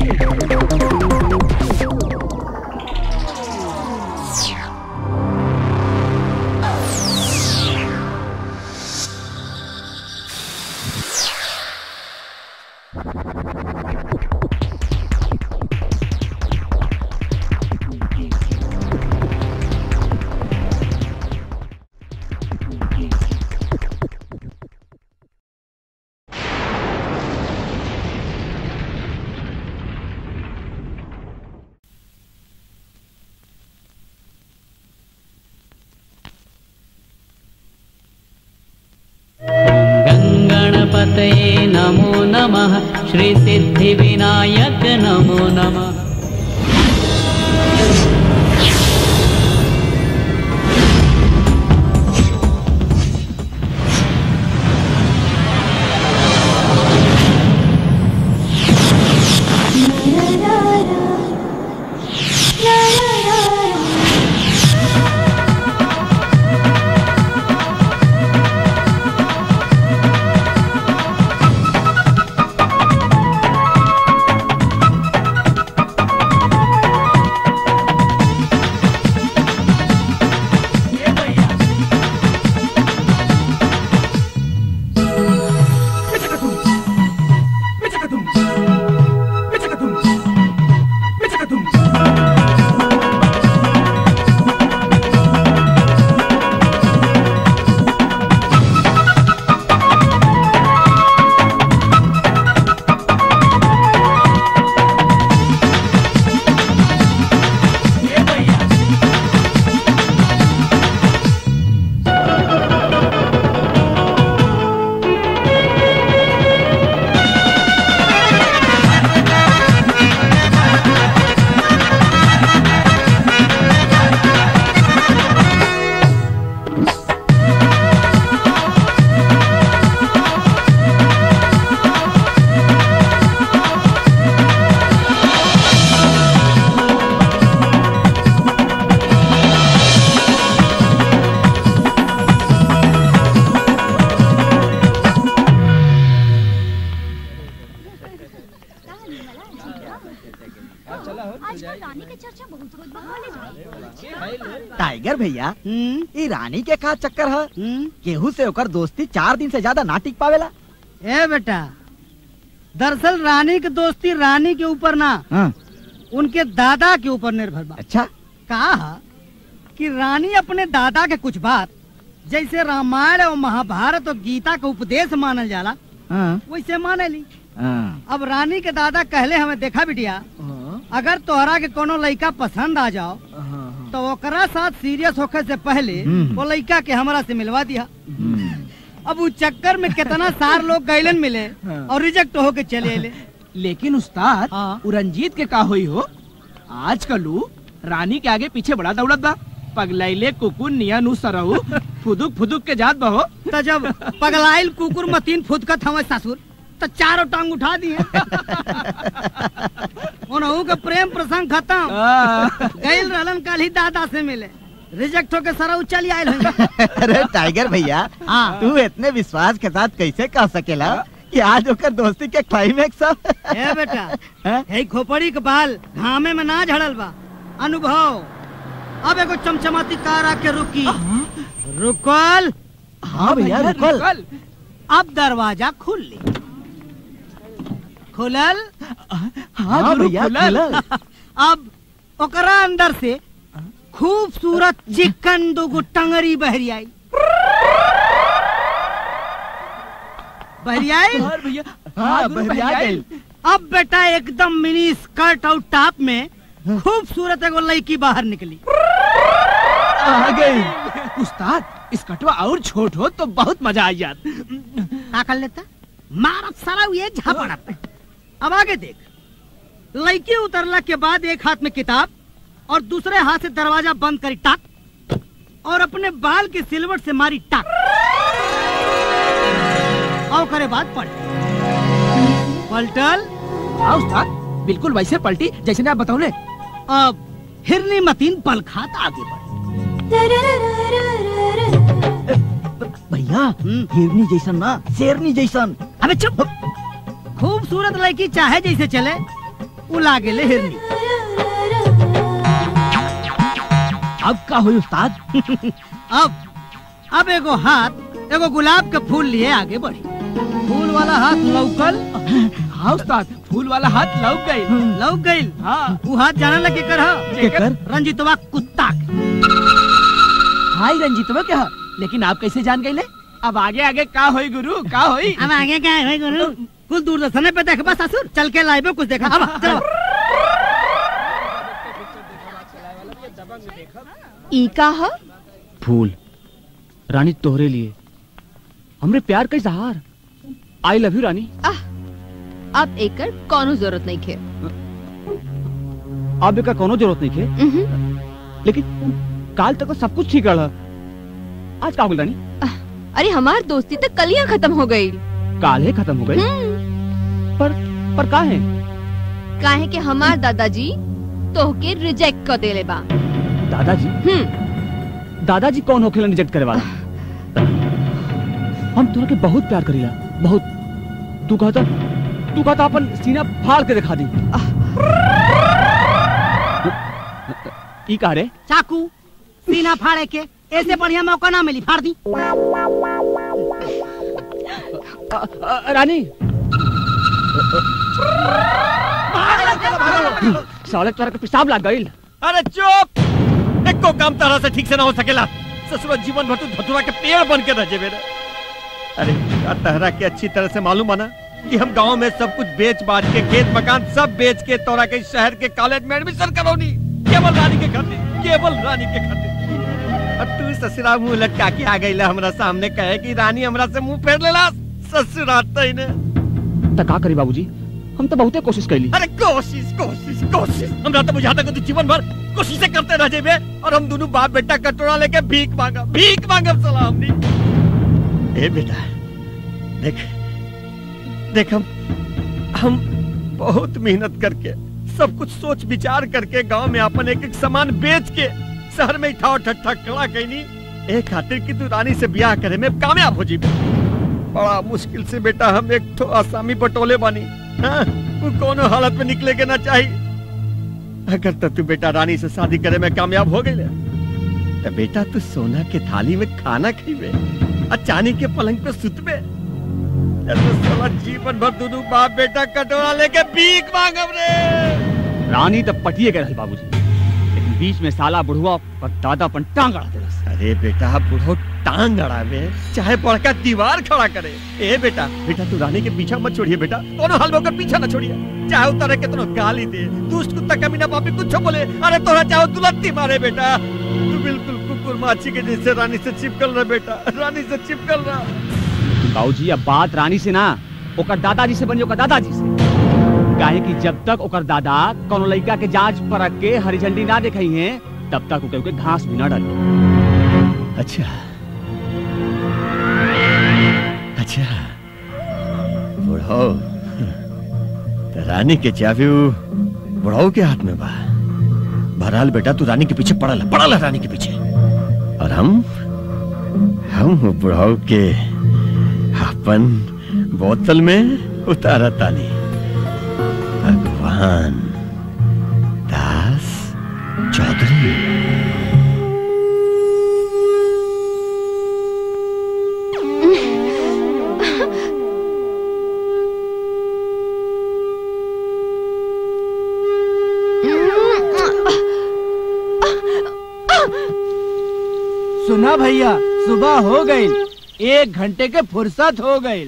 गङ्गणपतये नमो नमः श्रीसिद्धिविनायक नमो नमः आजकल रानी के चर्चा बहुत होत बा कॉलेज में टाइगर भैया हम्म, ये रानी के का चक्कर है हम्म। केहू से ओकर दोस्ती चार दिन से ज्यादा ना टिक पावेला ए बेटा दरअसल रानी की दोस्ती रानी के ऊपर ना हाँ, उनके दादा के ऊपर निर्भर बा अच्छा कहा कि रानी अपने दादा के कुछ बात जैसे रामायण और महाभारत और गीता का उपदेश मानल जाला हाँ, वैसे माने ली हाँ, अब रानी के दादा कहले हमें देखा बिटिया अगर तोहरा के कोनो लड़का पसंद आ जाओ हाँ, तो ओकरा साथ सीरियस होखे से पहले हम्म। वो लड़का के हमरा से मिलवा दिया हम्म, अब उस चक्कर में कितना सार लोग गैलन मिले हाँ। और रिजेक्ट होके चले अले लेकिन उस्ताद हाँ। उ रंजीत के का होई हो आजकल उ रानी के आगे पीछे बड़ा दौड़त बा पगलैले कुकुर निया नु सरहु फुदुक फुदुक के जात बहो तो जब पगलाइल कुकुर मतीन फुदकत हमें ससुर तो चारों टांग उठा दिए उनहु के प्रेम प्रसंग खत्म गैल रहलन कल ही दादा से मिले रिजेक्ट होके सरा चली आयल होंगे अरे टाइगर भैया हाँ। तू इतने विश्वास के साथ कैसे कह सकेला कि आज ओकर दोस्ती के क्लाइमेक्स सब ए बेटा हाँ? हे खोपड़ी के बाल घामे में ना झड़ल बा अनुभव अब एगो चमचमाती कार आके रुकी रुकल हाँ भैया रुकल अब दरवाजा खुल ली खुलल हाँ भैया खुलल अब ओकरा अंदर से खूबसूरत चिकन दुगो टंगरी बहरी आई बहरी आई और भैया हाँ दुनू बहरिया भैया गइल अब बेटा एकदम मिनी स्कर्ट और टॉप में खूबसूरत एगो लड़की बाहर निकली आ गई उस्ताद इस कटवा और छोट हो तो बहुत मजा आ जात का कर लेता मारत सारा ये झापड़ा पे अब आगे देख लड़की उतरला के बाद एक हाथ में किताब और दूसरे हाथ से दरवाजा बंद करी टाक और अपने बाल के सिलवट से मारी टाक और करे बाद पलट पलटल हाँ उस्ताद बिल्कुल वैसे पलटी जैसे ने आप बताओ अब हिरनी मतीन पल खात आगे बढ़ भैया हम्म। हिरनी जैसन ना शेरनी जैसन अबे चुप खूबसूरत लड़की चाहे जैसे चले उ लागे ले हिरनी अब का हुई उस्ताद अब अब एगो हाथ एगो गुलाब के फूल लिए आगे बढ़ी फूल वाला हाथ लौकल हाँ उस्ताद फूल वाला हाथ लौक गई लौक गईल हाँ उ हाथ जाने लगे कर केकर? रंजीतवा कुत्ता के हाय रंजीतवा क्या लेकिन आप कैसे जान गए अब आगे आगे का होई गुरु का होई अब आगे क्या है भाई गुरु कुछ दूरदर्शन पे देखबा ससुर चल के लाइबे कुछ देखा अब चलो ई का ह फूल रानी तोहरे लिए हमरे प्यार का इजहार आई लव यू रानी आह अब एकर कोनो जरूरत नहीं खे अब का कोनो जरूरत नहीं थे उहुं। लेकिन काल तक तो सब कुछ ठीक रहा आज का हो गइल रानी अरे हमार दोस्ती तक कलियां खत्म हो गई काल है खत्म हो गई पर पर का है काहे के हमार दादाजी तोहके रिजेक्ट कर देले बा दादाजी हम्म दादाजी कौन होखेला रिजेक्ट करे वाला हम तोरा के बहुत प्यार करीला बहुत तू कहता तू कहता अपन सीना फाड़ के दिखा दी ई का रे चाकू सीना फाड़े के ऐसे बढ़िया मौका ना मिली फाड़ दी अ, अ, रानी साले तोरा के पेशाब लग गइल अरे चुप एको काम तरह से ठीक से ना हो सकेला ससुर जीवन भर तू धतुरा के पेड़ बन के रह जेबे रे अरे का तहरा के अच्छी तरह से मालूम है ना कि हम गांव में सब कुछ बेच बाच के खेत मकान सब बेच के तोरा के शहर के कॉलेज में एडमिशन करौनी केवल रानी के खातिर केवल रानी के खातिर और तू ससुरा मुंह लटका के आ गईला हमरा सामने कहे कि रानी हमरा से मुंह फेर लेला ससुरा तई ने त का करी बाबूजी हम तो बहुते कोशिश कैली अरे कोशिश कोशिश कोशिश हमरा तो बुझाता कि तू जीवन भर कोशिशें करते रह जेबे और हम दोनों बाप बेटा कटोरा लेके भीख मांगा भीख मांगब सलाह हमनी ए बेटा देख देख हम हम बहुत मेहनत करके सब कुछ सोच विचार करके गांव में अपन एक एक सामान बेच के शहर में इठा ठट्ठा खड़ा कैनी ए खातिर कि तू रानी से ब्याह करे में कामयाब हो जीबे बड़ा मुश्किल से बेटा हम एक ठो आसामी बटोले बानी हाँ, वो कोनो हालत में निकले के ना चाहिए अगर तो तू बेटा रानी से शादी करे में कामयाब हो गई तो बेटा तू सोना के थाली में खाना खीबे और चांदी के पलंग पे सुतबे या तो साला जीवन भर दोनों बाप बेटा कटोरा लेके भीख मांगब रे रानी तो पटिए के रहल बाबूजी लेकिन बीच में साला बुढ़वा और दादा अपन टांग अड़ा देलस अरे बेटा बुढ़ो टांग अड़ावे चाहे बड़का दीवार खड़ा करे ए बेटा बेटा तू रानी के पीछा मत छोड़िए बेटा कोनो हाल में ओकर पीछा न छोड़िए चाहे उतारे के तनो गाली दे दुष्ट कुत्ता कभी ना पापी कुछ बोले अरे तोरा चाहो तू लत्ती मारे बेटा तू बिल्कुल कुकुर माछी के जैसे रानी से चिपकल रहा बेटा रानी से चिपकल रहा बाबूजी अब बात रानी से ना ओकर दादाजी से बनी ओकर दादाजी से काहे कि जब तक ओकर दादा कोनो लड़का के जांच परख के हरी झंडी ना दिखाई है तब तक ओके ओके घास भी ना डाली अच्छा अच्छा बुढ़ाओ तो रानी के चाबी उ बुढ़ाओ के हाथ में बा बहरहाल बेटा तू रानी के पीछे पड़ल है, पड़ल है रानी के पीछे और हम हम बुढ़ाओ के अपन बोतल में उतारा तानी भगवान दास चौधरी सुना भैया सुबह हो गई एक घंटे के फुर्सत हो गई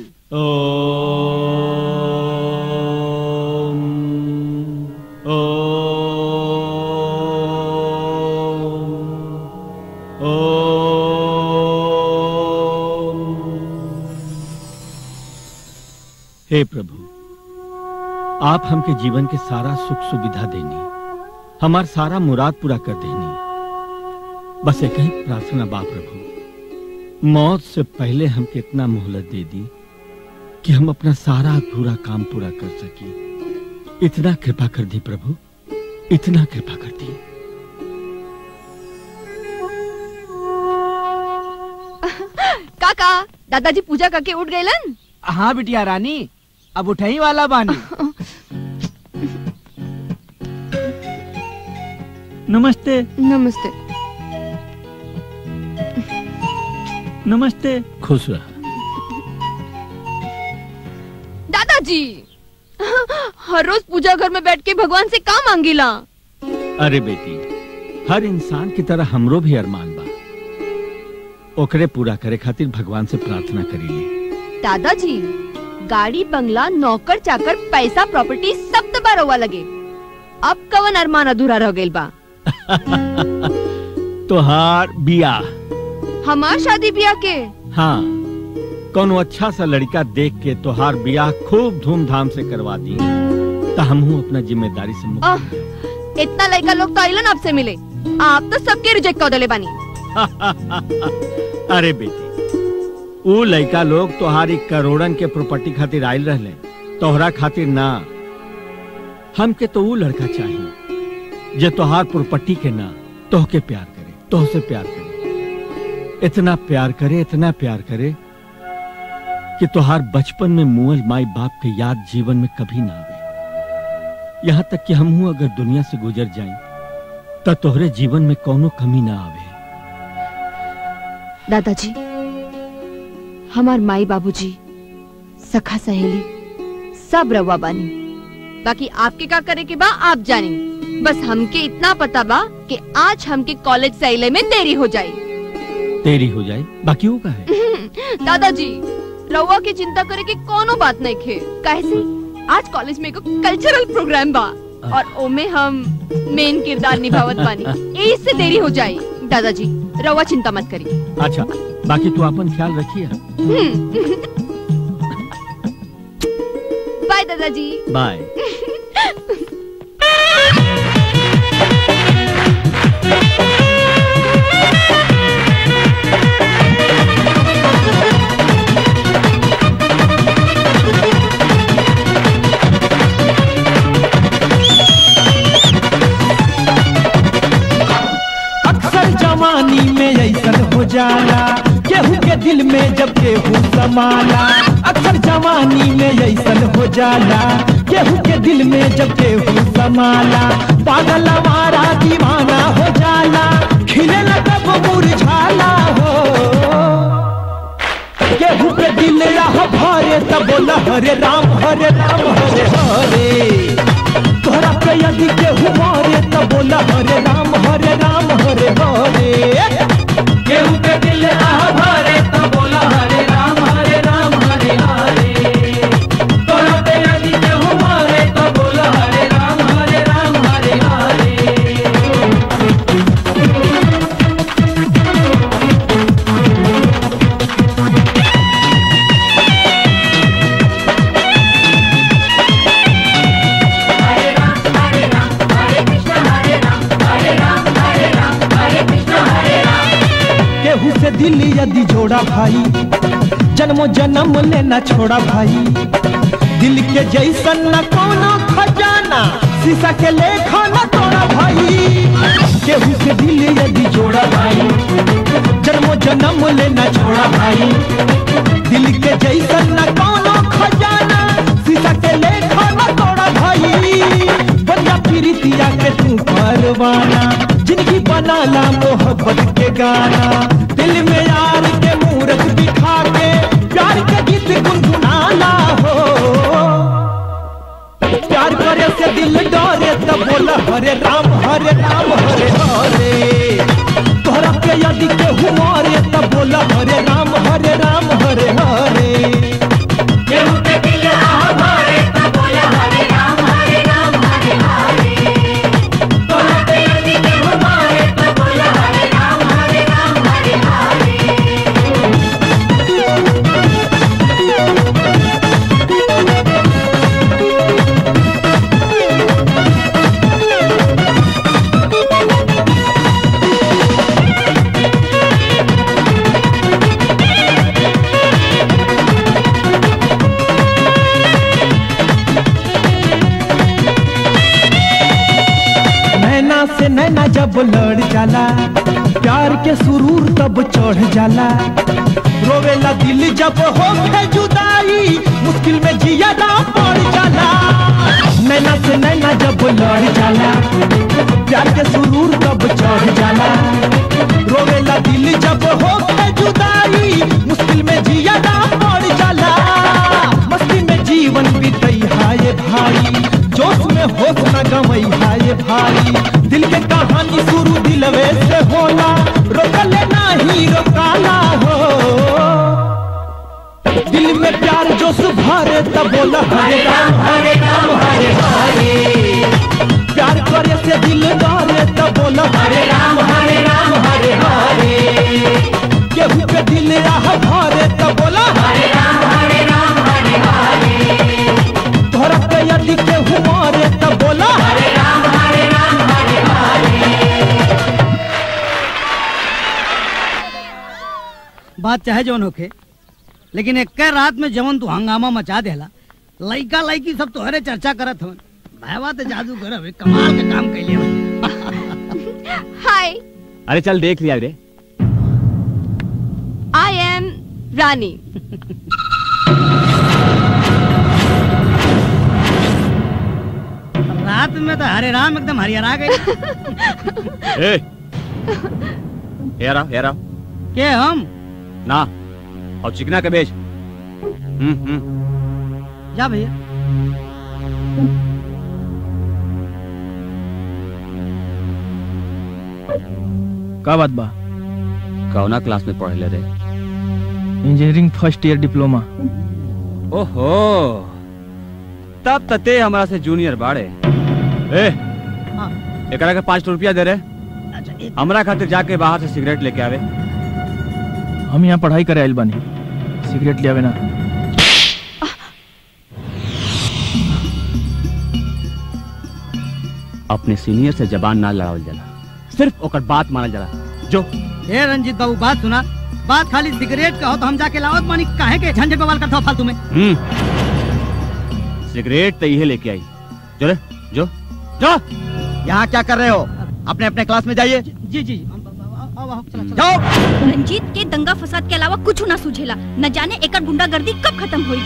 हे प्रभु आप हमके जीवन के सारा सुख सुविधा देनी हमार सारा मुराद पूरा कर देनी बस एक ही प्रार्थना बा प्रभु मौत से पहले हमके इतना मोहलत दे दी कि हम अपना सारा अधूरा काम पूरा कर सकी इतना कृपा कर दी प्रभु इतना कृपा कर दी काका दादाजी पूजा करके उठ गए हाँ बिटिया रानी अब उठई वाला बानी नमस्ते नमस्ते नमस्ते खुश रह दादाजी हर रोज पूजा घर में बैठ के भगवान से का मांगीला अरे बेटी हर इंसान की तरह हमरो भी अरमान बा ओकरे पूरा करे खातिर भगवान से प्रार्थना करीले दादाजी गाड़ी बंगला नौकर चाकर पैसा प्रॉपर्टी सब दबा रहुआ लगे अब कवन अरमान अधूरा रह गइल बा तोहार बियाह हमार शादी ब्याह के हाँ कोनो अच्छा सा लड़का देख के तोहार बियाह खूब धूमधाम से करवा दी तो हमहू अपना जिम्मेदारी से मुक्त आह, इतना लड़का लोग तो आइलन आपसे मिले आप तो सबके रिजेक्ट कर देले बानी अरे बेटी ऊ लड़का लोग तोहारी करोड़न के प्रॉपर्टी खातिर आयल रहले तोहरा खातिर ना हमके तो ऊ लड़का चाहिए जे तोहार प्रॉपर्टी के ना तोहके प्यार करे तोहसे प्यार करे इतना प्यार करे इतना प्यार करे कि तोहार बचपन में मुअल माई बाप के याद जीवन में कभी ना आवे यहाँ तक कि हमहू अगर दुनिया से गुजर जाएं तो तोहरे जीवन में कोनो कमी ना आवे दादाजी हमार माई बाबूजी सखा सहेली सब रवा बानी बाकी आपके का करे के बा आप जानी बस हमके इतना पता बा कि आज हमके कॉलेज से अइले में देरी हो जाई तेरी हो जाए बाकी वो का है दादाजी रउआ की चिंता करे के कोनो बात नहीं खे काहे से आज कॉलेज में एगो कल्चरल प्रोग्राम बा और ओमे हम मेन किरदार निभावत बानी इससे देरी हो जाई दादाजी रउआ चिंता मत करी अच्छा बाकी तू अपन ख्याल रखिए बाय दादाजी बाय अक्सर जवानी में ऐसन हो जाला केहू के दिल में जब केहू समाला अक्सर जवानी में ऐसन हो जाला केहू के दिल में जब केहू समाला पागल हमारा दीवाना हो जाला खिले तब मुरझाला हो केहू के दिल रह भरे तब बोला हरे राम हरे राम हरे हरे तोहरा पे यदि केहू मारे तो बोला हरे राम हरे राम हरे हरे केहू के दिल आह भरे तो बोला हरे राम हरे राम हरे हरे तोहरा पे यदि केहू मारे तो बोला हरे राम हरे राम हरे हरे केहू से दिल यदि जोड़ा भाई जन्मो जन्म लेना छोड़ा भाई दिल के जैसन न कोनो खजाना शीशा के लेखा न तोड़ा भाई केहू से दिल यदि जोड़ा भाई जन्मो जन्म लेना छोड़ा भाई दिल के जैसन न कोनो खजाना शीशा के लेखा न तोड़ा भाई बंदा प्रीतिया के तू परवाना जिंदगी बनाला मोहब्बत के गाना दिल में यार के मूरत दिखा के प्यार के गीत गुनगुनाना हो प्यार करे से दिल डरे तब बोला हरे राम हरे राम हरे हरे तोहरा के यदि केहू मारे तब बोला हरे राम हरे राम हरे हरे केहू के दिल आह भरे तब बोला हरे राम हरे राम हरे हरे तोहरा के यदि केहू मारे तब बोला हरे राम हरे राम हरे हरे नैना से नैना जब लड़ जाला प्यार के सुरूर तब चढ़ जाला रोवेला दिल जब हो जुदाई मुश्किल में जिया ना पड़ जाला नैना से नैना जब लड़ जाला प्यार के सुरूर सब चढ़ जाला रोवेला दिल जब हो के जुदाई मुश्किल में जिया ना पड़ जाला मस्ती में जीवन बीतई हाय भाई जोश में होश न गवई हाय भाई दिल के कहानी शुरू दिलवे से होला रोकले नाही रोकाला हो दिल में प्यार जोश भरे तब बोला हरे राम हरे राम हरे हरे प्यार करे से दिल डरे तब बोला हरे राम हरे राम हरे हरे केहू के दिल राह भरे तब बोला हरे राम हरे राम हरे हरे तोहरा के यदि केहू मारे तब बोला हरे राम हरे राम हरे हरे बात चाहे जवन होखे लेकिन एक रात में जवन तू हंगामा मचा देला लइका लइकी सब तोहरे चर्चा करत हवन भाईवा तो जादू करब कमाल के काम कैले हवन हाय अरे चल देख लिया रे आई एम रानी रात में तो हरे राम एकदम हरिहरा गए ए हेरा हेरा के हम ना और चिकना के बेच हम्म हम्म जा भैया का बात बा कौना क्लास में पढ़ले रे इंजीनियरिंग फर्स्ट ईयर डिप्लोमा ओहो तब तते हमरा से जूनियर बाड़े ए हाँ। एकरा के पाँच रुपया दे रे अच्छा एक हमरा खातिर जाके बाहर से सिगरेट लेके आवे हम यहाँ पढ़ाई करे आइल बानी सिगरेट लियावे ना अपने सीनियर से जबान ना लड़ावल जाला सिर्फ ओकर बात मानल जाला जो ए रंजीत बाबू बात सुना बात खाली सिगरेट का हो तो हम जाके लावत मानी काहे के झंझट बवाल करता हो फालतू में हम्म सिगरेट तो इहे लेके आई जो रे जो जो यहाँ क्या कर रहे हो अपने अपने क्लास में जाइए जी जी हम- आओ, आओ, चला, चला। जाओ रंजीत के दंगा फसाद के अलावा कुछ ना सूझेला न जाने एकर गुंडागर्दी कब खत्म हुई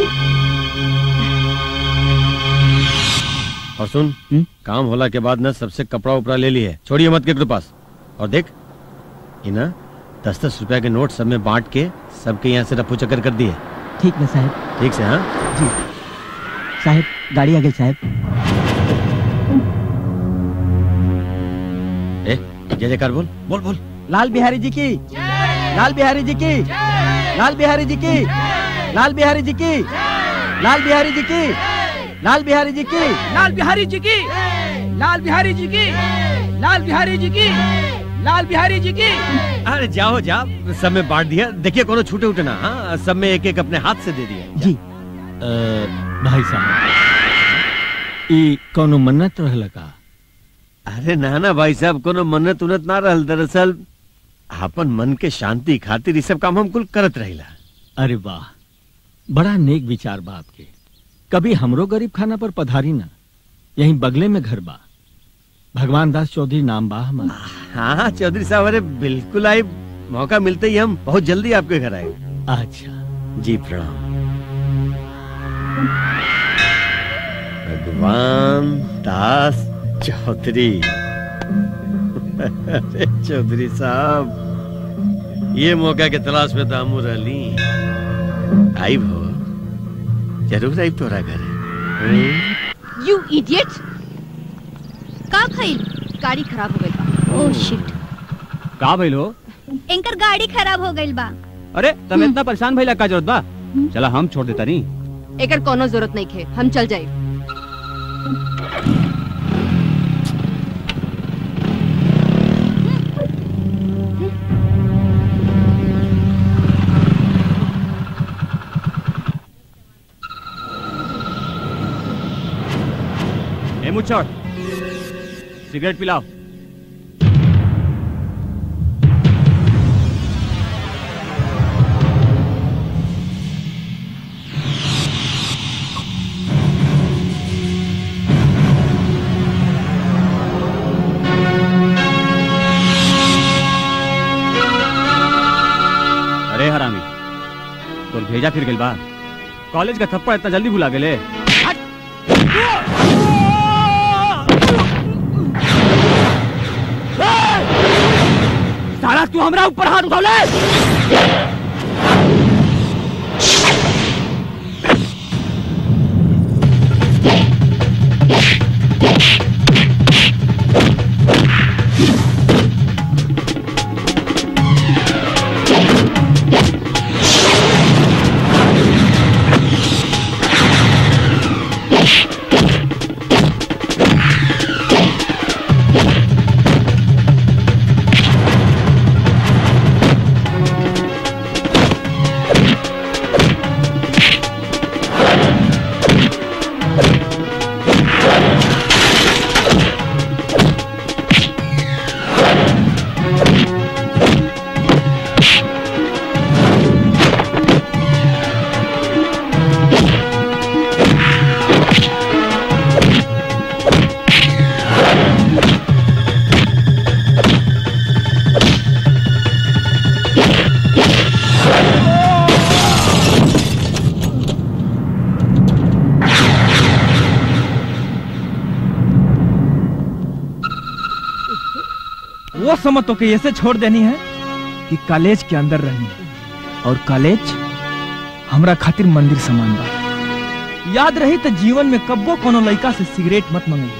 और सुन हम्म? काम होला के बाद ना सबसे कपड़ा उपड़ा ले ली है छोड़िए मत के पास और देख ये ना दस दस रुपया के नोट सब में बांट के सबके यहाँ से रफू चक्कर कर दिए ठीक है साहब ठीक से हाँ साहब गाड़ी आ गई साहब ए जय जयकार बोल बोल बोल लाल बिहारी जी की लाल बिहारी जी की लाल बिहारी जी की लाल बिहारी जी की लाल बिहारी जी की लाल बिहारी जी की लाल बिहारी जी की लाल बिहारी जी की लाल बिहारी जी की लाल बिहारी जी की अरे जाओ जाओ सब में बांट दिया देखिए कोनो छूटे उठे ना हाँ सब में एक एक अपने हाथ से दे दिया जी भाई साहब ई कौनो मन्नत रहल का अरे ना ना भाई साहब कोनो मन्नत उन्नत ना रहल दरअसल अपन मन के शांति खातिर ये सब काम हम कुल करत रहिला अरे वाह बड़ा नेक विचार बा आपके कभी हमरो गरीब खाना पर पधारी ना यहीं बगले में घर बा भगवान दास चौधरी नाम बा हमारा हाँ हाँ चौधरी साहब अरे बिल्कुल आई मौका मिलते ही हम बहुत जल्दी आपके घर आए अच्छा जी प्रणाम भगवान दास चौधरी अरे चौधरी साहब ये मौका के तलाश में तो हम रही आई भो जरूर आई तोरा घर यू इडियट का खइल गाड़ी खराब हो गई बा ओह शिट का भइल हो एंकर गाड़ी खराब हो गइल बा अरे तुम इतना परेशान भइला का जरूरत बा चला हम छोड़ देता नहीं एकर कोनो जरूरत नहीं खे हम चल जाए ए मुच्छर सिगरेट पिलाओ अरे हरामी तोर भेजा फिर गइल बा कॉलेज का थप्पड़ इतना जल्दी भुला गेले हमरा ऊपर हाथ उठौले वो समझ तो कि ऐसे छोड़ देनी है कि कॉलेज के अंदर रहनी और कॉलेज हमरा खातिर मंदिर समान बा याद रही तो जीवन में कब्बो कोनो लड़का से सिगरेट मत मंगी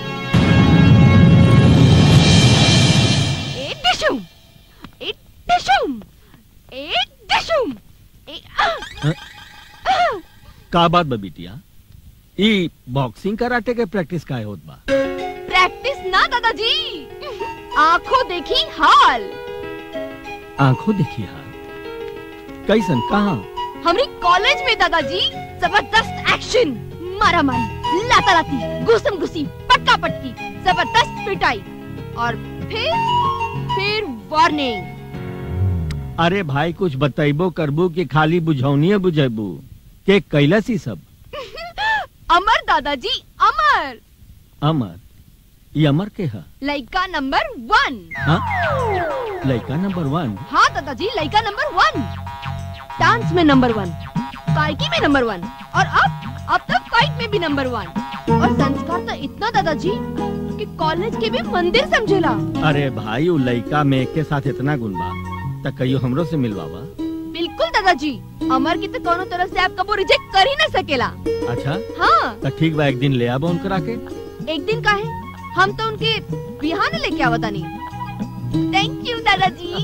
ए डिशुम ए डिशुम ए डिशुम ए आ! का बात बा बिटिया ई बॉक्सिंग कराटे के प्रैक्टिस का होत बा प्रैक्टिस ना दादाजी आंखों देखी हाल आंखों देखी हाल कैसन कहा हमरी कॉलेज में दादाजी जबरदस्त एक्शन मारा मारी लाता लाती घुसम घुसी पटका पटकी जबरदस्त पिटाई और फिर फिर वार्निंग अरे भाई कुछ बतैबो करबू कि खाली बुझौनिए बुझेबू के कैलस ही सब अमर दादाजी अमर अमर ये अमर के है लड़का नंबर वन हाँ? लड़का नंबर वन हाँ दादाजी लड़का नंबर वन डांस में नंबर वन गायकी में नंबर वन और अब अब तक फाइट में भी नंबर वन और संस्कार तो इतना दादाजी कि कॉलेज के भी मंदिर समझेला अरे भाई वो लड़का में एक के साथ इतना गुण बा त कहियो हमरो से मिलवावा बिल्कुल दादाजी अमर की तो कोनो तरफ से आप कबो रिजेक्ट कर ही ना सकेला अच्छा हाँ त ठीक बा एक दिन ले आबो उनकरा के एक दिन का है हम तो उनके बिहान लेके आवता नहीं थैंक यू दादाजी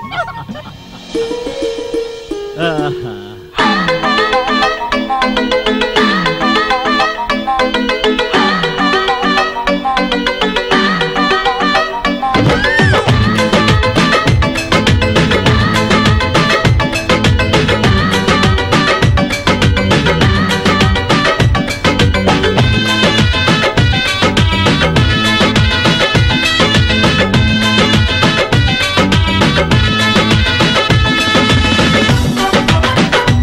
आहा। Thank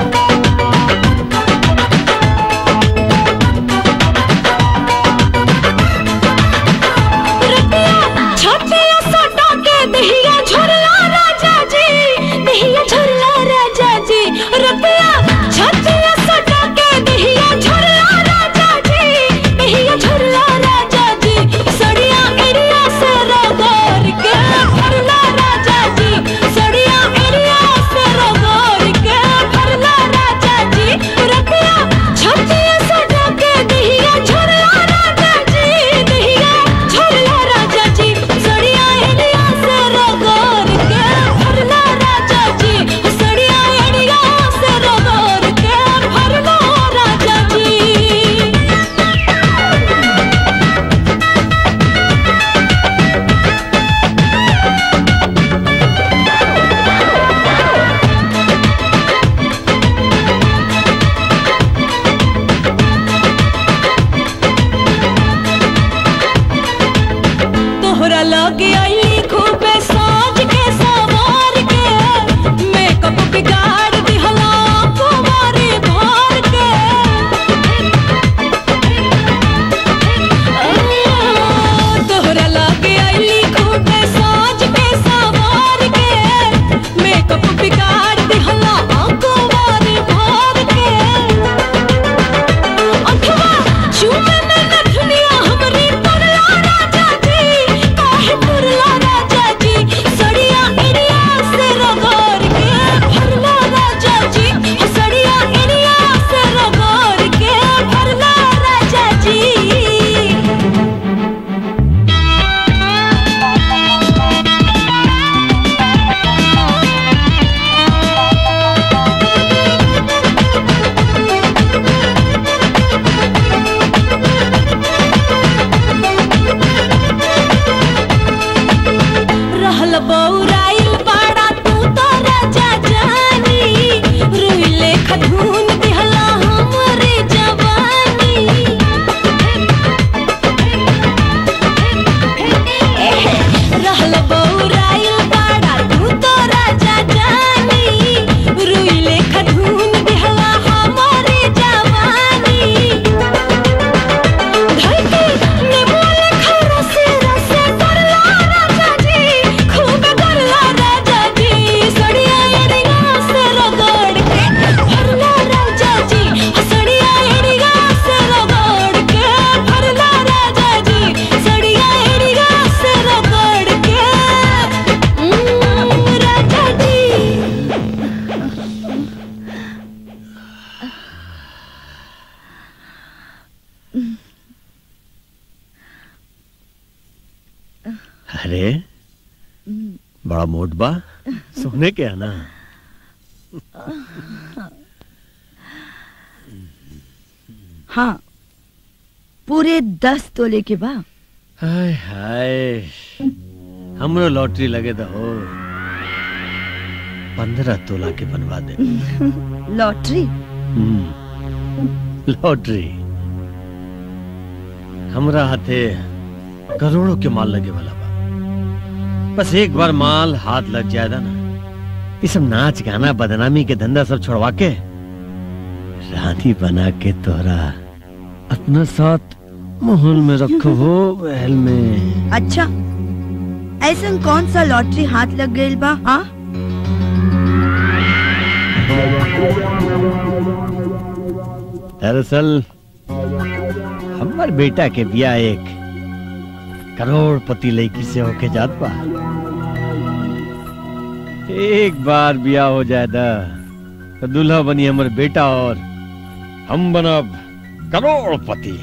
अरे बड़ा मोट बा सोने के है ना हाँ पूरे दस तोले के बा हाय हाय हमरो लॉटरी लगे तो हो पंद्रह तोला के बनवा दे लॉटरी हम्म, लॉटरी हमरा हाथे करोड़ों के माल लगे वाला बा बस एक बार माल हाथ लग जाएगा ना ये सब नाच गाना बदनामी के धंधा सब छोड़वा के रानी बना के तोहरा अपना साथ महल में रखो हो महल में अच्छा ऐसा कौन सा लॉटरी हाथ लग गई बा हाँ दरअसल हमार बेटा के बिया एक करोड़पति लड़की से होके जात बा एक बार बिया हो जाए दा तो दूल्हा बनी हमर बेटा और हम बनब करोड़पति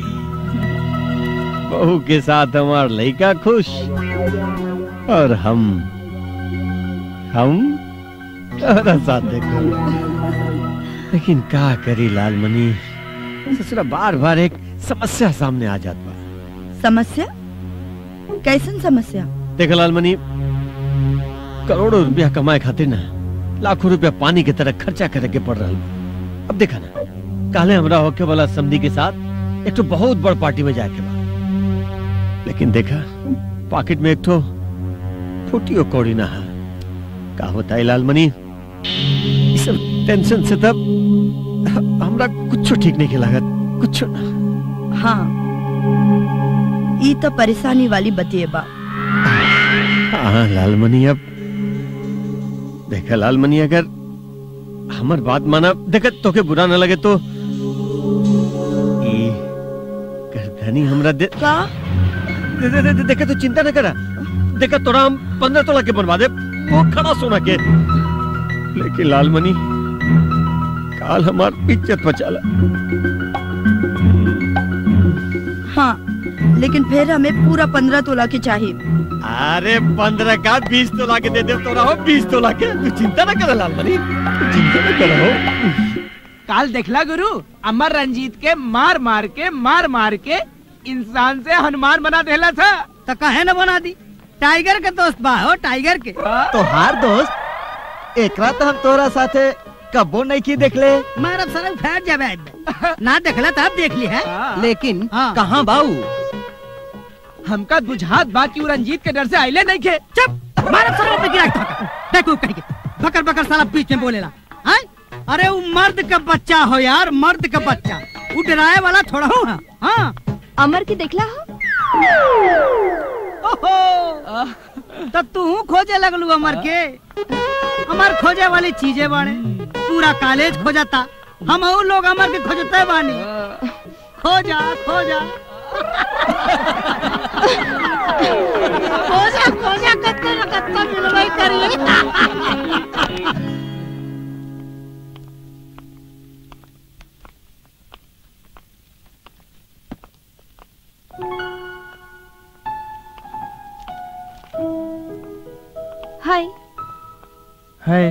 बहू के साथ हमार लड़का खुश और हम हम तोहरा साथ देखो लेकिन का करी लालमणि ससुरा बार बार एक समस्या सामने आ जात बा समस्या कैसन समस्या देख लालमणि करोड़ों रुपया कमाए खातिर ना लाखों रुपया पानी की तरह खर्चा करे के पड़ रहा बा। अब देखा ना काले हमरा होके वाला समधी के साथ एक तो बहुत बड़ पार्टी में जाके बा लेकिन देखा पॉकेट में एक तो फुटियो कौड़ी ना है का होता है लालमणि ई सब टेंशन से तब ह- हमरा कुछ ठीक नहीं के लागत कुछ ना हाँ ई तो परेशानी वाली बतिए बा हाँ लालमणि अब देखा लालमणि अगर हमर बात माना देखा तोके बुरा न लगे तो ई गर्दनी हमरा दे का दे, दे, दे, दे, देखा तो चिंता न करा देखा तोरा हम पंद्रह तोला के बनवा दे वो खड़ा सोना के लेकिन लालमणि काल हमार इज्जत बचाला हाँ लेकिन फिर हमें पूरा पंद्रह तोला की चाहिए अरे पंद्रह का बीस तोला के दे दे तोरा हो बीस तोला के तू चिंता न कर लालमणि चिंता न कर हो काल देखला गुरु अमर रंजीत के मार मार के मार मार के इंसान से हनुमान बना देला था तो कहे न बना दी टाइगर के दोस्त बा हो टाइगर के तोहार दोस्त एकरा तो हम तोरा साथे कबो नहीं की देखले मारा सारा फैट जावे ना देखला तब देख ली है लेकिन हाँ। कहाँ बाऊ हमका बुझात बा कि उ रंजीत के डर से आइले नहीं खे चुप मारा सारा पे गिरा ठोका देखो कहीं के बकर बकर साला बीच में बोलेला हैं अरे वो मर्द का बच्चा हो यार मर्द का बच्चा वो डराए वाला थोड़ा हो हाँ हाँ अमर के देखला हो ओहो तब तू खोजे लगलू अमर के अमर खोजे वाली चीजें बाड़े पूरा कॉलेज खोजता हम और लोग अमर के खोजते बानी खोजा खोजा खोजा खोजा कत्ते न कत्ते मिलबै करिए हाय है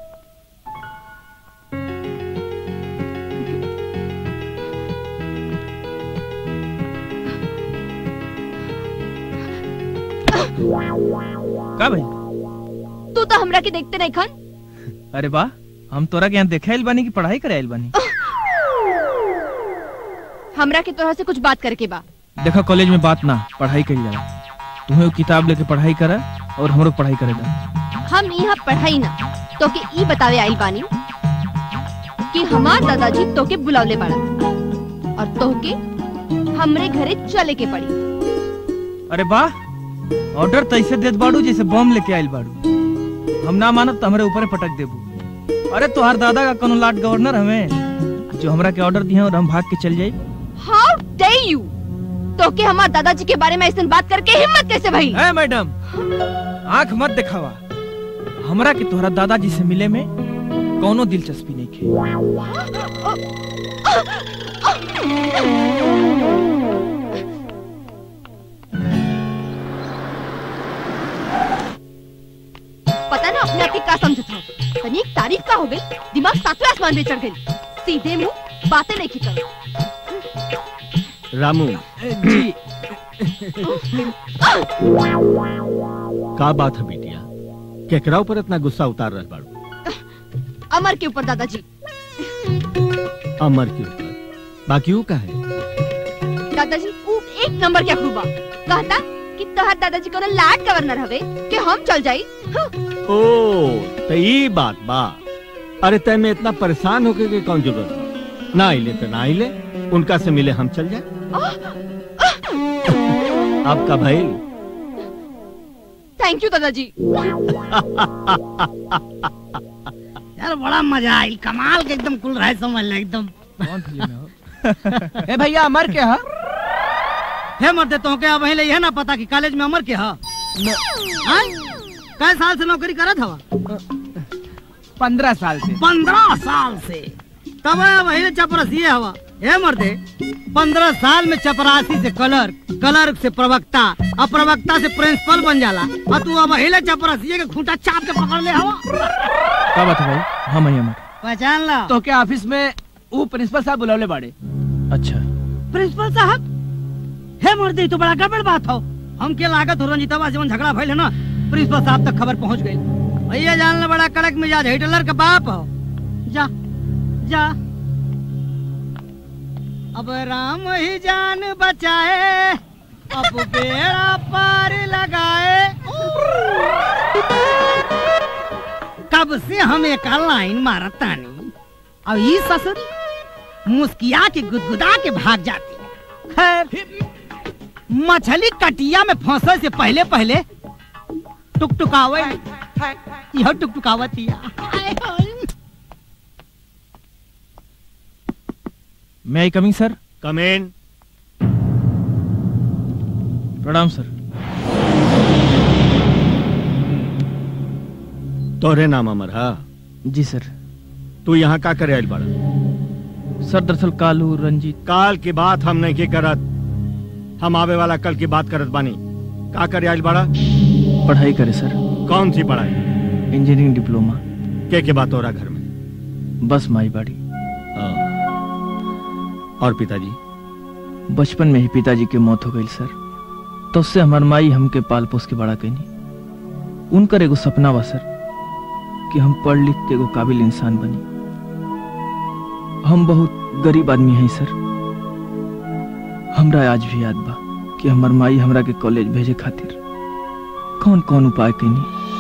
का भाई तू तो हमरा के देखते नहीं खन अरे वाह हम तोरा के यहाँ देखे आइल बानी की पढ़ाई करे आइल बानी हमरा के तोरा से कुछ बात करके बा देखा कॉलेज में बात ना पढ़ाई करी जाला तुम्हें वो किताब लेके पढ़ाई करा और हमरो पढ़ाई करे जा हम यहाँ पढ़ाई ना तो के ई बतावे आइल बानी कि हमार दादाजी तो के बुलावले बाड़ा और तो के हमरे घरे चले के पड़ी अरे वाह ऑर्डर तैसे देत बाड़ू जैसे बम लेके आइल बाड़ू हम ना मानब तो हमरे ऊपर पटक देबू अरे तोहार दादा का कोनो लाट गवर्नर हमें जो हमरा के ऑर्डर दिए और हम भाग के चल जाई हाउ डे यू तो के हमार दादाजी के बारे में ऐसे बात करके हिम्मत कैसे भई है मैडम आंख मत दिखावा हमरा के तोहरा दादाजी से मिले में कोनो दिलचस्पी नहीं खे के का समझत हो तनी एक तारीफ का हो गई दिमाग सातवें आसमान में चढ़ गई सीधे मुंह बातें नहीं खिकर रामू जी का बात है बिटिया केकरा ऊपर इतना गुस्सा उतार रहे बाड़ू अमर के ऊपर दादाजी अमर के ऊपर बाकी वो का है दादाजी ऊ एक नंबर के अखरूबा कहता कि तोहर दादाजी को लाड गवर्नर हवे कि हम चल जाई हाँ, ओ तो ये बात बा अरे तय में इतना परेशान होके के कौन जरूरत बा? ना आइले तो ना आइले उनका से मिले हम चल जाए आपका भाई थैंक यू दादाजी यार बड़ा मजा आई कमाल के एकदम कुल रहे समझ ले एकदम कौन फिल्म है हो? ए भैया अमर के हा हे मरते तो के अब ले यह ना पता कि कॉलेज में अमर के हा हाँ? कै साल से नौकरी करत हवा पंद्रह साल से पंद्रह साल से तब वही चपरसिए हवा हे मर्दे पंद्रह साल में चपरासी से क्लर्क क्लर्क से प्रवक्ता और प्रवक्ता से प्रिंसिपल बन जाला और तू अब हिले चपरसिए के खूंटा चाप के पकड़ ले हवा क्या बात है भाई हाँ मैं अमर पहचान ला तो क्या ऑफिस में वो प्रिंसिपल साहब बुलावले बाड़े अच्छा प्रिंसिपल साहब हे मर्दे ई तो बड़ा गड़बड़ बात हो हमके लागत हो रंजीतवा से झगड़ा भइल है ना प्रिंसिपल साहब तक खबर पहुंच गई भैया जान ले बड़ा कड़क मिजाज हिटलर का बाप हो जा जा अब राम ही जान बचाए अब बेड़ा पार लगाए कब से हम एक लाइन मारत तानी अब ई ससुरी मुस्किया के गुदगुदा के भाग जाती है खैर मछली कटिया में फंसे से पहले पहले टुकटुकावे यह टुकटुकावतिया मैं आई कमिंग सर कमेन प्रणाम सर तोरे नाम अमर हा जी सर तू यहाँ का करे आइल बड़ा सर दरअसल कालू रंजीत काल की बात हम नहीं की करत हम आवे वाला कल की बात करत बानी का करे आइल बड़ा पढ़ाई करे सर कौन सी पढ़ाई इंजीनियरिंग डिप्लोमा के के बात हो रहा घर में बस माई बाड़ी आ, और पिताजी बचपन में ही पिताजी की मौत हो गई सर तो उससे हमार माई हमके पाल पोस के बड़ा कैनी उनकर एगो सपना बा सर कि हम पढ़ लिख के एगो काबिल इंसान बनी हम बहुत गरीब आदमी हैं सर हमरा आज भी याद बा कि हमर माई हमरा के कॉलेज भेजे खातिर कौन कौन उपाय कैनी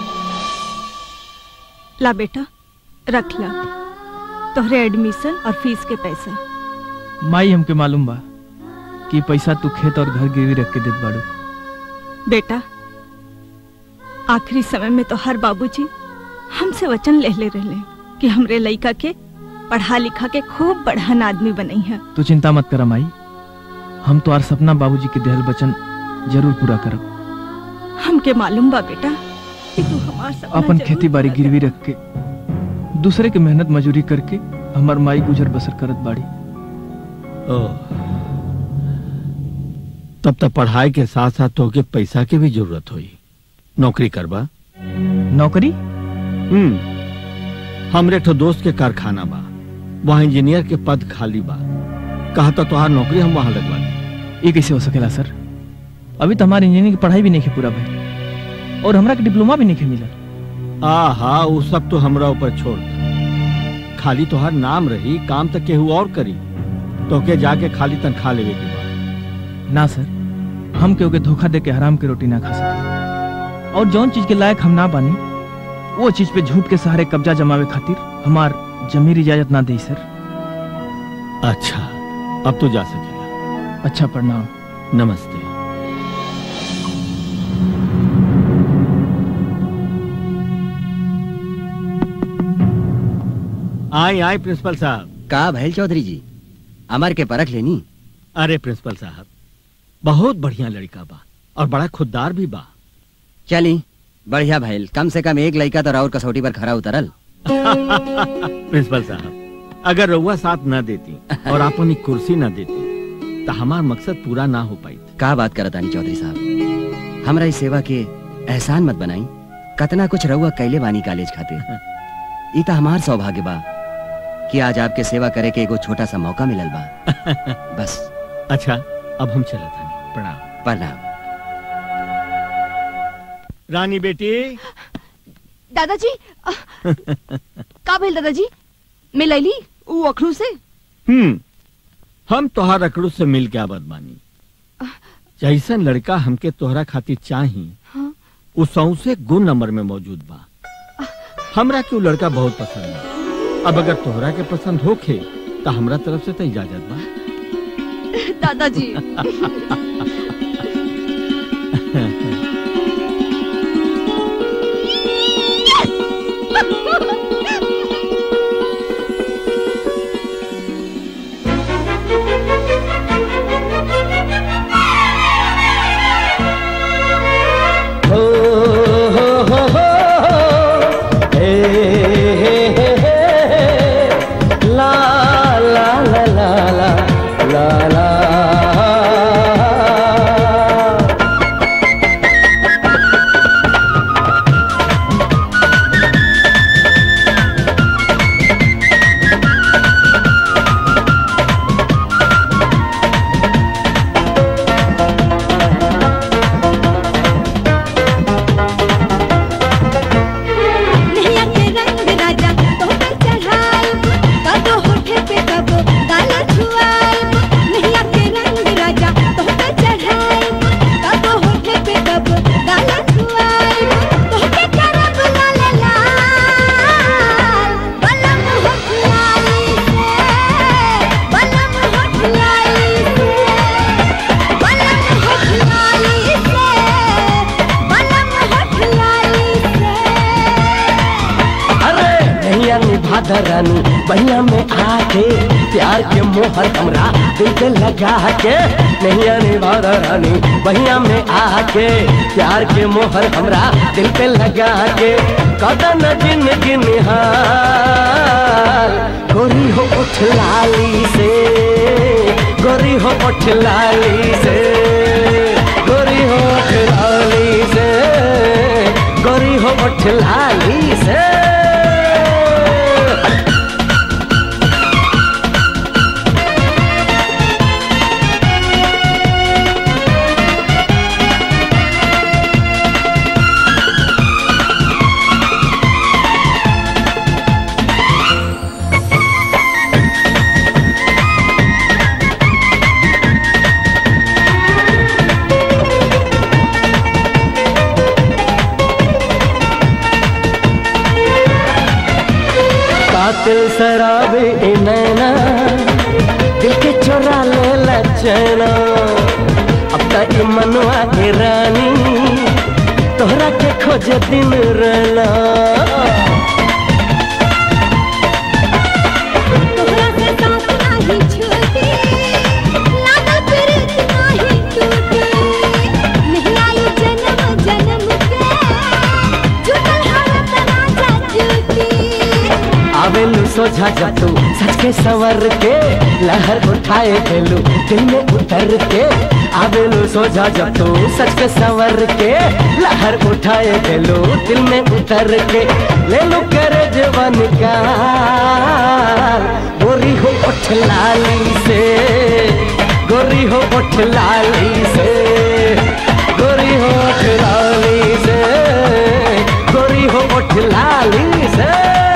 ला बेटा रख ला तोहरे एडमिशन और फीस के पैसा माई हमके मालूम बा कि पैसा तू खेत और घर गिरवी रख के देत बाड़ू बेटा आखिरी समय में तो हर बाबूजी हमसे वचन ले ले रहे कि हमरे लइका के पढ़ा लिखा के खूब बढ़न आदमी बनई है तू चिंता मत कर माई हम तो आर सपना बाबूजी के देहल वचन जरूर पूरा करब हमके मालूम बा बेटा कि तू हमार सपना अपन जरूर खेती बाड़ी पूरा गिरवी रख के दूसरे के मेहनत मजूरी करके हमार माई गुजर बसर करत बाड़ी तब तक पढ़ाई के साथ साथ तोके पैसा के भी जरूरत हुई नौकरी करबा नौकरी हम्म हमरे ठो दोस्त के कारखाना बा वहाँ इंजीनियर के पद खाली बा कहा तो तुहार नौकरी हम वहाँ लगवा दी ये कैसे हो सकेला सर अभी तो हमारी इंजीनियरिंग की पढ़ाई भी नहीं है पूरा भाई और हमरा के डिप्लोमा भी नहीं है मिला आ हा वो सब तो हमरा ऊपर छोड़ दे। खाली तोहार नाम रही काम तक केहू और करी तोके जाके खाली तनख्वाह लेवे के बा ना सर हम केहू के धोखा दे के हराम की रोटी ना खा सके और जौन चीज के लायक हम ना बानी वो चीज पे झूठ के सहारे कब्जा जमावे खातिर हमार जमीर इजाजत ना दे सर अच्छा अब तो जा सकेला अच्छा प्रणाम नमस्ते आई आई प्रिंसिपल साहब का भैल चौधरी जी अमर के परख लेनी अरे प्रिंसिपल साहब बहुत बढ़िया लड़का बा और बड़ा खुददार भी बा चली बढ़िया भैल कम से कम एक लड़का तो राउर कसौटी पर खरा उतरल प्रिंसिपल साहब अगर रउआ साथ न देती और अपन एक कुर्सी न देती तो हमार मकसद पूरा ना हो पाई का बात करत आनी चौधरी साहब हमरा इस सेवा के एहसान मत बनाई कतना कुछ रहुआ कैले बानी कॉलेज खातिर ई त हमार सौभाग्य बा कि आज आपके सेवा करे के एगो छोटा सा मौका मिलल बा बस अच्छा अब हम चलत हनी प्रणाम प्रणाम रानी बेटी दादाजी अ, का भेल दादाजी मैं लैली ऊ अखरू से हम्म हम तोहार अकड़ू से मिल के आबद बानी जैसन लड़का हमके तोहरा खातिर चाही हाँ। उ सौसे गुण नंबर में मौजूद बा हमरा के उ लड़का बहुत पसंद बा अब अगर तोहरा के पसंद होखे तो हमरा तरफ से तो इजाजत बा दादाजी हो हो हो हो हे हे हे हे ला ला ला ला ला ला ला नैया के रंग राजा तो पे चढ़ाई कदो होठे पे कबो गाला छुआई नैया के रंग राजा तो पे चढ़ाई कदो होठे पे कबो गाला छुआई तो पे करब लाल लाल बलम होठ लाई से बलम होठ लाई से बलम होठ लाई से बलम होठ लाई से अरे नैया निभा रानी बहिया में आके प्यार के मोहर हमरा दिल पे लगा के नैया निभा रानी बहिया में आके प्यार के मोहर हमरा दिल पे लगा के कदन गिन गिन हाल गोरी हो उठ लाली से गोरी हो उठ लाली से गोरी हो उठ लाली से गोरी हो उठ लाली से कातिल शराबी ए नैना दिल के चोरा ले लचना अब तक मनवा के रानी तोहरा के खोज दिन रहना तोहरा से साथ नाही छूटी लागल प्रीत नाही टूटी नहीं आई जन्म जन्म के जुटल हालत राजा जूटी आवेलू सोझा जातू सच के सवर के लहर उठाए गेलू दिल में उतर के आवेलू सोझा जातू सच के सवर के लहर उठाए गेलू दिल में उतर के ले लो करे जवन का गोरी हो उठ लाली से गोरी हो उठ लाली से गोरी हो उठ लाली से गोरी हो उठ लाली से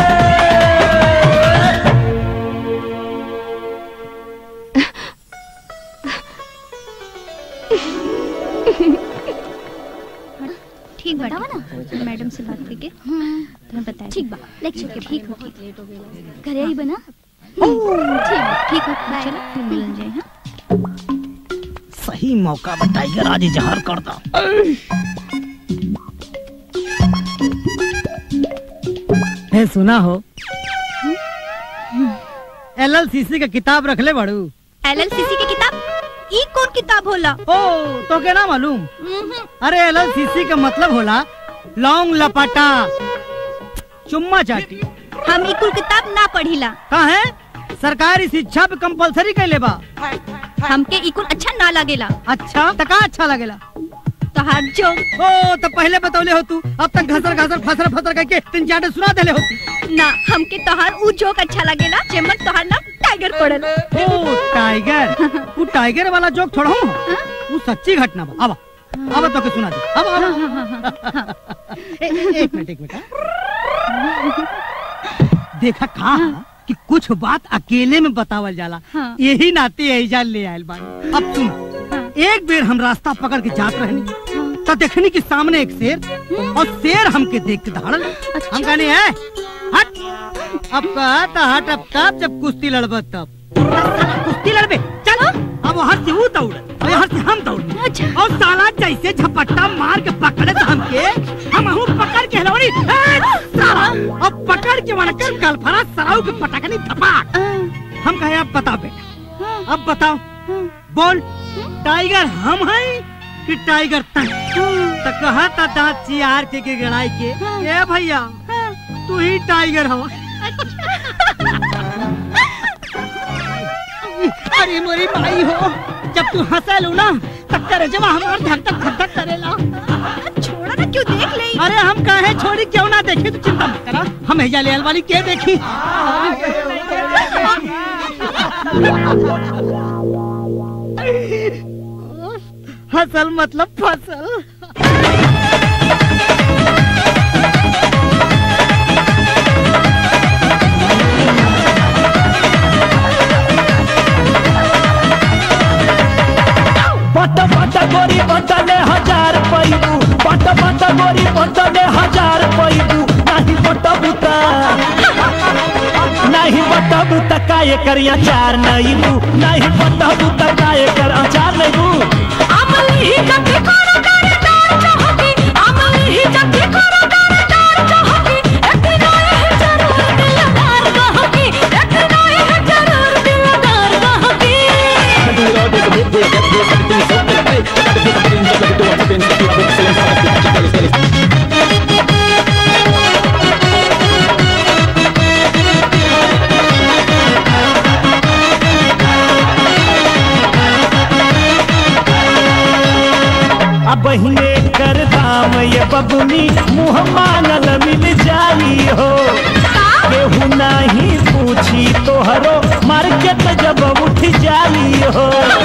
ठीक बा बतावा ना मैडम से बात करके तुम्हें बताया ठीक बा लेक्चर के ठीक हो ठीक करे ही बना ठीक बा, ठीक हो चलो फिर मिलन जाए हाँ सही मौका बताइए राजी जहर कर दो है सुना हो एलएलसीसी का किताब रख ले बड़ू एलएलसीसी की किताब ई कौन किताब होला ओ तो के ना मालूम अरे एलएलसीसी का मतलब होला लौंग लपाटा चुम्मा चाटी हम ई कुल किताब ना पढ़िला का है सरकारी शिक्षा पे कंपलसरी कैले बा हमके ई कुल अच्छा ना लागेला अच्छा तो का अच्छा लगेला तोहार जो ओ तो पहले बतौले हो तू अब तक घसर घसर फसर फसर करके तीन चार सुना देले होती ना हमके तोहार ऊ जोक अच्छा लगेला जेमन तोहार नाम टाइगर पड़ल ओ टाइगर वो टाइगर वाला जोक थोड़ा हूँ वो सच्ची घटना बा अब अब तो के सुना दे अब अब ए- एक मिनट एक मिनट हाँ। देखा कहा कि कुछ बात अकेले में बतावल जाला हाँ। यही नाते एजा ले आयल बानी अब सुन एक बेर हम रास्ता पकड़ के जात रहनी तो देखनी कि सामने एक शेर और शेर हमके देख के दहाड़ल हम कहनी है हट अब कहता हट अब तब जब कुश्ती लड़ब तब कुश्ती लड़बे चलो अब वहाँ से वो दौड़ और यहाँ से हम दौड़ और साला जैसे झपट्टा मार के पकड़े तो हमके हम हूँ पकड़ के हिलौनी ए, साला अब पकड़ के वड़कर कल फरा सराउ के पटकनी धपाक हम कहे अब बताओ बेटा अब बताओ बोल टाइगर हम हैं कि टाइगर तन तो कहा था दांत चियार के के गड़ाई के ए भैया तू ही टाइगर हवा अरे मोरी भाई हो जब तू हंसल ना तब तेरे जवा हमार धक धक धक धक करेला छोड़ा ना क्यों देख ले अरे हम कहे छोड़ी क्यों ना देखे तू चिंता मत करा हम हेजा ले वाली के देखी हसल मतलब फसल पट पट गोरी बटले हजार पैबू पट पट गोरी बटले हजार पैबू नाही बट बुता नाही बट बुता काय करिया चार नईबू नाही बट बुता काय कर अचार नईबू अमली ही जब करो दार दार चाहती अमली ही जब करो दार दार चाहती एक नए है जरूर दिलदार कहती एक नए है जरूर दिलदार अब बहिने कर दाम ये बबुनी मुँह मांगल मिल जाई हो केहू नहीं पूछी तोहरो मार्केट जब उठ जाई हो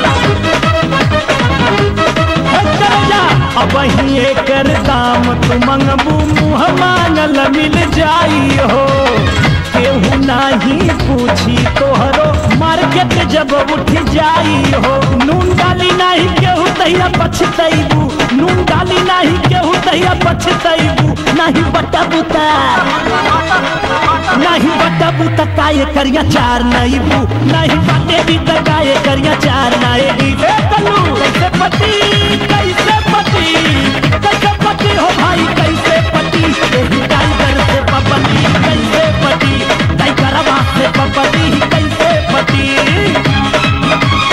हे कर जा, अब बहिने कर दाम तू मंगबू मुँह मांगल मिल जाई हो केहू नहीं पूछी तोहरो मार्केट जब उठ जाई हो नून डाली नहीं केहू तहिया पछतैबू नून डाली नहीं केहू तहिया पछतैबू नहीं बटा बुता नहीं बटा बुता काय करिया चार नईबू नहीं बाटे भी त काय करिया चार नईबी ए कल्लू कैसे पति कैसे पति कैसे पति हो भाई कैसे पति एही टाइगर से पपति कैसे पति टाइगरवा से पपति कैसे पति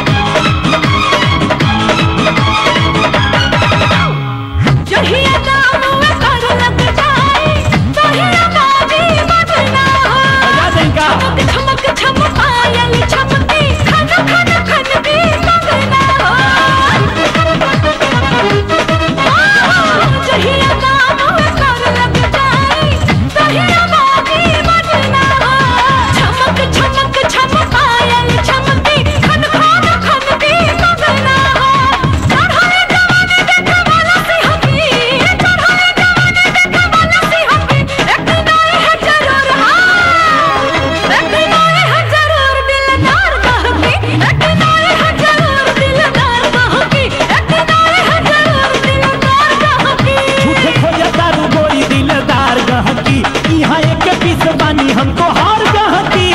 जहिया दाम में कर लग जाए तहिया बाजी बजना चमक चमक चमक आयल चमकी खन खन खन की मगना जहिया दाम में कर लग जाए तहिया बाजी बजना चमक चमक चमक आयल चमकी खन खन खन की मगना चढ़ाए जवानी देखे वाला सी हकी चढ़ाए जवानी देखे वाला सी हकी एक नए है जरूर हाँ एक नए है जरूर दिलदार कहकी एक नए है जरूर दिलदार कहकी एक नए है जरूर दिलदार कहकी झूठे खोया दारू गोरी दिलदार कहकी यहाँ एक पीस बानी हमको हार कहकी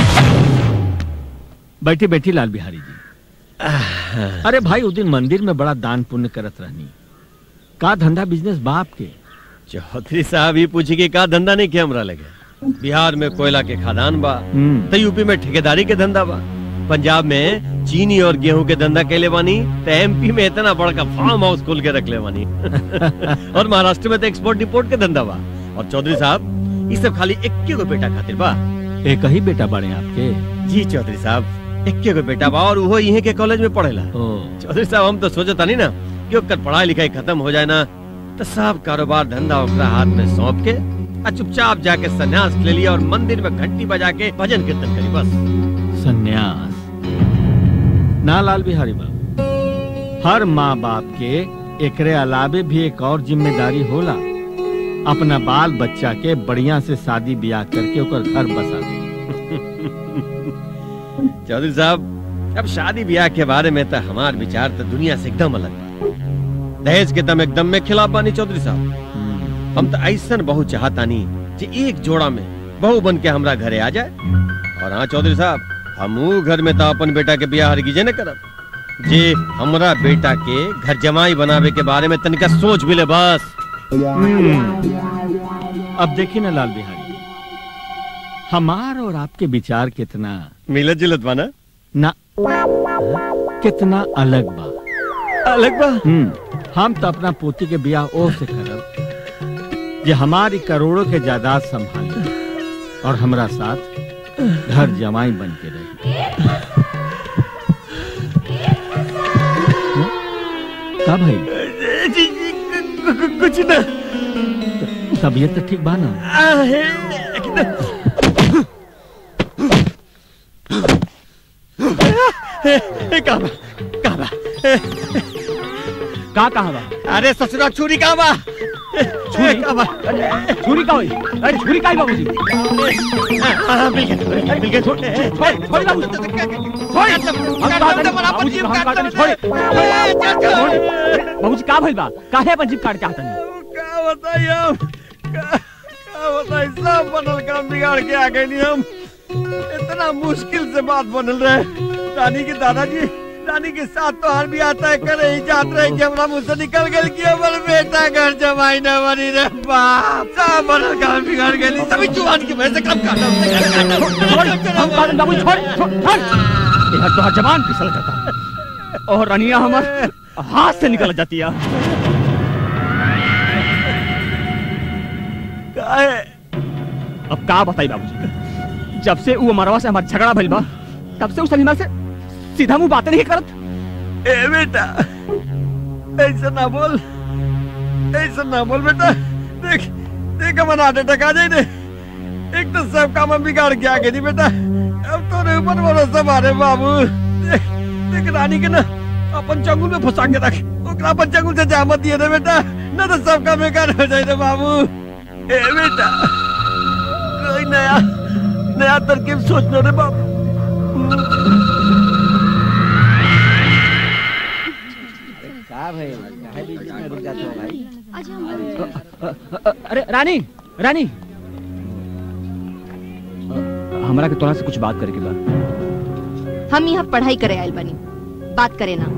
बैठी बैठी लाल बिहारी जी अरे भाई उस दिन मंदिर में बड़ा दान पुण्य करत रहनी का धंधा बिजनेस बाप के चौधरी साहब ही पूछी कि का धंधा नहीं किया हमरा लगे बिहार में कोयला के खदान बा हम्म। तो यूपी में ठेकेदारी के धंधा बा पंजाब में चीनी और गेहूं के धंधा कैले बानी तो एमपी में इतना बड़का फार्म हाउस खोल के रख ले बानी और महाराष्ट्र में तो एक्सपोर्ट इंपोर्ट के धंधा बा और चौधरी साहब ये सब खाली इक्के गो बेटा खातिर बा एक ही बेटा बड़े आपके जी चौधरी साहब इक्के गो बेटा बा और वो यहीं के कॉलेज में पढ़ेला ओ चौधरी साहब हम तो सोचता नहीं ना कि ओकर पढ़ाई लिखाई खत्म हो जाए ना तो सब कारोबार धंधा ओकरा हाथ में सौंप के आ चुपचाप जाके सन्यास ले लिया और मंदिर में घंटी बजा के भजन कीर्तन करी बस सन्यास ना लाल बिहारी बाबू हर माँ बाप के एकरे अलावे भी एक और जिम्मेदारी होला अपना बाल बच्चा के बढ़िया से शादी ब्याह करके ओकर घर बसा दे चौधरी साहब अब शादी ब्याह के बारे में तो हमार विचार तो दुनिया से एकदम अलग बा। दहेज के दम एकदम में खिलाफ बानी चौधरी साहब हम तो ऐसा बहु चाहतानी कि एक जोड़ा में बहू बन के हमरा घरे आ जाए और हाँ चौधरी साहब हमू घर में तो अपन बेटा के ब्याह हरगिजे न करब जे हमरा बेटा के घर जमाई बनावे के बारे में तनिका सोच भी ले बस अब देखिए ना लाल बिहारी हमार और आपके विचार कितना मिलत जुलत बाना ना कितना अलग बा अलग बा हम्म हम तो अपना पोती के ब्याह ओ से करब जे हमारी करोड़ों के जायदाद संभाल और हमरा साथ घर जमाई बन के रहे का भाई कुछ ना तबीयत तो ठीक बा ना काबा काबा का कहा बा अरे ससुरा छुरी काबा छुरी काबा छुरी का होई अरे छुरी का है बाबूजी हां मिल गया मिल गया छोड़ छोड़ छोड़ बाबूजी छोड़ हम काटन बाबूजी हम काटन छोड़ बाबूजी का भइल बा काहे अपन जीप काट के आतन का बताइए हम का का बताइए सब बनल काम बिगाड़ के आ गए नहीं हम इतना मुश्किल से बात बनल रहे रानी के दादाजी रानी के साथ तो हर भी आता है करे ही जात रहे कि हमरा मुंह से निकल गए कि हमर बेटा घर जमाई न बनी रे बाप सब बनल काम बिगाड़ गए सभी जुआन की वजह से कम काटा छोड़ हम काटन बाबूजी छोड़ छोड़ छोड़ यार तो जवान फिसल जाता और रनिया हमर हाथ से निकल जाती है काहे अब का बताई बाबूजी जब से वो मरवा से हमार झगड़ा भइल बा तब से उस सलीमा से सीधा मुंह बातें नहीं करत ए बेटा ऐसा ना बोल ऐसा ना बोल बेटा देख देख हमारा हार्ट अटैक आ जाए ने एक तो सब काम हम बिगाड़ के आगे नहीं बेटा अब तो रे ऊपर भरोसा मारे बाबू देख देख रानी के ना अपन चंगुल में फंसा के रख ओकरा अपन चंगुल से जामत दिए रे बेटा ना तो सब काम बेकार हो जाए रे बाबू ए बेटा कोई नया नया तरकीब सोच लो रे बाबू का भाई काहे बीच में रुक जाते हो भाई अरे रानी रानी हमरा के तोरा से कुछ बात करे के बा हम यहाँ पढ़ाई करे आयल बनी बात करे ना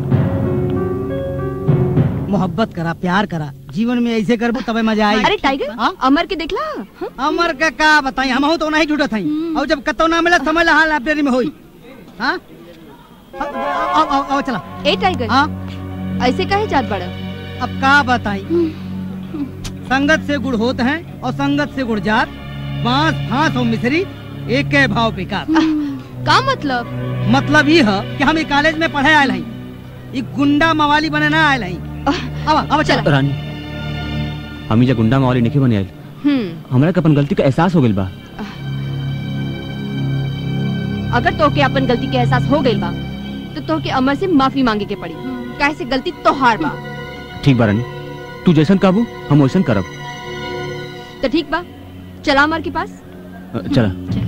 मोहब्बत करा प्यार करा जीवन में ऐसे करबो तबे मजा आई अरे टाइगर अमर के देखला अमर का का बताई हम तो नहीं जुटत हई और जब कतो ना मिला समझ ला लाइब्रेरी में होई हां आओ आओ आओ चला ए टाइगर हाँ ऐसे काहे जात बड़ा अब का बताई संगत से गुड़ होत हैं और संगत से गुड़ जात बांस फांस और मिश्री एक के भाव पिका का मतलब मतलब ये है कि हम एक कॉलेज में पढ़े आयल हई ई गुंडा मवाली बने ना आयल हई अब अब चला रानी हम जा गुंडा मावली नहीं बने आइल हम्म हमरा के अपन गलती का एहसास हो गइल बा अगर तोके अपन गलती के एहसास हो गइल बा तो तोके अमर से माफी मांगे के पड़ी काहे से गलती तोहार बा ठीक बा रानी तू जैसन काबू हम वैसन करब तो ठीक बा चला अमर के पास अ, चला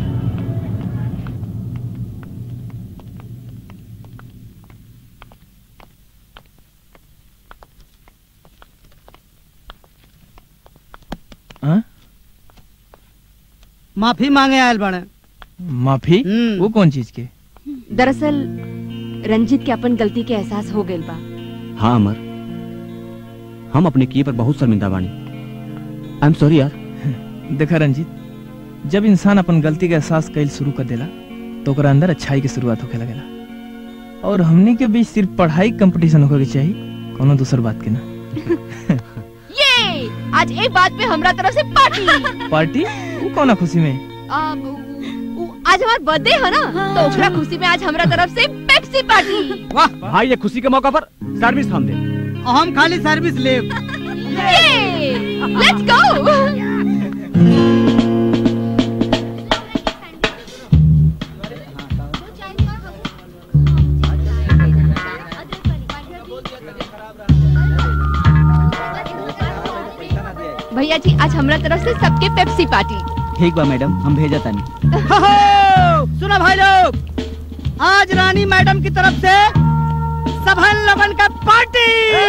माफी मांगे आयल बने माफी वो कौन चीज के दरअसल रंजीत के अपन गलती के एहसास हो गइल बा हाँ अमर हम अपने किए पर बहुत शर्मिंदा बानी आई एम सॉरी यार देखा रंजीत जब इंसान अपन गलती का एहसास कैल शुरू कर देला तो ओकरा अंदर अच्छाई की शुरुआत होके लगेला और हमने के बीच सिर्फ पढ़ाई कंपटीशन होके के चाहिए कोनो दूसर बात के ना ये आज एक बात पे हमरा तरफ से पार्टी पार्टी वो कौन खुशी में आ, उ- उ- आज हमार बर्थडे है ना तो ओकरा खुशी में आज हमरा तरफ से पेप्सी पार्टी वाह भाई ये खुशी के मौका पर सर्विस हम दे और हम खाली सर्विस ले लेट्स गो भैया जी आज हमरा तरफ से सबके पेप्सी पार्टी ठीक बा मैडम हम भेजा तानी हो, हो, सुनो भाई लोग आज रानी मैडम की तरफ से सबहन लोगन का पार्टी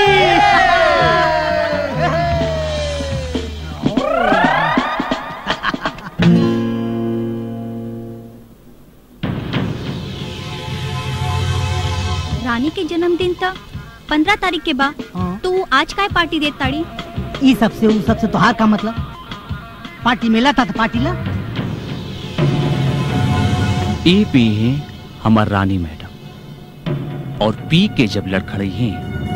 रानी के जन्मदिन था पंद्रह तारीख के बाद हाँ। तू आज काय पार्टी देत ताड़ी ई सबसे ऊ सबसे तोहार का मतलब पार्टी मिला था तो पार्टी ला ए पी है हमार रानी मैडम और पी के जब लड़खड़े हैं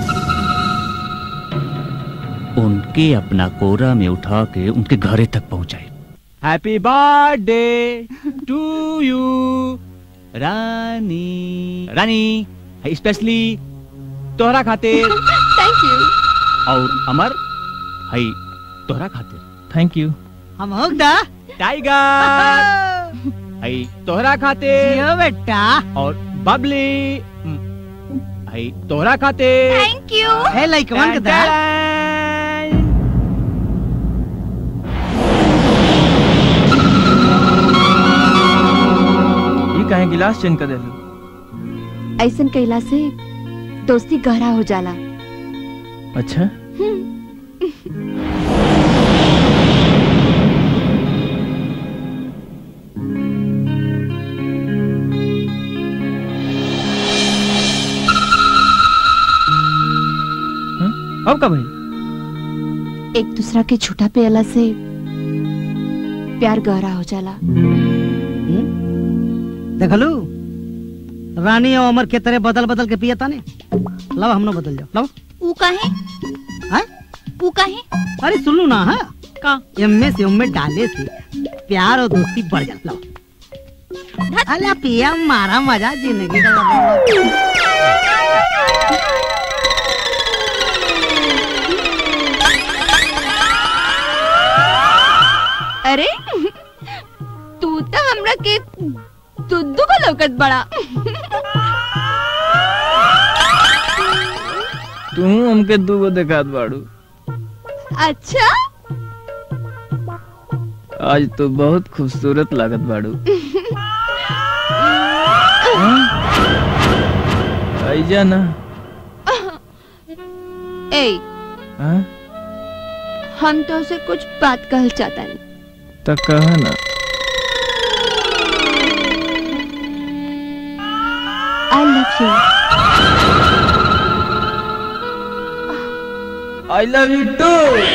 उनके अपना कोरा में उठा के उनके घरे तक पहुंचाए हैप्पी बर्थडे टू यू रानी रानी स्पेशली तोहरा खातिर थैंक यू और अमर हई तोहरा खातिर थैंक यू हम होग दा टाइगर हई तोहरा खातिर जियो बेटा और बबली हई तोहरा खातिर थैंक यू ए लइकवन के दा ये काहे गिलास चेंज कर देलू ऐसन कहला से दोस्ती गहरा हो जाला अच्छा हाँ? अब का भाई एक दूसरा के झूठा पियला से प्यार गहरा हो जाला देखलू रानी और अमर के तरह बदल बदल के पिया ताने लाओ हम बदल जाओ लाओ ऊ काहे हैं? ऊ काहे अरे सुनू ना हाँ का एम्मे से उम्मे डाले से प्यार और दोस्ती बढ़ जा लाओ अला पिया मारा मजा जिंदगी का अरे तू तो हमरा के दुद्दू को लौकत बड़ा तू हमके दूगो देखात बाड़ू अच्छा आज तो बहुत खूबसूरत लागत बाड़ू आइजा ना ए हाँ? हम तो उसे कुछ बात कहल चाहता नहीं तो कहा ना I love you I love you too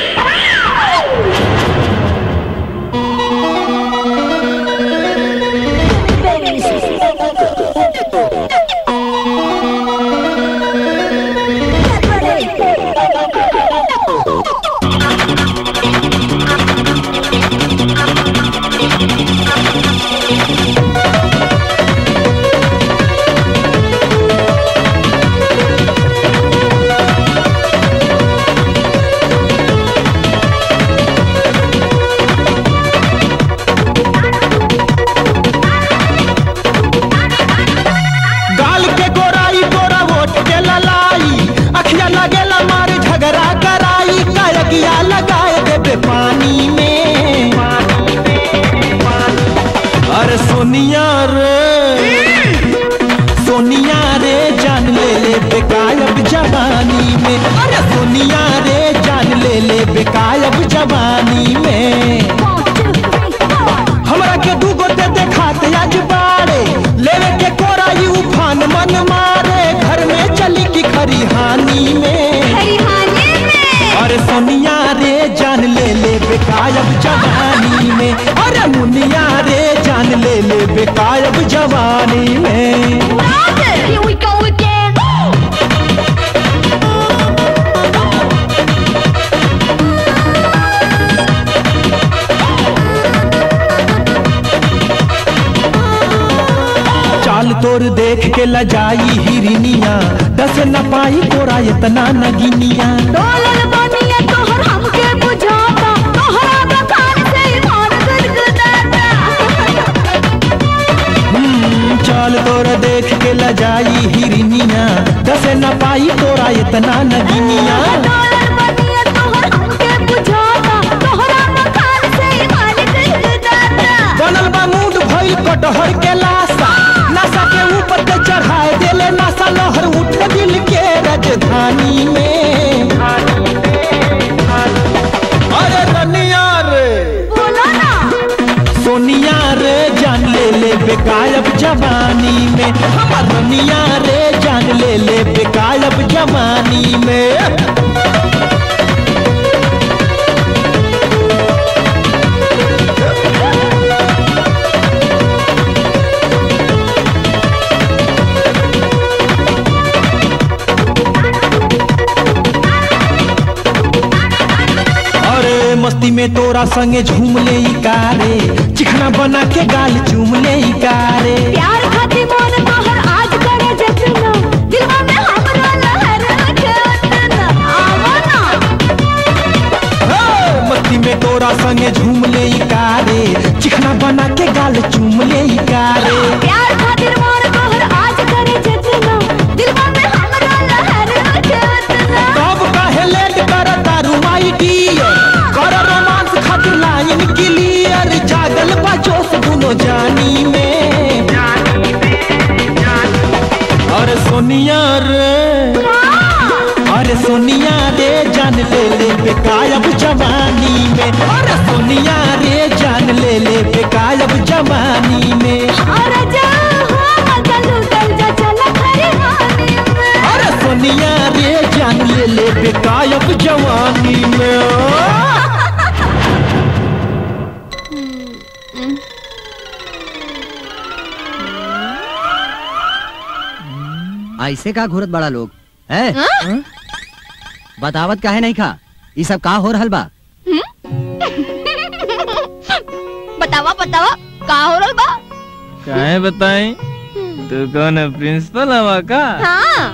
गाल के गोराई गोरा वोट के ललाई अखिया लगेला मारे झगड़ा कराई कायकिया लगाए देबे पानी में अरे सोनिया रे सोनिया रे जान ले ले बेकायब जवानी में अरे सोनिया रे जान ले ले बेकायब जवानी में हमरा के दूगो दे दे खाते आज बाड़े लेवे के कोरा यू उफान मन मारे घर में चली की खरिहानी में अरे सोनिया रे जान ले ले बेकायब जवानी में अरे मुनिया रे जान ले ले बेकायब जवानी में Here we go again. चाल तो तोर देख के लजाई हिरनिया दस न पाई तोरा इतना नगिनिया डोलल बनिया तोहर हमके बुझाता तोहरा बखान से ईमान गदगदाता हम्म, चल तोर देख के लजाई हिरनिया दस न पाई तोरा इतना नगिनिया डोलल बनिया तोहर हमके बुझाता तोहरा बखान से ईमान गदगदाता बनल बा मूड भइल कटहर के लाशा नशा के ऊपर के चढ़ाए देले नशा लहर उठे दिल के राजधानी में अरे रनिया रे बोलो ना सोनिया रे जान ले ले बेकायब जवानी में हमर रनिया रे जान ले ले बेकायब जवानी में अरे मस्ती में तोरा संगे झूम ले ई कारे चिकना बना के गाल चूम ले ई कारे प्यार खातिर मन तोहर आज करे जतना दिलवा में हमरा लहर रखे उतना आवा ना हे, मस्ती में तोरा संगे झूम ले ई कारे चिकना बना के गाल चूम ले ई कारे प्यार खातिर मन तोहर आज करे जतना दिलवा में हमरा लहर रखे उतना कब काहे लेट कर तारू माई डियर कर रोमांस खातिर लाइन क्लियर जागल बा जोश दुनो जानी में अरे सोनिया रे अरे सोनिया रे जान ले ले बेकायब जवानी में अरे सोनिया रे जान ले ले बेकायब जवानी में अरे जा हो मगल उतर जा चला खरी वानी में अरे सोनिया रे जान ले ले बेकायब जवानी में ऐसे का घूरत बड़ा लोग है बतावत काहे नहीं खा ये सब का हो रहल बा बतावा बतावा का हो रहा बा काहे बताई तू कौन है प्रिंसिपल हवा का हाँ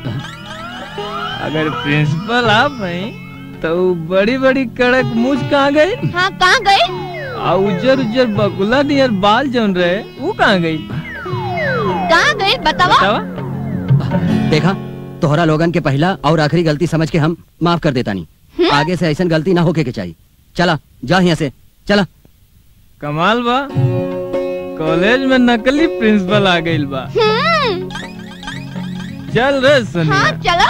अगर प्रिंसिपल आप हैं तो उ बड़ी बड़ी कड़क मूछ कहाँ गई हाँ कहाँ गए आ उजर उजर बकुला नियर बाल जौन रहे वो कहाँ गई कहाँ गए बतावा बतावा देखा तोहरा लोगन के पहला और आखिरी गलती समझ के हम माफ कर देता नहीं आगे से ऐसा गलती ना होके के चाहिए चला जा यहाँ से चला कमाल बा कॉलेज में नकली प्रिंसिपल आ गई बा हम्म, चल रे सोनिया हाँ चलो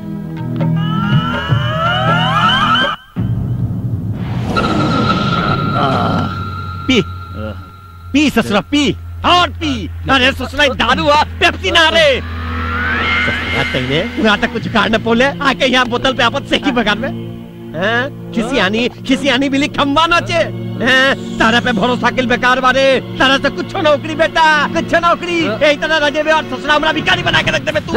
पी पी ससुरा पी और पी अरे ससुरा दारू आ पेप्सी ना रे ससुरा तेरे यहाँ तक कुछ कारण पोले आके यहाँ बोतल पे आपत से की बगान में हैं? खिसी आनी खिसी आनी बिली खम्बा नाचे हैं? तारा पे भरोसा किल बेकार बारे तारा से कुछ नौकरी बेटा कुछ नौकरी यही तरह रजे में और ससुरा हमरा भिखारी बना के रख दे बे तू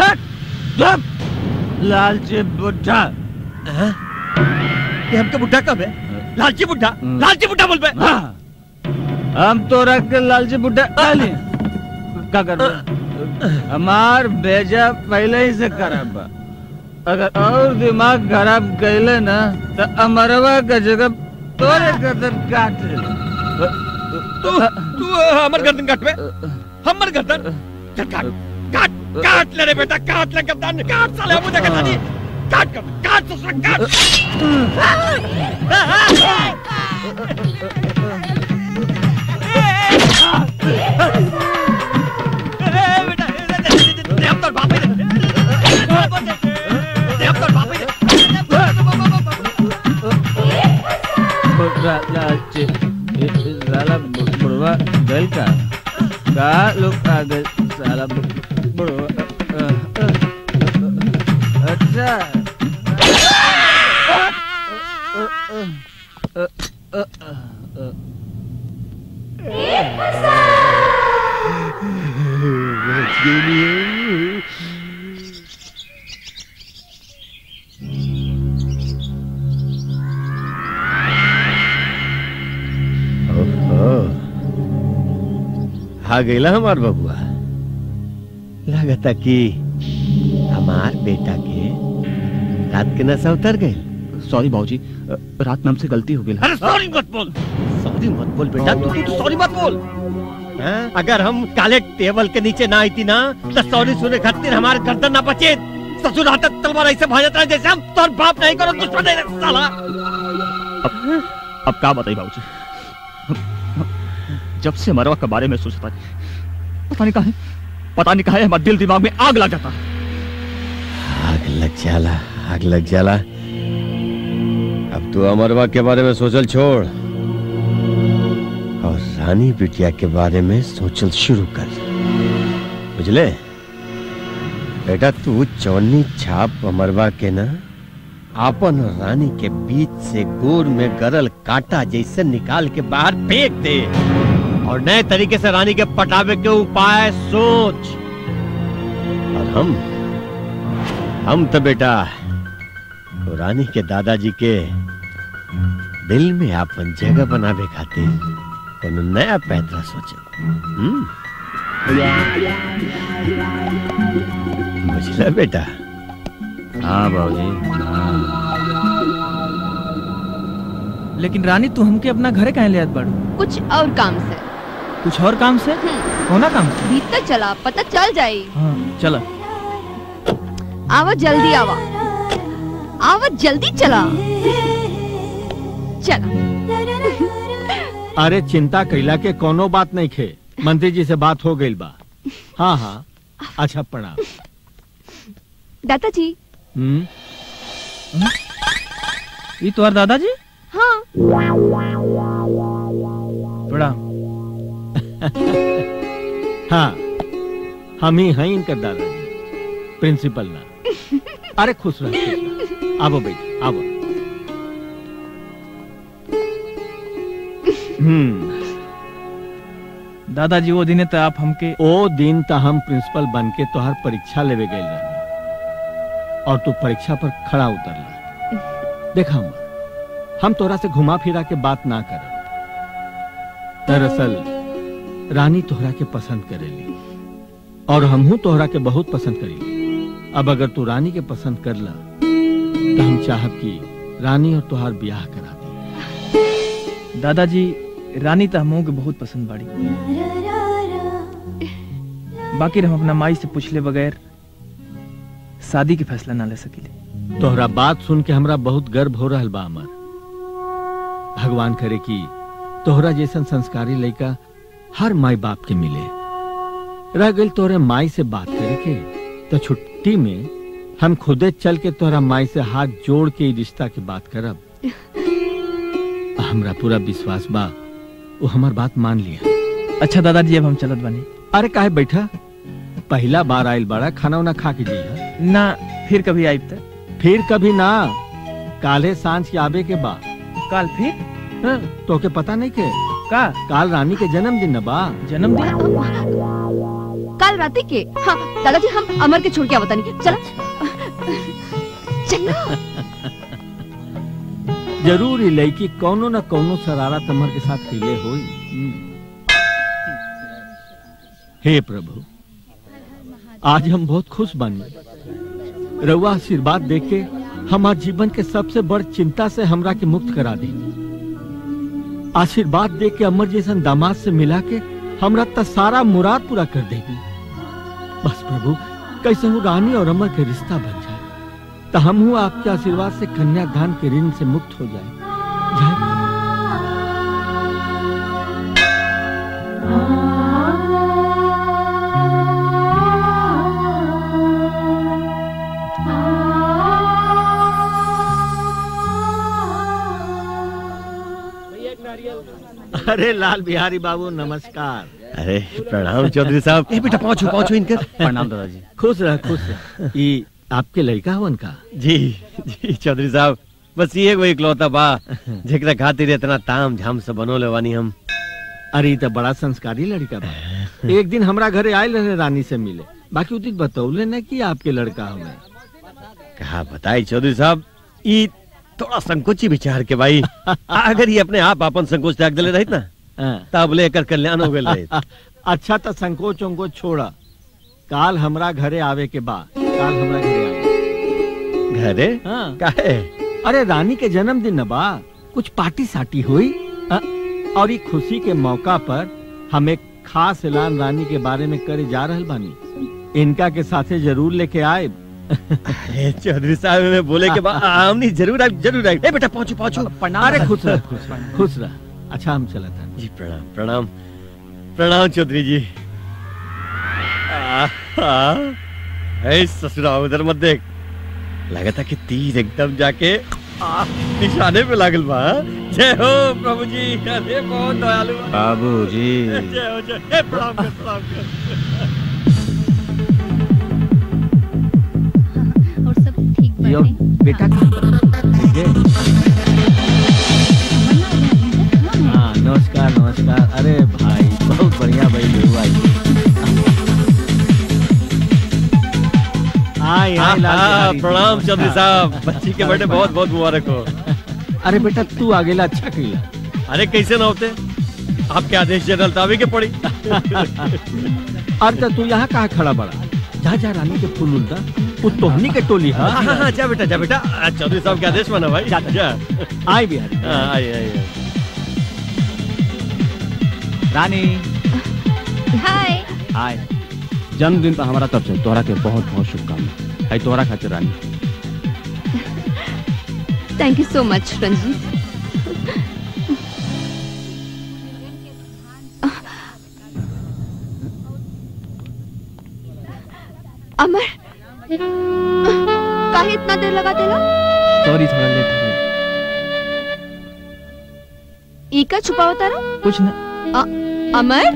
लालची बुढ़ा हैं? ये हमके बुढ़ा कब है लालची बुढ़ा लालची बुढ़ा बोल पे हम तो रख के लालची बुढ़ा डाली का कर हमार बेजा पहले ही से खराब बा अगर और दिमाग खराब कैले ना तो अमरवा का जगह तोरे कदर काट ले तू तू हमर गर्दन काट बे हमर गर्दन चल काट काट काट ले रे बेटा काट ले गर्दन काट साले मुझे कहता नहीं काट कर काट ससुरा लालची साला बुढ़वा गल का का लोग आ गए साला बुढ़वा अच्छा आ गईला हमार बबुआ लगता कि हमार बेटा के रात के नशा उतर गए सॉरी बाबूजी रात में हमसे गलती हो गई अरे सॉरी मत बोल सॉरी मत बोल बेटा तू तू सॉरी मत बोल हाँ? अगर हम काले टेबल के नीचे ना आई थी ना तो सॉरी सुने खातिर हमारे गर्दन ना बचे ससुर हाथ तलवार ऐसे भाजता है जैसे हम तोर बाप नहीं करो दुश्मन है साला अब क्या बताई बाबूजी जब से मरवा के बारे में सोचता है पता नहीं कहा पता नहीं कहा हमारे दिल दिमाग में आग लग जाता आग लग जाला आग लग जाला अब तू अमरवा के बारे में सोचल छोड़ और रानी बिटिया के बारे में सोचल शुरू कर बुझले बेटा तू चौनी छाप अमरवा के ना आपन और रानी के बीच से गोर में गरल कांटा जैसे निकाल के बाहर फेंक दे और नए तरीके से रानी के पटावे के उपाय सोच और हम हम तो बेटा तो रानी के दादाजी के दिल में आपन जगह बनावे खातिर कोनो नया पैतरा सोचो हम्म? बुझला बेटा हाँ बाबूजी लेकिन रानी तू हमके अपना घरे कहे ले आत बाड़ू कुछ और काम से कुछ और काम से होना काम से भीतर चला पता चल जाए हाँ चला आवा जल्दी आवा आवा जल्दी चला चला अरे चिंता कैला के कोनो बात नहीं खे मंत्री जी से बात हो गई बा हाँ हाँ अच्छा प्रणाम दादाजी हम्म ये तुम्हार दादाजी हाँ प्रणाम हाँ हम ही हैं इनका दादाजी प्रिंसिपल ना अरे खुश रह खुश रह। आबो बेटा आबो हम्म दादाजी वो दिन तो आप हमके ओ दिन तो हम प्रिंसिपल बन के तोहर परीक्षा लेवे गए रहनी और तू परीक्षा पर खड़ा उतरला देखा हम हम तोरा से घुमा फिरा के बात ना कर दरअसल रानी तोहरा के पसंद करेली और हमहू तोहरा के बहुत पसंद करेली अब अगर तू रानी के पसंद कर ला तो हम चाहब कि रानी और तोहार ब्याह करा दे दादाजी रानी तो हमों के बहुत पसंद बाड़ी बाकी हम अपना माई से पूछले बगैर शादी के फैसला ना ले सकीले तोहरा बात सुन के हमरा बहुत गर्व हो रहल बा अमर भगवान करे कि तोहरा जैसन संस्कारी लड़का हर माई बाप के मिले रह गई तोहरे माई से बात करे के तो छुट्टी में हम खुदे चल के तोहरा माई से हाथ जोड़ के ई रिश्ता की बात करब हमरा पूरा विश्वास बा वो हमार बात मान लिया अच्छा दादाजी अब हम चलत बनी अरे काहे बैठा पहला बार आयल बड़ा खाना उना खा के जी ना फिर कभी आइब तक फिर कभी ना काले सांझ के आबे के बाद काल फिर हाँ, तो के पता नहीं के का काल रानी के जन्मदिन न बा जन्मदिन कल रात के हाँ दादाजी हम अमर के छोड़ के आवता नहीं चला चलो जरूर ही लड़की कौनो न कौनो शरारत अमर के साथ खेले होई हम्म। हे प्रभु आज हम बहुत खुश बनी रउआ आशीर्वाद देके हमार जीवन के सबसे बड़ चिंता से हमरा के मुक्त करा दी आशीर्वाद दे के अमर जैसन दामाद से मिला के हमरा त सारा मुराद पूरा कर देगी बस प्रभु कैसे हूँ रानी और अमर के रिश्ता बन जाए तो हम हूँ आपके आशीर्वाद से कन्यादान के ऋण से मुक्त हो जाए जय अरे लाल बिहारी बाबू नमस्कार अरे प्रणाम चौधरी साहब ए बेटा पहुंचो पहुंचो इनकर प्रणाम दादाजी खुश रह खुश रह ई आपके लड़का हवन का जी जी चौधरी साहब बस ये एगो इकलौता बा जेकरा खातिर इतना ताम झाम से बनोले वानी हम अरे ई तो बड़ा संस्कारी लड़का बा एक दिन हमरा घरे आयल रहे रानी से मिले बाकी उ दिन बतौले न कि आपके लड़का हमें कहा बताई चौधरी साहब ई थोड़ा संकोची विचार के भाई अगर ये अपने आप अपन संकोच त्याग दिले रहित ना हाँ। तब लेकर कल्याण हो गए रहित अच्छा तो संकोच उंकोच छोड़ा काल हमरा घरे आवे के बा काल हमरा घरे आवे घरे हाँ काहे अरे रानी के जन्मदिन न बा कुछ पार्टी साटी हुई अ, और ई खुशी के मौका पर हम एक खास ऐलान रानी के बारे में करे जा रहल बानी इनका के साथे जरूर लेके आए अरे चौधरी साहब में बोले के बाद हमनी जरूर आए जरूर आए ए बेटा पहुंचो पहुंचो अरे खुश रह खुश रह खुश रह अच्छा हम चला था जी प्रणाम प्रणाम प्रणाम चौधरी जी आ, आ, ए ससुरा उधर मत देख लगा था कि तीर एकदम जाके आ, निशाने पे लागल बा हाँ? जय हो प्रभु जी अरे बहुत दयालु बा। बाबूजी जय हो जय ए, प्रणाम कर प्रणाम कर और सब ठीक यो बाटे बेटा ठीक है हाँ नमस्कार नमस्कार अरे भाई बहुत बढ़िया भाई बेहुआ आई हाँ, आई लाल हाँ, बिहारी, प्रणाम चौधरी नमस्कार। साहब बच्ची के बर्थडे बहुत बहुत मुबारक हो अरे बेटा तू आगेला अच्छा किला अरे कैसे ना होते आपके आदेश जनरल ताबे के पड़ी अरे तो तू यहाँ कहाँ खड़ा बड़ा जा जा रानी के फूल उल्टा वो तोहनी के टोली हाँ हाँ है हाँ जा बेटा जा बेटा आ, चौधरी साहब के आदेश माना भाई जा जा आई बिहारी हाँ, आई आई आई। रानी हाय हाय जन्मदिन पर हमारा तरफ से तोहरा के बहुत बहुत शुभकामना है तोहरा खातिर रानी thank you so much Ranjit अमर काहे इतना देर लगा देला सॉरी थोड़ा लेट हो गया ई का छुपावा तारा कुछ ना अ- अमर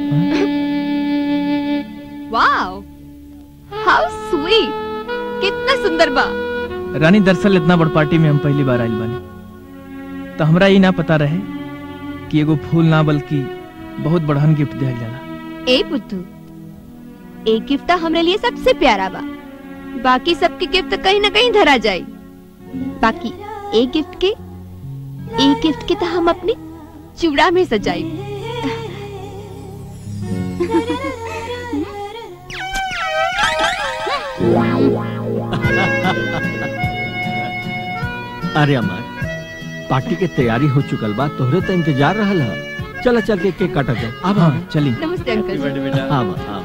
वाओ हाउ स्वीट कितना सुंदर बा रानी दरअसल इतना बड़ पार्टी में हम पहली बार आइल बानी तो हमरा ये ना पता रहे कि एगो फूल ना बल्कि बहुत बड़हन गिफ्ट दिया जाला ए पुत्तू एक गिफ्ट तो हमरे लिए सबसे प्यारा बा बाकी सबके गिफ्ट कहीं ना कहीं धरा जाए बाकी एक गिफ्ट के एक गिफ्ट के तो हम अपने चूड़ा में सजाई अरे अमर पार्टी के तैयारी हो चुकल बा तोहरे तो इंतजार रहल है चल चल के केक काटा जाए अब हाँ चली नमस्ते अंकल जी। बेटा हाँ बा, हाँ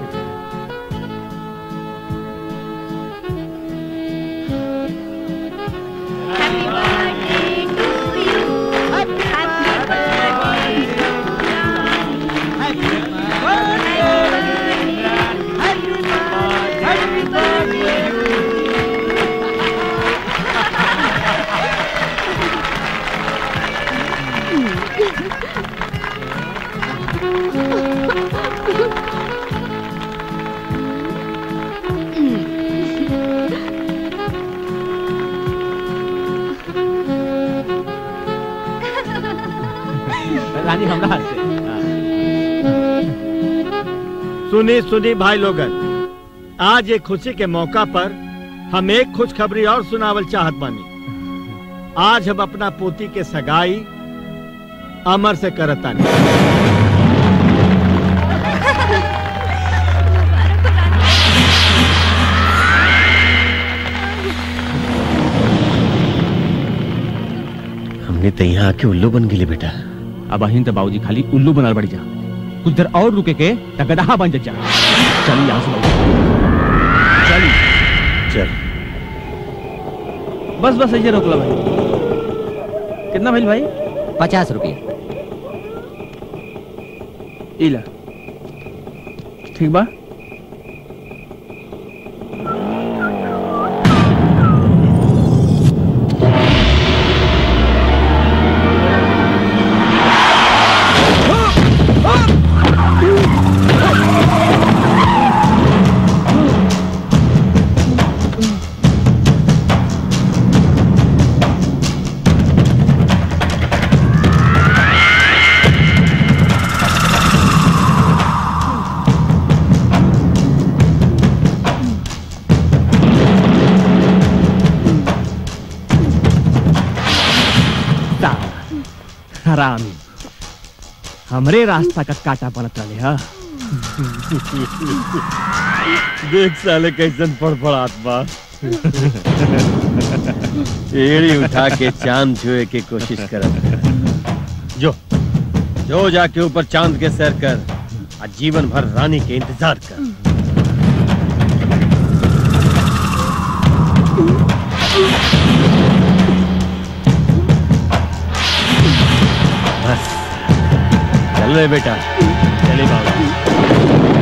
रानी हमरा हाथ से हाँ। सुनी सुनी भाई लोगन आज एक खुशी के मौका पर हम एक खुशखबरी और सुनावल चाहत बानी आज हम अपना पोती के सगाई अमर से करतानी हमने तो यहाँ आके उल्लू बन गेले बेटा अब अहिन तो बाबूजी खाली उल्लू बनल बढ़ जा कुछ देर और रुके के त गदहा बन जा चली यहाँ से बाबूजी चली चल बस बस ऐसे रोकला भाई कितना भइल भाई पचास रुपये इला ठीक बा हरामी हमरे रास्ता का काटा बनत रहे हा देख साले कैसन फड़फड़ात बा एड़ी उठा के चांद छुए के कोशिश करत जो जो जाके ऊपर चांद के सैर कर आ जीवन भर रानी के इंतजार कर बस चल रे बेटा चले बाबा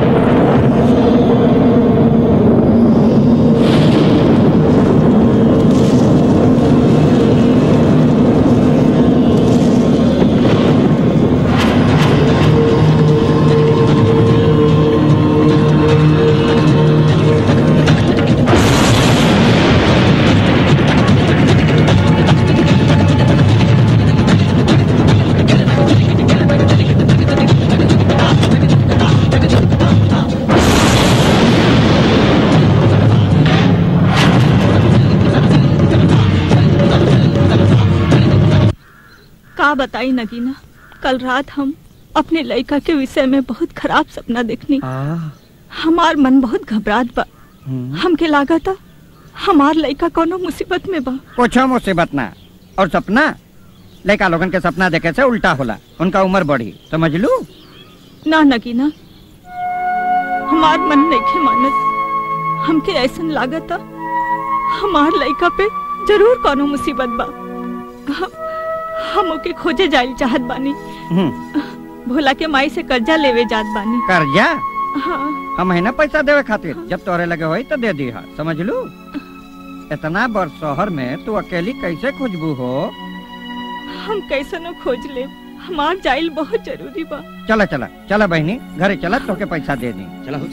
का बताई नगीना कल रात हम अपने लड़का के विषय में बहुत खराब सपना देखनी हमार मन बहुत घबरात बा हमके लागता हमार लड़का कोनो मुसीबत में बा कुछ मुसीबत ना और सपना लड़का लोगन के सपना देखे से उल्टा होला उनका उम्र बढ़ी समझ लू ना नगीना हमार मन नहीं मानत हमके ऐसन लागता हमार लड़का पे जरूर कोनो मुसीबत बा हम, हम ओके खोजे जाइल चाहत बानी भोला के माई से कर्जा लेवे जात बानी कर्जा हाँ हम महीना पैसा देवे खातिर जब तोरे लगे होई तो दे दी समझ लू इतना बड़ शहर में तू अकेली कैसे खोजबू हो हम कैसनो खोज ले हमार जाइल बहुत जरूरी बा चला चला चला बहनी घरे चला तोके पैसा दे दी चला हो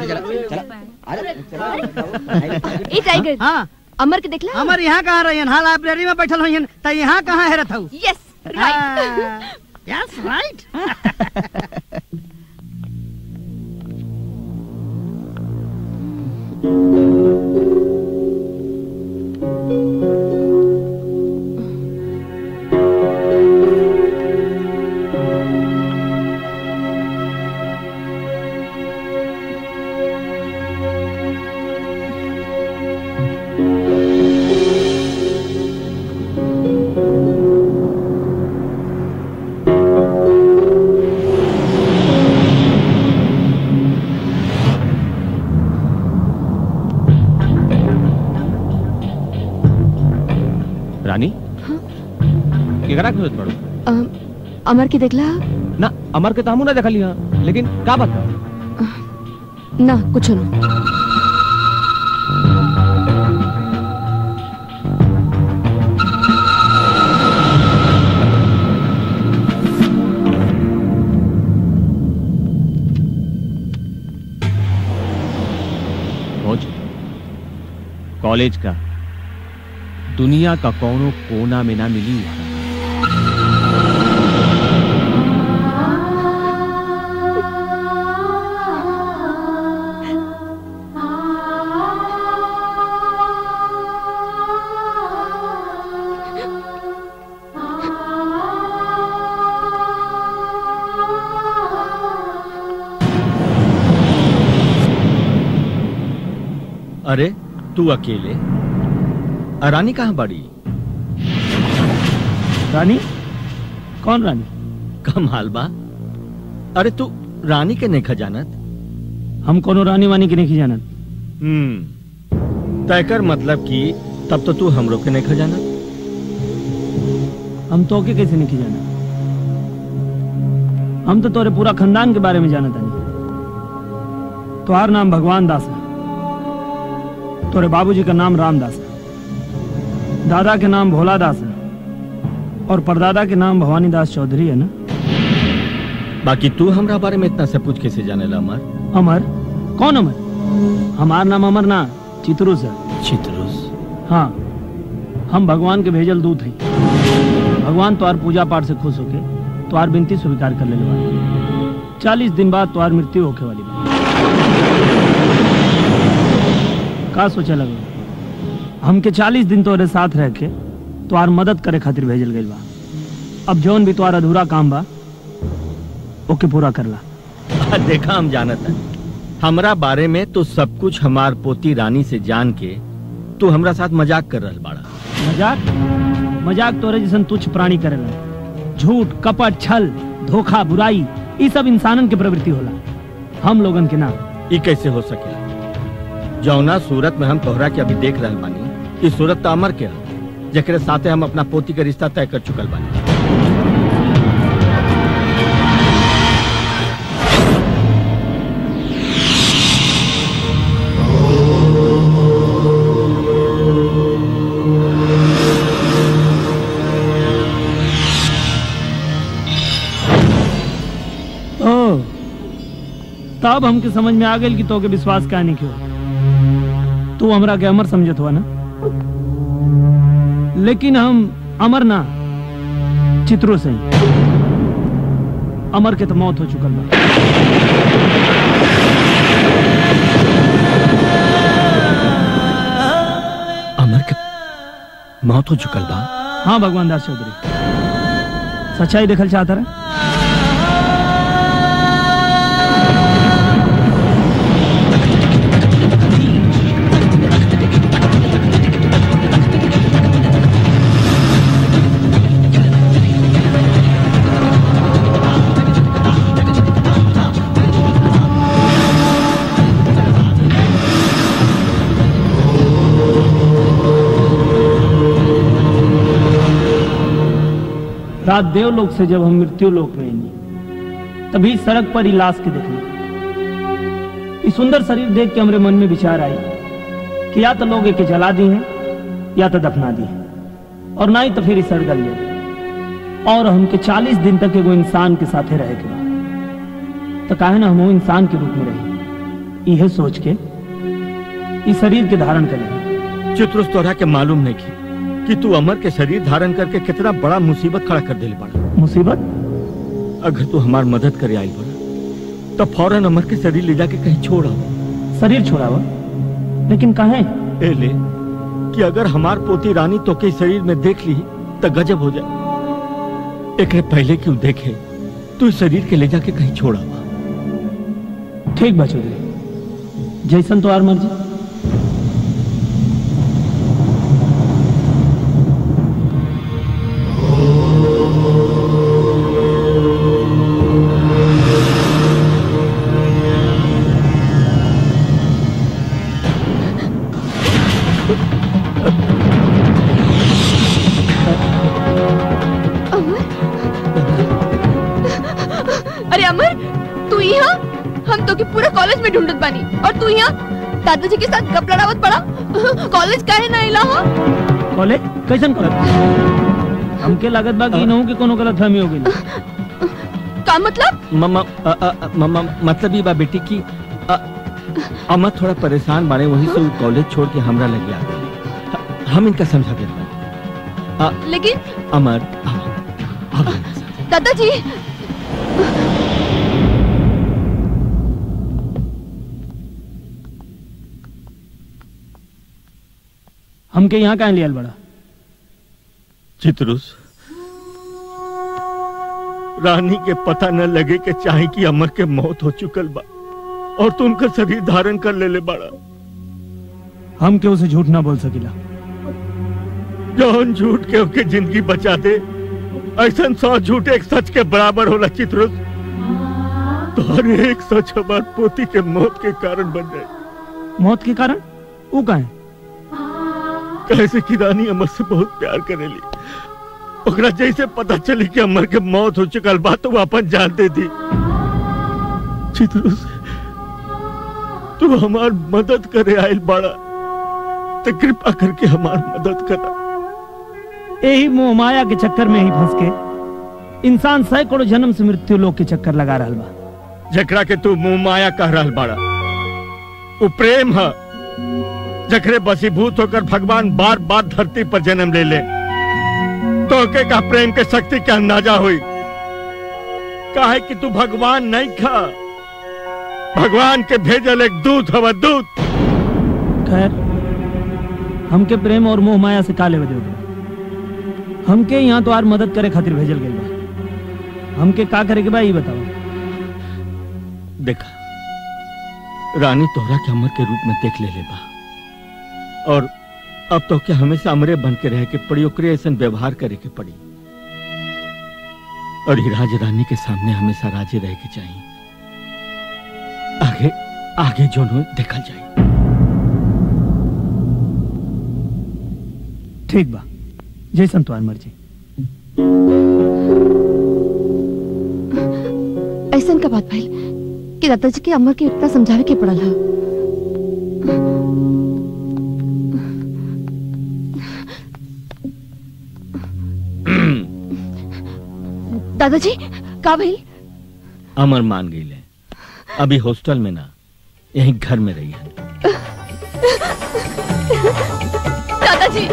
ए टाइगर हाँ अमर के देखला अमर यहाँ कहाँ रही हाँ लाइब्रेरी में बैठल हुई त यहाँ कहाँ है रहता यस राइट यस राइट रानी केकरा खोजत पड़ो अम, अमर के देखला ना अमर के तामू ना देखली हां लेकिन का बात बा? ना कुछ ना खोज कॉलेज का दुनिया का कोनो कोना में ना मिली अरे तू अकेले आ, रानी कहाँ बड़ी रानी कौन रानी कमाल बा अरे तू रानी के नहीं खजानत हम कोनो रानी वानी के नहीं जानत हम्म तय कर मतलब कि तब तो तू हमरो के नहीं खजानत हम तो के कैसे नहीं जाना हम तो तोरे पूरा खानदान के बारे में जानत हनी तुम्हार नाम भगवान दास है तोरे बाबूजी का नाम रामदास है दादा के नाम भोला दास है और परदादा के नाम भवानी दास चौधरी है ना बाकी तू हमरा बारे में इतना सब कुछ कैसे जाने ला अमर अमर कौन अमर हमार नाम अमर ना चित्रुस है चित्रुस हाँ हम भगवान के भेजल दूत हैं भगवान तुम्हार पूजा पाठ से खुश होके तुम्हार विनती स्वीकार कर ले बानी चालीस दिन बाद तुम्हार मृत्यु होके वाली बा का सोचे लगो हमके चालीस दिन तोरे साथ रह के तुम्हार मदद करे खातिर भेजल गइल बा अब जौन भी तुम्हार अधूरा काम बा ओके पूरा करला देखा हम जानत है हमरा बारे में तो सब कुछ हमार पोती रानी से जान के तू हमरा साथ मजाक कर रहल बाड़ा मजाक मजाक तोरे जैसन तुच्छ प्राणी करेला झूठ कपट छल धोखा बुराई ई सब इंसानन के प्रवृत्ति होला हम लोगन के ना ई कैसे हो सके जौना सूरत में हम तोहरा के अभी देख रहल बानी ई सूरत तो अमर के है जेकरे साथे हम अपना पोती के रिश्ता तय कर चुकल बानी ओ तब हमके समझ में आ गई कि तोके विश्वास का नहीं क्यों तू हमरा के अमर समझत हुआ ना लेकिन हम अमर ना चित्रो से अमर के तो मौत हो चुकल बा अमर के मौत हो चुकल बा हाँ भगवान दास चौधरी सच्चाई देखल चाहता रहा रात देवलोक से जब हम मृत्यु लोक में आई तभी सड़क पर ही लाश के देखने इस सुंदर शरीर देख के हमारे मन में विचार आई कि या तो लोग एके जला दी हैं या तो दफना दी हैं और ना ही तो फिर सड़ गल ले और हमके चालीस दिन तक एगो इंसान के साथे रहे के बा। तो काहे ना हम वो इंसान के रूप में रही यह सोच के इस शरीर के धारण करें चित्रुस तोहरा के मालूम नहीं की कि तू अमर के शरीर धारण करके कितना बड़ा मुसीबत खड़ा कर दिले बड़ा मुसीबत अगर तू हमार मदद करे आई बड़ा तो फौरन अमर के शरीर ले जाके कहीं छोड़ आओ शरीर छोड़ावा लेकिन कहे ए ले कि अगर हमार पोती रानी तो के शरीर में देख ली तो गजब हो जाए एक पहले क्यों देखे तू इस शरीर के ले जाके कहीं छोड़ आवा ठीक बा चौधरी जैसन तो आर मर्जी अरे अमर तू यहाँ हम तो के पूरा कॉलेज में ढूंढत बानी और तू यहाँ दादाजी के साथ कप लड़ावत पड़ा कॉलेज काहे ना इला हो कॉलेज कैसन कॉलेज हमके लागत बा कि इनहू के कोनो गलत फहमी हो गई का मतलब मम्मा अ, अ, अ, मम्मा मतलब ये बा बेटी की अ, अमर थोड़ा परेशान बाड़े वही से उ कॉलेज छोड़ के हमरा लग गया ह- हम इनका समझा देते हैं। अ, लेकिन अमर दादाजी हमके यहाँ कहाँ लियल बड़ा चित्रुस रानी के पता न लगे के चाहे कि अमर के मौत हो चुकल बा और तू उनका शरीर धारण कर ले ले बाड़ा हम के उसे झूठ ना बोल सकिला जौन झूठ के ओके जिंदगी बचा दे ऐसा सौ झूठ एक सच के बराबर होला चित्रुस तो हर एक सच हमार पोती के मौत के कारण बन जाए मौत के कारण वो कहा है कैसे कि रानी अमर से बहुत प्यार करेली ओकरा जैसे पता चली कि अमर के मौत हो चुकल बा तो वो अपन जान दे दी चित्रुस तू हमार मदद करे आयल बाड़ा तो कृपा करके हमार मदद करा यही मोह माया के चक्कर में ही फंस के इंसान सैकड़ों जन्म से मृत्यु लोक के चक्कर लगा रहा बा जकरा के तू मुंह माया कह रहल बाड़ा वो प्रेम है जकरे बसीभूत होकर भगवान बार बार धरती पर जन्म ले ले तो के का प्रेम के शक्ति के अंदाजा हुई काहे कि तू भगवान नहीं खा भगवान के भेजल एक दूत हवा दूत खैर हमके प्रेम और मोह माया से काले बदल गए हमके यहाँ तो आर मदद करे खातिर भेजल गई बा हमके का करे के बा ये बताओ देखा रानी तोहरा के अमर के रूप में देख ले ले बा और अब तो क्या हमेशा अमरे बन के रहे के पड़ी ओकरे ऐसा व्यवहार करे के पड़ी और ही राज रानी के सामने हमेशा राजे रहे के चाहिए आगे आगे जो हो देखल जाए ठीक बा जैसन तुम्हार मर्जी ऐसा का बात भइल कि दादाजी के अमर के इतना समझावे के पड़ल हा दादाजी का भइल अमर मान गई ले अभी हॉस्टल में ना यहीं घर में रही है दादाजी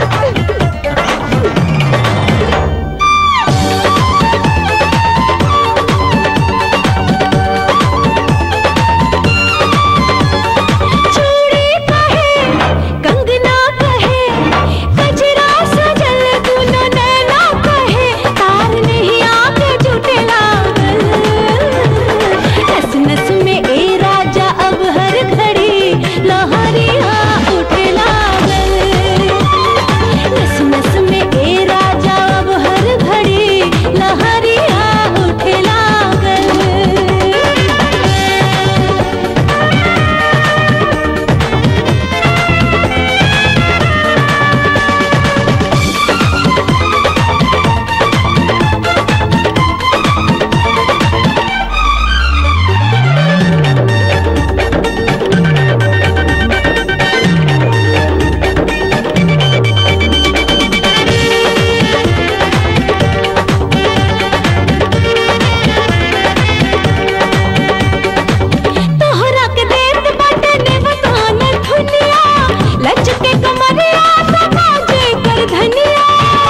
चूड़ी कहे कंगना कहे गजरा सजल दुनो नैना कहे तार नहीं आके झूठे लागल नस नस में ए राजा अब हर घड़ी लहरिया उठे लागल नस नस में ए राजा अब हर घड़ी लहरिया उठे लागल तोहरा के देत बाटे ने बतान धुनिया लचके कमरिया समाजे कर धनिया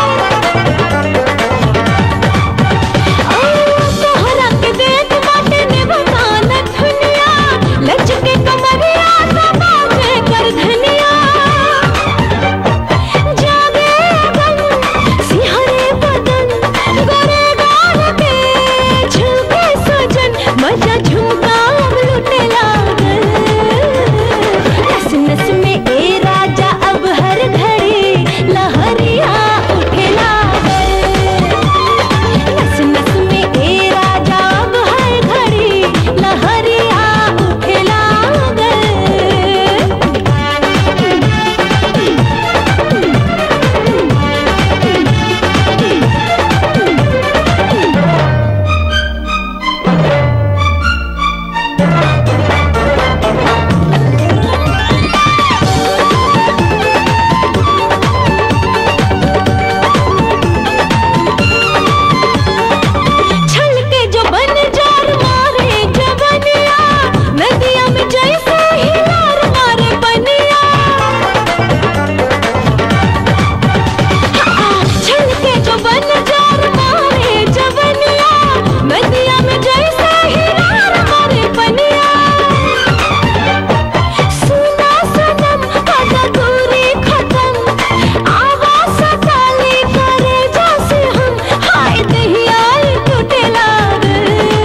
आ, तोहरा के देत बाटे ने बतान धुनिया लचके कमरिया समाजे कर धनिया जागे गम सिहरे बदन गोरे गाल के झुके सजन मजा झुमका अब लुटे लागल नस नस में ए राजा अब हर घड़ी लहरिया उठे लागल नस नस में ए राजा अब हर घड़ी लहरिया उठे छलके जो बन जार मारे जवनिया नदिया में जैसे हिलार मारे बनिया हाँ, छलके जो बन जार मारे जवनिया नदिया में जैसे हिलार मारे बनिया सुना सनम आजा दूरी खत्म आवाज सताली करे जैसे हम हाय दहिया टूटे लागल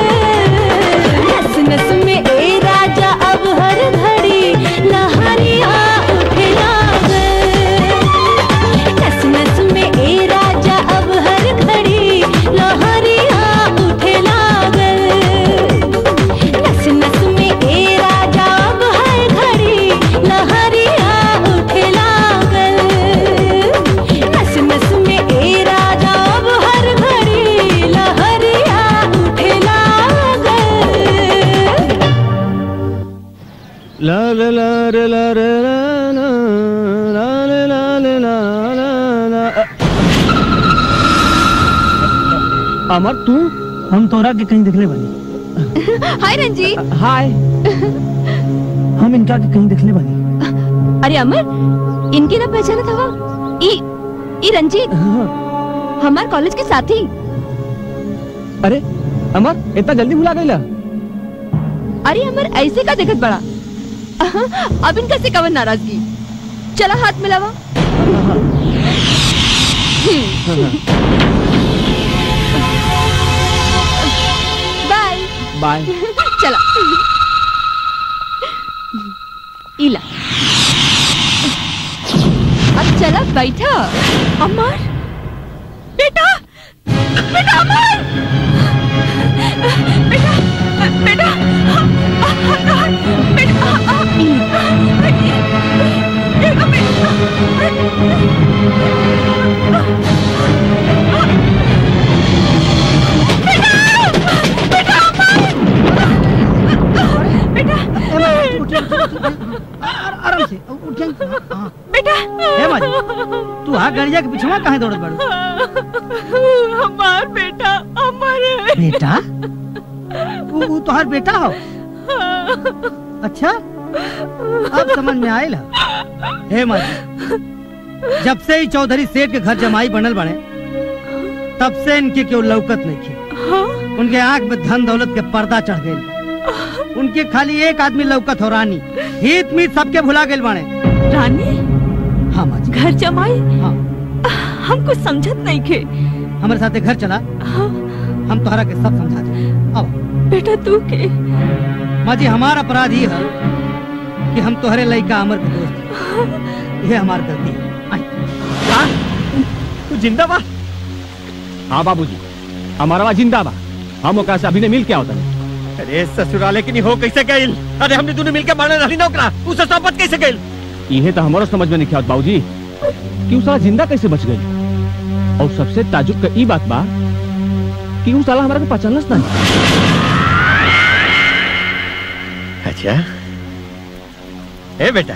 नस नस में ए राजा अब हर घड़ी लहरिया उठे लागल नस नस में ए राजा अब हर घड़ी लहरिया उठे लागल नस नस में ए राजा अब हर घड़ी लहरिया उठे लागल नस नस में ए राजा अब हर घड़ी लहरिया उठे लागल ला ला ला रे ला रे ला ला ला ले ला ले ला ला ला अमर तू हम तोरा के कहीं दिखले बनी हाय रंजीत हाय हम इनका के कहीं दिखले बनी अरे अमर इनके ना पहचाना था ई ई रंजीत हमार कॉलेज के साथी अरे अमर इतना जल्दी भुला गईला अरे अमर ऐसे का देखत बड़ा अब इनका से कवन नाराजगी चला हाथ मिलावा बाय बाय चला बैठा अमर बेटा बेटा अमर बेटा बेटा बेटा आराम से उठ जाइए हाँ। बेटा हे माजी तू हाँ गड़िया के पिछवा काहे दौड़त बाड़ू हमार बेटा अमर है बेटा वो वो तोहार बेटा हो अच्छा अब समझ में आयल है हे माजी जब से ही चौधरी सेठ के घर जमाई बनल बने तब से इनके केव लौकत नहीं की उनके आंख में धन दौलत के पर्दा चढ़ गए उनके खाली एक आदमी लौकत हो रानी हित मीत सबके भुला गए बने रानी हाँ माजी घर जमाई हाँ हम कुछ समझत नहीं खे हमारे साथ घर चला हम तोहरा के सब समझा दे अब बेटा तू के माँ जी हमारा अपराध ये है कि हम तोहरे लड़का अमर के दोस्त हैं। ये हमारी गलती है तू जिंदा बा हाँ बाबूजी हमारा बा जिंदा बा हम ओकरा से अभी ने मिल के आवत हनी। अरे ससुराले की नहीं हो कैसे गइल अरे हमने दोनों मिलके मारने रही ना ओकरा उ ससापत कैसे गइल इहे तो हमारा समझ में नहीं आवत बाबूजी कि उ साला जिंदा कैसे बच गई और सबसे ताजुब का ई बात बा कि उ साला हमारा के पहचानलस नहीं अच्छा ए बेटा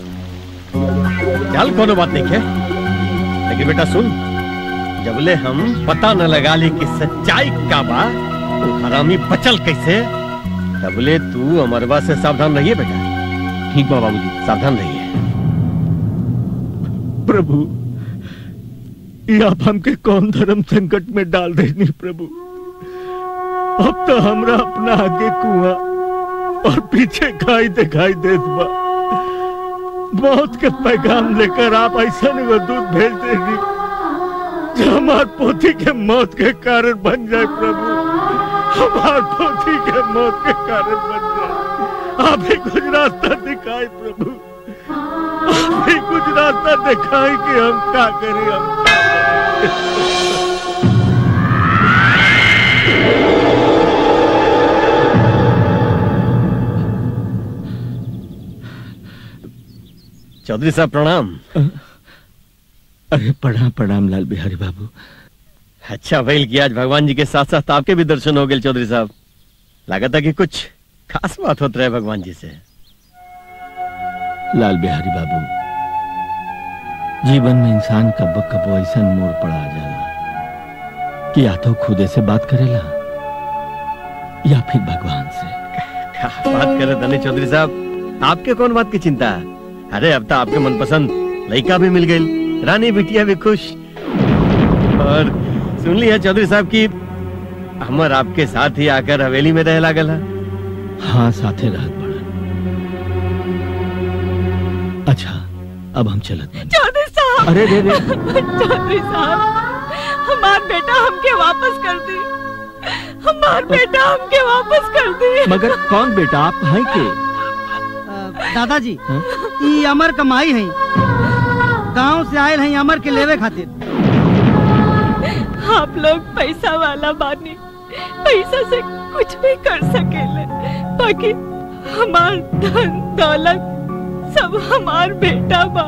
चल कोनो बात नहीं है लेकिन बेटा सुन जबले हम पता न लगा ली कि सच्चाई का बा तो हरामी बचल कैसे तबले तू अमरवा से सावधान रहिए बेटा ठीक बा बाबूजी सावधान रहिए प्रभु ये आप हमके कौन धर्म संकट में डाल देनी प्रभु अब तो हमरा अपना आगे कुआं और पीछे खाई दिखाई देत बा मौत के पैगाम लेकर आप ऐसा वो दूध भेज देनी जो हमार पोती के मौत के कारण बन जाए प्रभु हमार पोती के मौत के कारण बन जाए आप ही कुछ रास्ता दिखाए प्रभु आप ही कुछ रास्ता दिखाए कि हम क्या करें हम क्या करें? चौधरी साहब प्रणाम अरे प्रणाम प्रणाम लाल बिहारी बाबू अच्छा भइल कि आज भगवान जी के साथ साथ आपके भी दर्शन हो गए चौधरी साहब लागत है कि कुछ खास बात होत रहे भगवान जी से लाल बिहारी बाबू जीवन में इंसान कब कब ऐसा मोड़ पड़ा आ जाला कि या तो खुदे से बात करेला या फिर भगवान से क्या बात करे धनी चौधरी साहब आपके कौन बात की चिंता है अरे अब तो आपके मनपसंद लड़का भी मिल गई रानी बिटिया भी खुश और सुन लिया चौधरी साहब की हमर आपके साथ ही आकर हवेली में रह लागल है हाँ साथे रहत बड़ा अच्छा अब हम चलत बानी। चौधरी साहब अरे रे रे चौधरी साहब हमार बेटा हमके वापस कर दी हमार बेटा हमके वापस कर दी मगर कौन बेटा आप हैं के दादाजी ई अमर कमाई है गांव से आयल है अमर के लेवे खातिर आप लोग पैसा वाला बानी पैसा से कुछ भी कर सकेले बाकी हमार धन दौलत सब हमार बेटा बा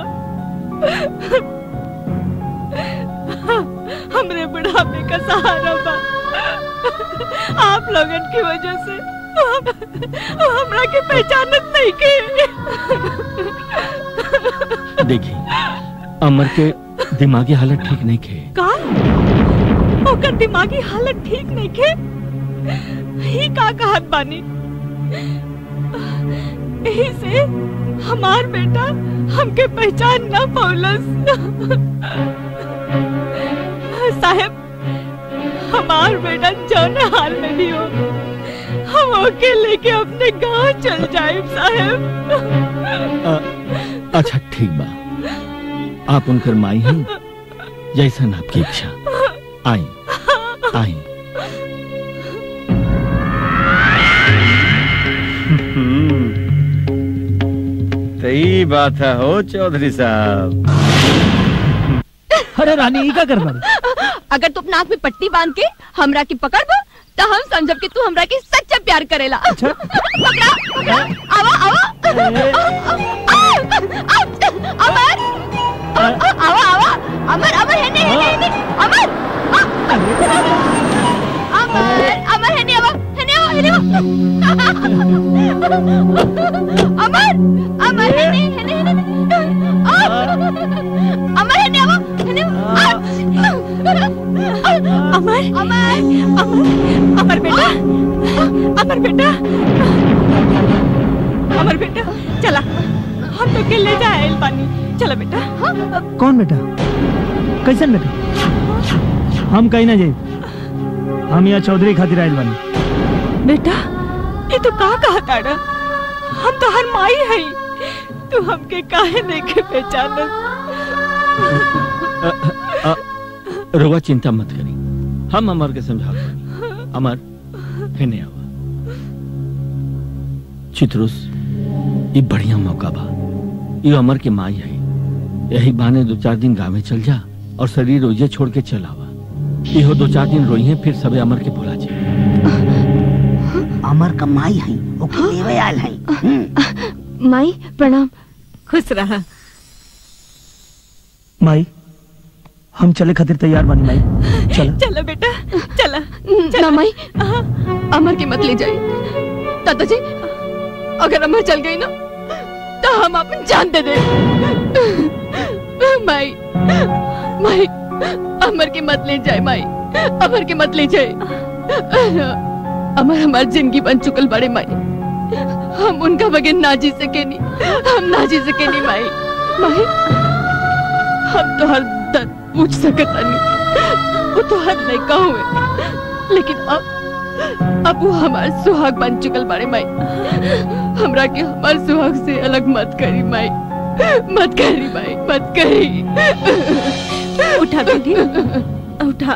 हमरे बुढ़ापे का सहारा बा आप लोगन की वजह से वो हमरा के पहचानत नहीं के देखिए अमर के दिमागी हालत ठीक नहीं खे का ओकर दिमागी हालत ठीक नहीं के ही का कहत बानी यही से हमार बेटा हमके पहचान ना पौलस साहब हमार बेटा जौन हाल में भी हो हम ओके लेके अपने गांव चल जाए साहब अ, अच्छा ठीक बा आप उनकर माई हैं जैसन आपकी इच्छा आई आई सही बात है हो चौधरी साहब अरे रानी ई का कर बाड़ी अगर तू अपना नाक में पट्टी बांध के हमरा की पकड़ बा तो हम समझब कि तू हमरा के सच्चा प्यार करेला पकड़ा पकड़ा आवा आवा अमर आवा आवा अमर अमर है नहीं है नहीं अमर अमर अमर है नहीं आवा है नहीं आवा है नहीं अमर अमर है नहीं है नहीं है नहीं अमर है नहीं आवा है नहीं अमर अमर अमर अमर बेटा अमर बेटा अमर बेटा चला हम तो के ले जाए पानी चला बेटा कौन बेटा कैसन बेटा हम कहीं ना जाए हम यहाँ चौधरी खातिर आयल बानी बेटा ये तो का कहा ताड़ा हम तो हर माई है तू हमके काहे नहीं के पहचानत रोवा चिंता मत करी हम अमर के समझा पानी अमर कहने आवा चित्रुस ये बढ़िया मौका बा ये अमर के माई है यही बहाने दो चार दिन गाँव में चल जा और शरीर रोजे छोड़ के चल आवा इहो दो चार दिन रोई है फिर सबे अमर के भुला जाए अमर का माई है ओके लेवे आयल है माई प्रणाम खुश रहा माई हम चले खातिर तैयार बानी माई चल चला बेटा चला ना माई अमर की मत ले जाए दादाजी अगर अमर चल गई ना तो हम अपन जान दे दे माई माई अमर की मत ले जाए माई अमर की मत ले जाए अमर हमारी जिंदगी बन चुकल बड़े माई हम उनका बगैर ना जी सके नहीं हम ना जी सके नहीं माई माई हम तो हर दर्द पूछ सकता नहीं वो तो हर नहीं हुए लेकिन अब अब वो हमार सुहाग बन चुकल बारे माई हमरा के हमार सुहाग से अलग मत करी माई मत करी माई मत करी उठा बेटी उठा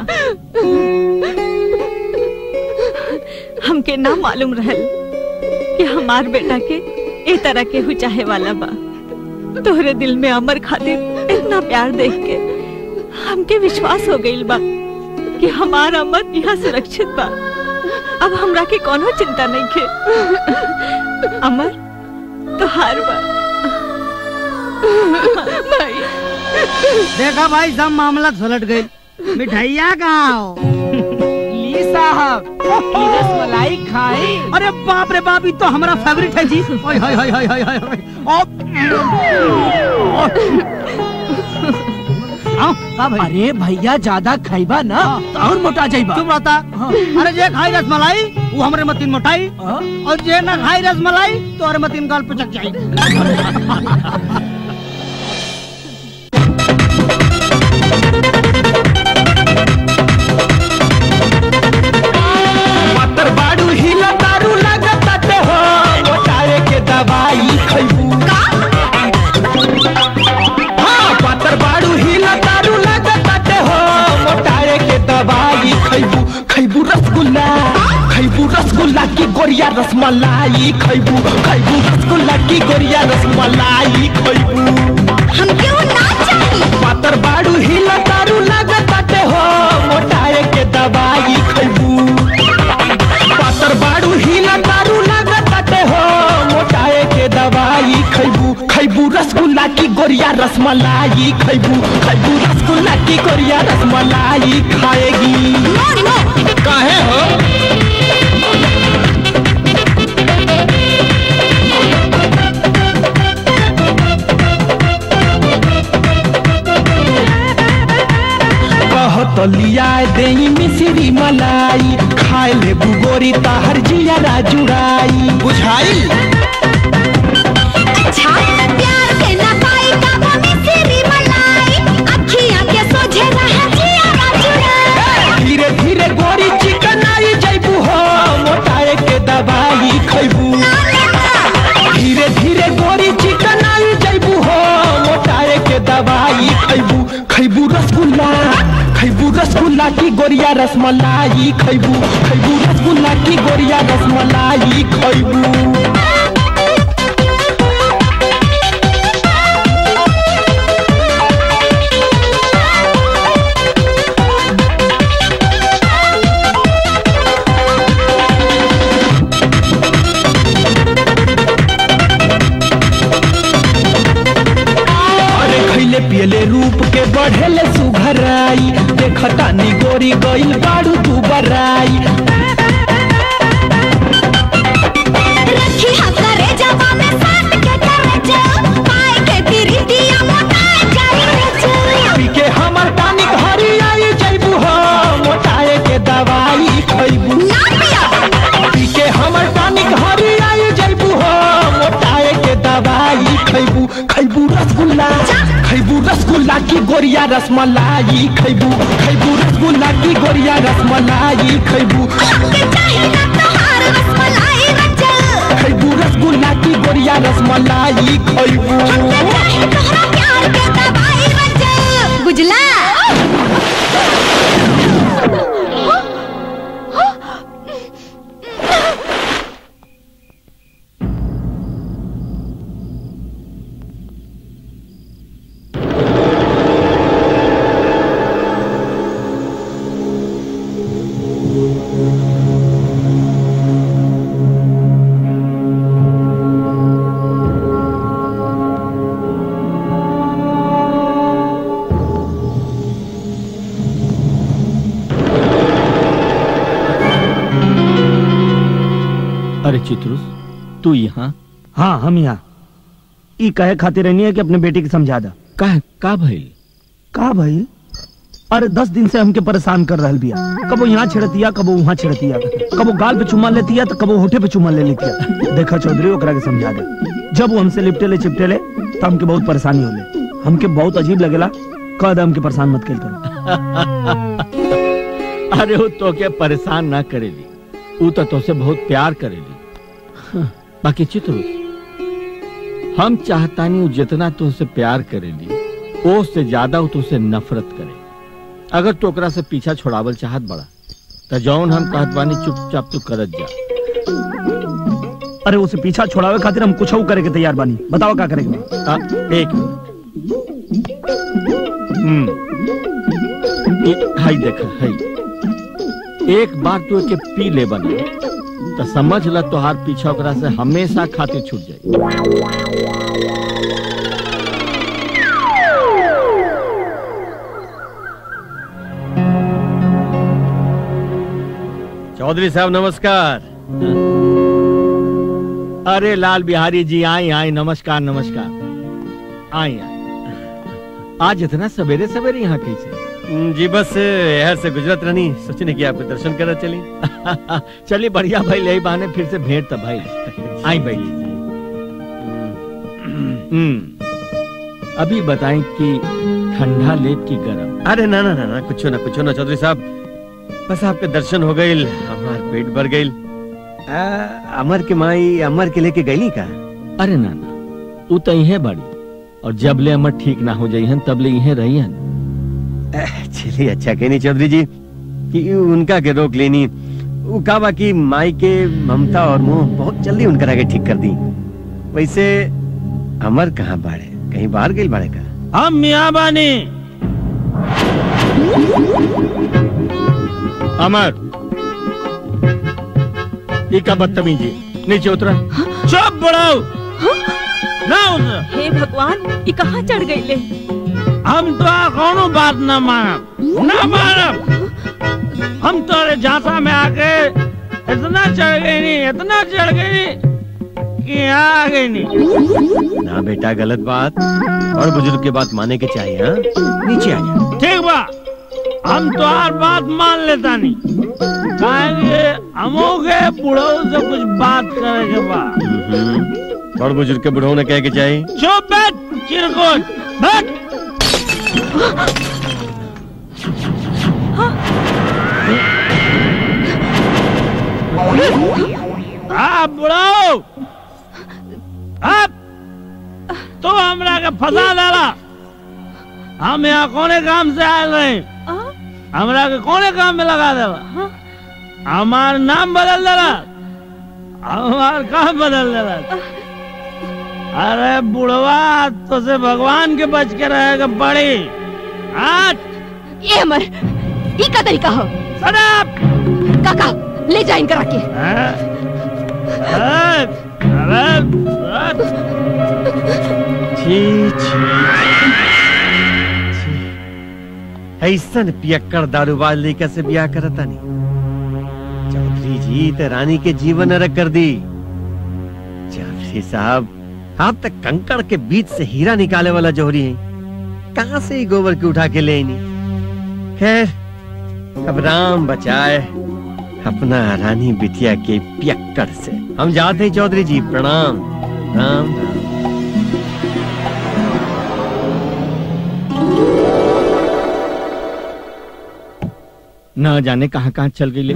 हमके ना मालूम रहल कि हमार बेटा के ए तरह के हु चाहे वाला बा तोहरे दिल में अमर खातिर इतना प्यार देख के हमके विश्वास हो गइल बा कि हमार अमर यहाँ सुरक्षित बा अब हमरा के कोनो चिंता नहीं के अमर तो हार बा भाई देखा भाई सब मामला सुलट गई मिठाइया कहाँ हो ली साहब रसमलाई खाई अरे बाप रे बाप ये तो हमारा फेवरेट है जी ओए हाय हाय हाय हाय हाय हाय अरे भैया ज्यादा खाइबा ना तो और मोटा जाइबा चुप रहता अरे जे खाई रसमलाई वो हमरे मतीन मोटाई और जे ना खाई रसमलाई तो हमारे मतीन गाल पे चक जाई पत्थर बाड़ू हिला दारू लागत हो मोटाए के दवाई खइबू हाँ पत्थर बाड़ू हिला दारू लागत हो मोटाए के दवाई खइबू खइबू रसगुल्ला खइबू रसगुल्ला की गोरिया रसमलाई खइबू खइबू रसगुल्ला की गोरिया रसमलाई खइबू हम क्यों ना चाहिए पत्थर बाड़ू हिला दारू लागत हो मोटाए के दवाई खइबू पातर बाड़ू हिला दारू लागत हो मोटाए के दवाई खैबू खैबू रसगुल्ला की गोरिया रसमलाई खैबू खैबू रसगुल्ला की गोरिया रसमलाई खाएगी काहे हो कहत लिया दे मिश्री मलाई खाए ले बुगोरी ताहर जिया जुड़ाई बुझाई अच्छा प्यार के ना पाई काबू में सिरी मलाई अखियां के सोझे रहे जिया जुड़ा धीरे धीरे गोरी चिकन आई जैबू हो मोटाए के दवाई खैबू धीरे धीरे गोरी चिकन आई जैबू हो मोटाए के दवाई खैबू खैबू रसगुल्ला खैबू रसगुल्ला की गोरिया रसमलाई खैबू खैबू रसगुल्ला की गोरिया रसमलाई खैबू खैबू पी के हमर टानिक हरी आई जैबू हो मोटाए के दवाई खैबू खैबू रसगुल्ला खैबू रसगुल्ला की गोरिया रसमलाई खैबू खैबू रसगुल्ला की गोरिया रसमलाई खैबू खैबू रसगुल्ला की गोरिया रसमलाई खैबू बुझला अरे चित्रुस तू यहाँ हाँ हम यहाँ ई कहे खातिर रहनी है कि अपने बेटे की समझा दा का का भइल का भइल अरे दस दिन से हमके परेशान कर रहल बिया कबो यहाँ छिड़तिया कबो वहाँ छिड़तिया कबो गाल पे चुम्मा लेतिया तो कबो होठे पे चुम्मा ले लेतिया देखा चौधरी ओकरा के समझा दे जब वो हमसे लिपटे ले चिपटे ले तो हमके बहुत परेशानी होले हमके बहुत अजीब लगेला कह दे हमके परेशान मत कल करो अरे वो तो के परेशान ना करेली वो तो तोसे बहुत प्यार करेली हाँ, बाकी चित्रुस हम चाहतानी वो जितना तुमसे प्यार करेली वो से ज्यादा वो तुमसे नफरत करे अगर तो ओकरा से पीछा छोड़ावल चाहत बड़ा तो जौन हम कहत बानी चुपचाप तू करत जा अरे उसे पीछा छोड़ावे खातिर हम कुछ करे के तैयार बानी बताओ का करेंगे आ, एक मिनट हम्म ये- हाय देख हाय एक बार तू के पी ले बना तो समझ ल तोहार पीछा ओकरा से हमेशा खातिर छूट जाए चौधरी साहब नमस्कार अरे लाल बिहारी जी आई आई नमस्कार नमस्कार आई आई आज इतना सवेरे सवेरे यहाँ कैसे जी बस शहर से गुजरत रहनी सोचने की आपके दर्शन करा चली चलिए बढ़िया भाई यही बहाने फिर से भेंट तब भाई आई भाई हम्म अभी बताएं कि ठंडा लेप की गरम अरे ना ना ना ना कुछ ना कुछ ना चौधरी साहब बस आपके दर्शन हो गए हमार पेट भर गई अमर के माई अमर के लेके गई का अरे ना ना तू तो यही बड़ी और जब ले अमर ठीक ना हो जाई तब ले यही रही हन चलिए अच्छा कहनी चौधरी जी कि उनका के रोक लेनी वो का बाकी माई के ममता और मोह बहुत जल्दी उनकर आगे ठीक कर दी वैसे अमर कहाँ बाड़े कहीं बाहर गई बाड़े का हम मियाँ बानी अमर ये का बदतमीजी नीचे उतरा चुप बढ़ाओ ना उतर हे भगवान ये कहाँ चढ़ गई ले हम तो कोनो बात न मानब न मानब हम तोरे झांसा में आके इतना चढ़ गई नहीं इतना चढ़ गई कि यहाँ आ गई नहीं ना बेटा गलत बात और बुजुर्ग के बात माने के चाहिए हाँ नीचे आ जा ठीक बा हम तो हर बात मान लेता नहीं कहेंगे हमो के बुढ़ो से कुछ बात करे के बा हम्म, और बुजुर्ग के बुढ़ो ने कह के चाहिए चुप बैठ चिरकुट बैठ आ बुढ़ो अब तो हमरा के फंसा डाला हम यहाँ कोने काम से आए रहे हमरा के कोने काम में लगा देला हमार नाम बदल देला हमार काम बदल देला अरे बुढ़वा तो से भगवान के बच के रहेगा बड़ी आज ये अमर ये का तरीका हो सड़प काका ले जा इनकर आके छी छी ऐसन पियक्कड़ दारूबाज लेकर से ब्याह करता नहीं चौधरी जी तो रानी के जीवन नरक कर दी चौधरी साहब आप तक कंकड़ के बीच से हीरा निकाले वाला जोहरी है कहाँ से ही गोबर की उठा के ले नहीं खैर अब राम बचाए अपना रानी बिटिया के पियक्कड़ से हम जाते हैं चौधरी जी प्रणाम राम न जाने कहाँ कहाँ चल गई ले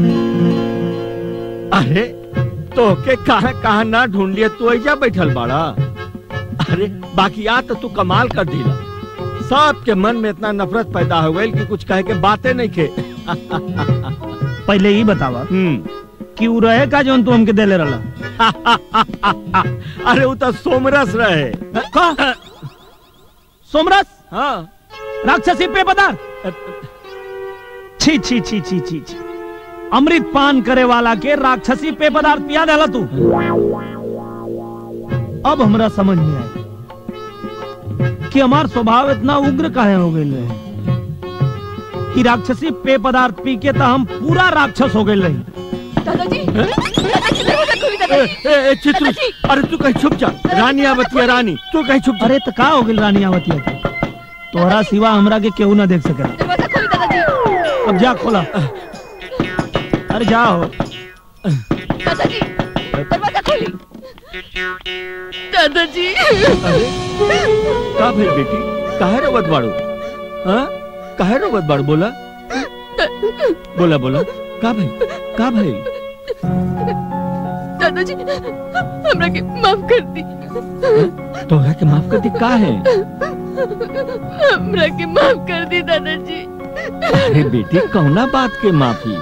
अरे तो के कहाँ कहाँ ना ढूंढ लिया तू ऐजा बैठल बाड़ा अरे बाकी आ तो तू कमाल कर दिला सबके मन में इतना नफरत पैदा हो गई कि कुछ कहे के बातें नहीं खे पहले ही बतावा कि उ रहे का जोन तू हमके देले रहला अरे वो तो सोमरस रहे का सोमरस हाँ राक्षसी पे पदार्थ छी छी छी छी छी छी अमृत पान करे वाला के राक्षसी पे पदार्थ पिया देला तू अब हमरा समझ में आया कि हमार स्वभाव इतना उग्र काहे हो गए रहे कि राक्षसी पे पदार्थ पी के तो हम पूरा राक्षस हो गए रही दादाजी ए, ए, ए, चित्रू अरे तू कहीं छुप जा रानी आवतिया रानी तू कहीं छुप जा अरे तो का हो गई रानी आवतिया के तोहरा सिवा हमरा के केहू ना देख सकेला अब जा खोला अरे जाओ दादाजी दरवाजा खोली दादाजी का भाई बेटी काहे रोवत बाड़ू हाँ काहे रोवत बाड़ू बोला बोला बोला का भाई का भाई दादाजी हमरा के माफ कर दी तोहरा के माफ कर दी का है हमरा के माफ कर दी दादाजी अरे बेटी कौना बात के माफी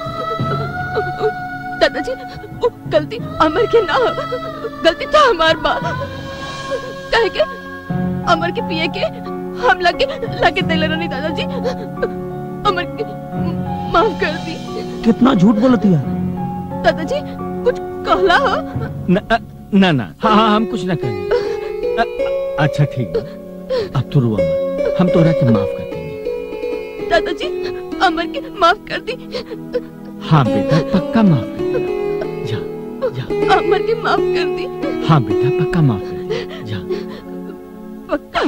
दादाजी वो गलती अमर के ना हो गलती तो हमार बा कहे के अमर के पिए के हम लगे लगे दिले रहनी दादाजी अमर के माफ कर दी कितना झूठ बोलती है दादाजी कुछ कहला हो न अ, ना ना हाँ हाँ हम कुछ ना करेंगे अ, अच्छा ठीक बा अब तू रुआ मत हम तोहरा के माफ कर देंगे दादाजी अमर के माफ कर दी हाँ बेटा पक्का माफ कर अमर के माफ कर दी हाँ बेटा पक्का माफ कर दे। जा पक्का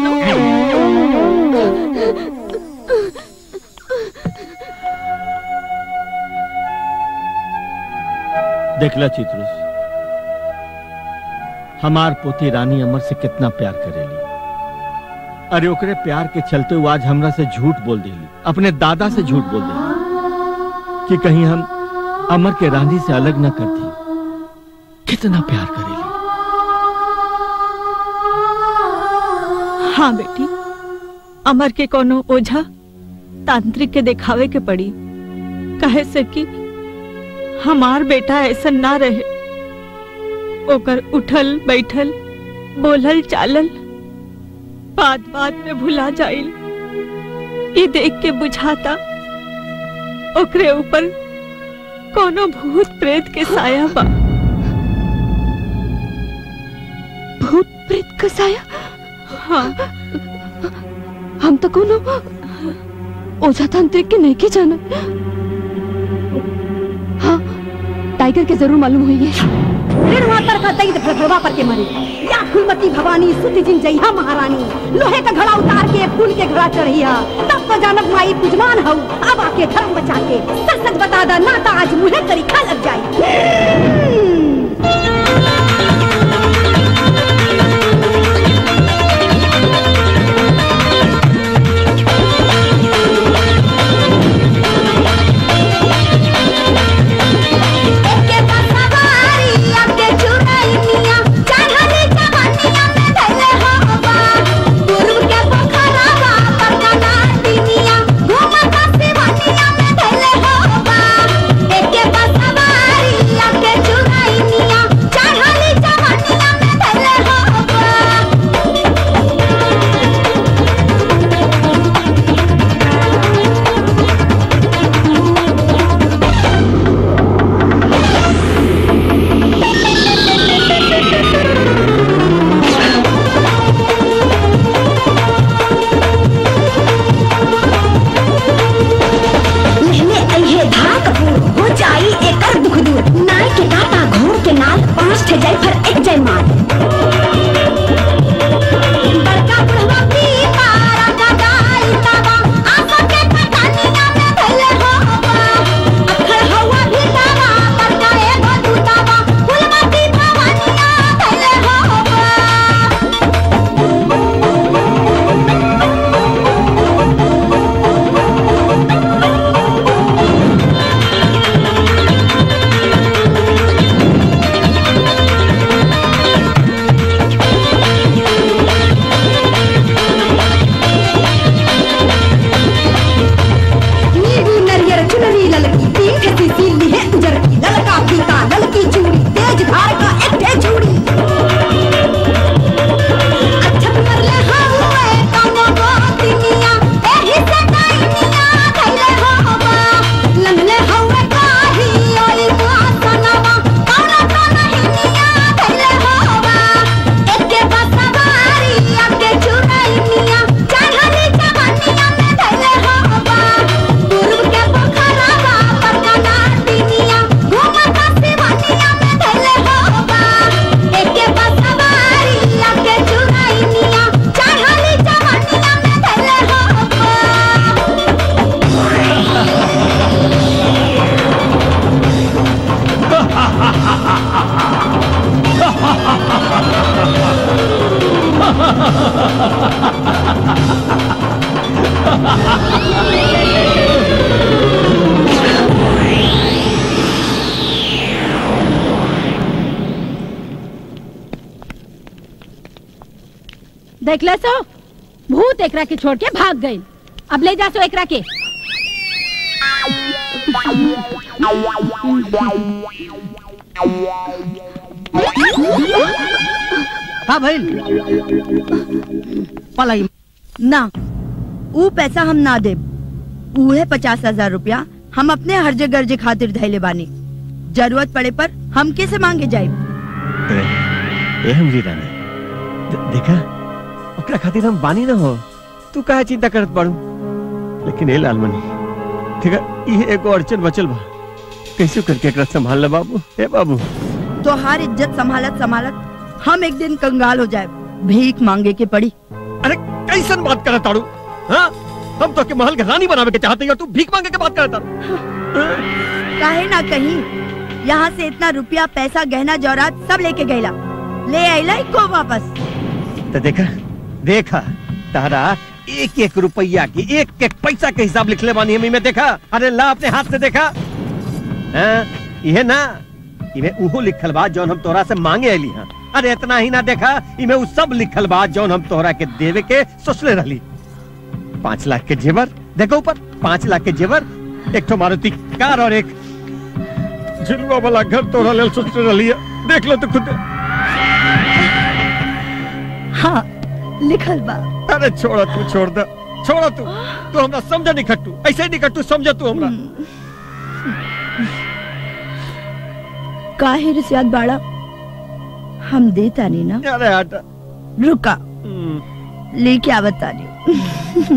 देखला चित्रुस हमार पोती रानी अमर से कितना प्यार करेली अरे ओकरे प्यार के चलते हुए आज हमरा से झूठ बोल देली अपने दादा से झूठ बोल देली कि कहीं हम अमर के रानी से अलग न करती कितना प्यार करेली हाँ बेटी अमर के कोनो ओझा तांत्रिक के दिखावे के पड़ी कहे से कि हमार बेटा ऐसा ना रहे ओकर उठल बैठल बोलल चालल बात बात में भुला जाइल ये देख के बुझाता ओकरे ऊपर कोनो भूत प्रेत के साया बा भूत प्रेत का साया हाँ हम तो कोनो ओझा तांत्रिक के नहीं के जाना हाँ टाइगर के जरूर मालूम हुई है फिर मातर का दैद फड़फड़वा पर के मरे या फुलमती भवानी सुत जिन जइहा महारानी लोहे का घड़ा उतार के फूल के घड़ा चढ़िया तब तो जानब माई पुजमान हऊ अब आके धर्म बचा के सच सच बता दा ना ता आज मुहे तरीका लग जाई एके बसवारी आके चुरैनिया चढ़ले जवानिया में धैले होबा गुरु के पोखरावा पर कना दिनिया घूमत सिवानिया में धैले होबा एके बसवारी आके चुरैनिया चढ़ले जवानिया में धैले होबा लहने अइहे धाक हो जाई एकर दुख दूर नाई के काटा घोड़ के नाल पांच ठे जाई फर एक जय मार बड़का बुढ़वा पीपा राजा गाई तावा आसा के पटानिया में धैले होबा अखड़ हवा भी तावा देखले सो भूत एकरा के छोड़ के भाग गई अब ले जा सो एकरा के का भइल पलाई ना ऊ पैसा हम ना दे उहे पचास हजार रुपया हम अपने हर्जे गर्जे खातिर धैले बानी जरूरत पड़े पर हम कैसे मांगे जाए ए हमरी रानी दे- देखा ओकरा खातिर हम बानी ना हो तू काहे चिंता करत बाड़ू लेकिन ए लालमणि ठीक है ये एगो अड़चन बचल बा कैसे करके एकरा संभाल ले बाबू ए बाबू तोहार इज्जत संभालत संभालत हम एक दिन कंगाल हो जाए भीख मांगे के पड़ी अरे कैसन बात करत ताड़ू हाँ हम तो के महल के रानी बनावे के चाहते हैं और तू भीख मांगे के बात करत ताड़ू काहे ना कहीं यहाँ से इतना रुपया पैसा गहना जौरात सब लेके गईला ले आईला को वापस तो देखा देखा तारा एक एक रुपया की एक एक पैसा के हिसाब लिख ले बानी हमी में देखा अरे ला अपने हाथ से देखा हाँ, ये ना इमे उहो लिखल बा जौन हम तोहरा से मांगे अली हाँ अरे इतना ही ना देखा इमे उ सब लिखल बा जौन हम तोहरा के देवे के सोचले रहली पाँच लाख के जेवर देखो ऊपर पाँच लाख के जेवर एक ठो मारुति कार और एक झुलवा वाला घर तोहरा लेल सोचले रहली है। देख लो तो खुद हाँ लिखल बा अरे छोड़ा तू छोड़ दे छोड़ा तू तू हमरा समझ नहीं खट्टू ऐसे नहीं खट्टू समझ तू हमरा काहे रिसियात बाड़ा हम देता नहीं ना अरे हट रुका लेके आवत तानी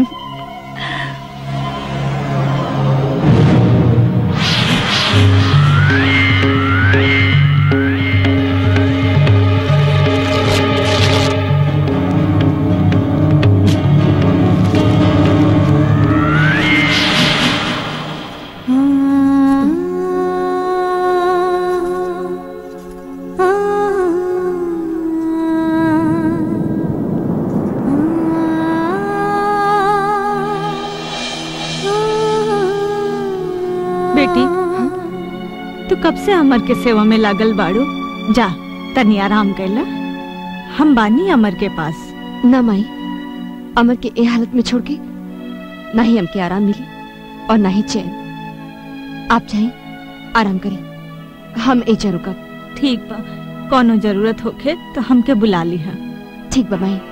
बेटी तू कब से अमर के सेवा में लागल बाड़ू जा तनी आराम कैला हम बानी अमर के पास ना माई अमर के ए हालत में छोड़ के ना ही हमके आराम मिली और ना ही चैन आप चाहे आराम करें हम एजा रुकब ठीक बा कोनो जरूरत होखे तो हमके बुला लिहा ठीक बा माई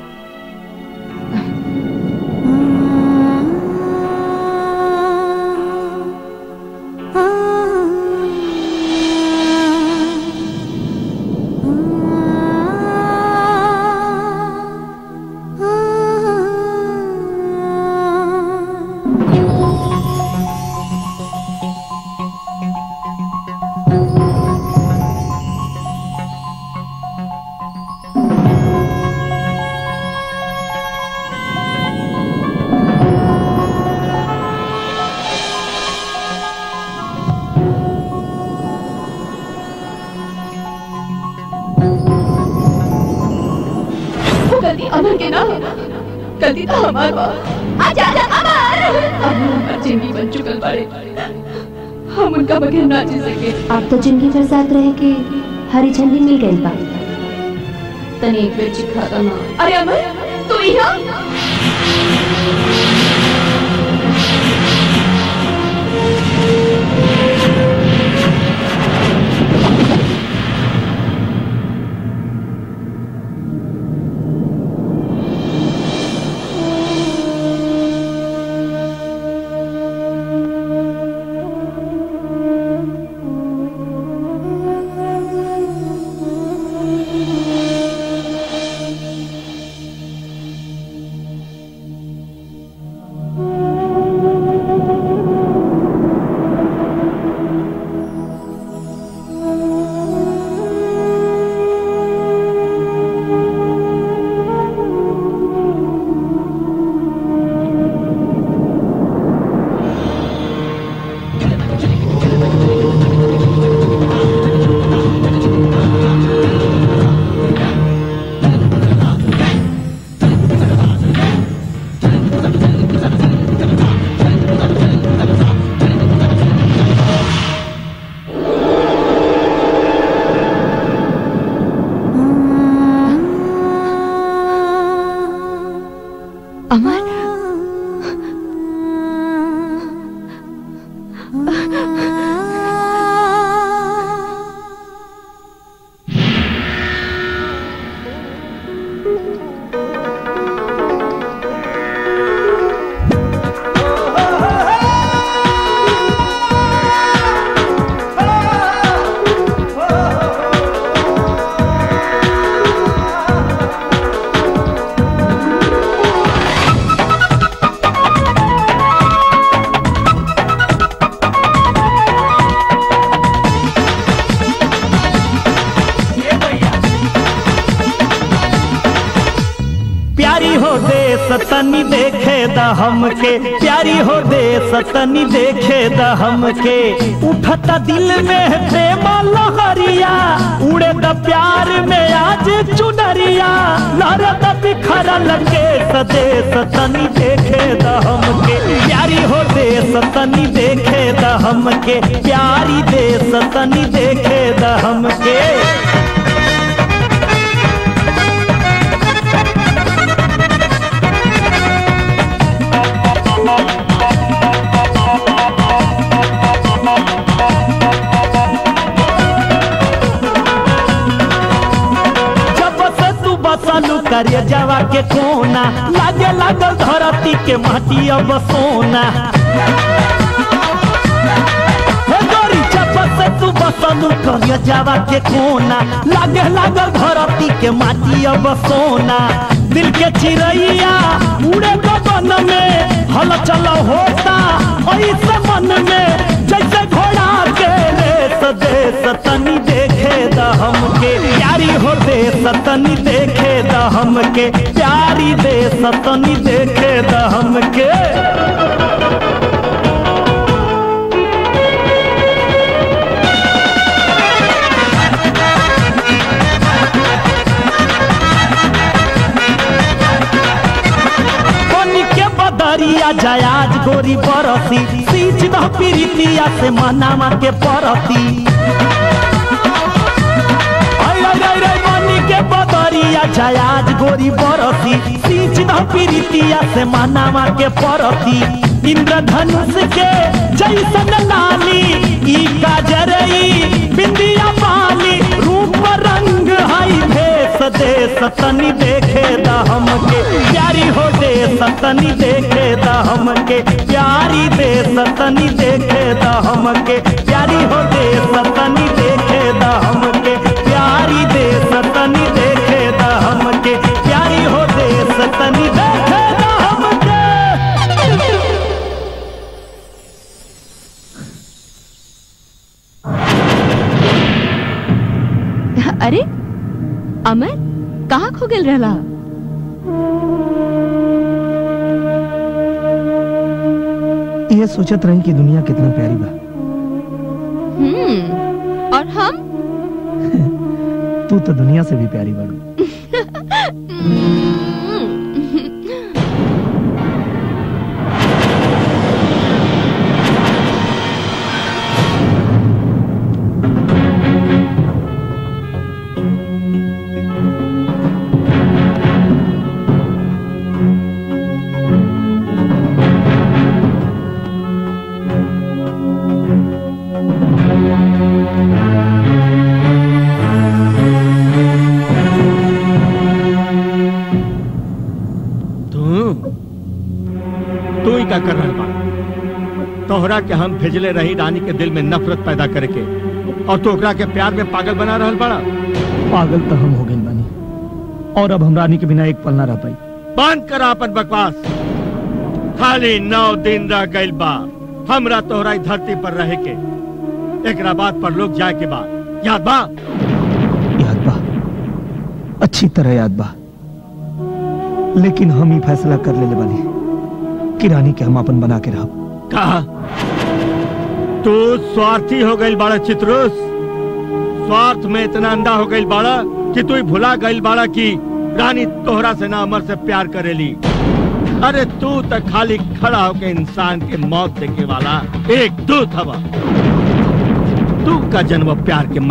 वो गलती अमर के ना गलती तो हमार बा आजा आजा अमर अब वो हमार जिंदगी बन चुकल बाड़े हम उनका बगैर ना जी सके आप तो जिंदगी भर साथ रहे के हरी झंडी मिल गई बा तनी एक बेर चिखा दो ना अरे अमर तू यहाँ तनी देखे द हमके प्यारी हो देश तनी देखे द हमके उठत दिल में प्रेम लहरिया उड़े द प्यार में आज चुनरिया लहरत बिखरल के सदेश तनी देखे द हमके प्यारी हो देश तनी देखे द हमके प्यारी देश तनी देखे द हमके जब से तू बसलू करिए जवा के कोना लागे लागल धरती के माटी अब सोना हे गोरी जब से तू बसलू करिए जवा के कोना लागे लागल धरती के माटी अब सोना दिल के चिड़ैया उड़े गगन में हल चल होता ऐसे मन में जैसे घोड़ा के रेस देश तनी देखे द हमके प्यारी हो देश तनी देखे द हमके प्यारी देश तनी देखे द हमके पानी के बदरिया जयाज गोरी बरसी सींच द पीरितिया से मनामा के परती आई रे रे रे पानी के बदरिया जयाज गोरी बरसी सींच द पीरितिया से मनामा के परती इंद्रधनुष के जैसन लाली ई काजरई बिंदिया पाली रूप रंग हई भेष देश तनी देखे द हमके प्यारी हो देश तनी देखे द हमके प्यारी देश तनी देखे द हमके प्यारी हो देश तनी देखे द हमके प्यारी देश तनी देखे द हमके प्यारी हो देश तनी देखे द हमके अरे अमर कहाँ खो गेल रहला ये सोचत रही कि दुनिया कितना प्यारी बा हम्म और हम तू तो दुनिया से भी प्यारी बाड़ू तू तू ही का कर रहल बा तोहरा के हम भेजले रही रानी के दिल में नफरत पैदा करके और तू ओकरा के प्यार में पागल बना रहल बड़ा पागल तो हम हो गए बानी और अब हम रानी के बिना एक पल ना रह पाई बंद करा अपन बकवास खाली नौ दिन रह गइल बा हमरा तोहरा ई धरती पर रहे के एकरा बात पर लोग जाए के बाद याद बा याद बा अच्छी तरह याद बा लेकिन हम ही फैसला कर लेले बानी कि रानी के हम अपन बना के रहब कहा तू स्वार्थी हो गइल बाड़ा चित्रुस स्वार्थ में इतना अंधा हो गइल बाड़ा कि तू ही भुला गइल बाड़ा कि रानी तोहरा से ना अमर से प्यार करेली अरे तू तो खाली खड़ा होके इंसान के मौत देखे वाला एक दूत हवा तू का जन्म प्यार के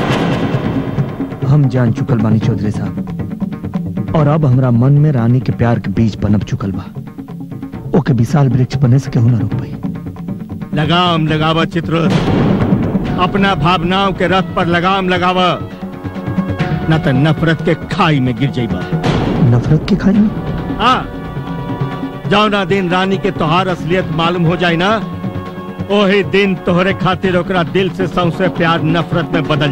मतलब हम जान चुकल बानी चौधरी साहब और अब हमरा मन में रानी के प्यार के बीज पनप चुकल बा ओके विशाल वृक्ष बने से केहू ना रोक पाई लगाम लगावा चित्र अपना भावनाओं के रथ पर लगाम लगावा न तो नफरत के खाई में गिर जाइबा नफरत के खाई में हाँ जौना दिन रानी के तोहार असलियत मालूम हो जाए ना ओही दिन तोहरे खातिर ओकरा दिल से सौसे प्यार नफरत में बदल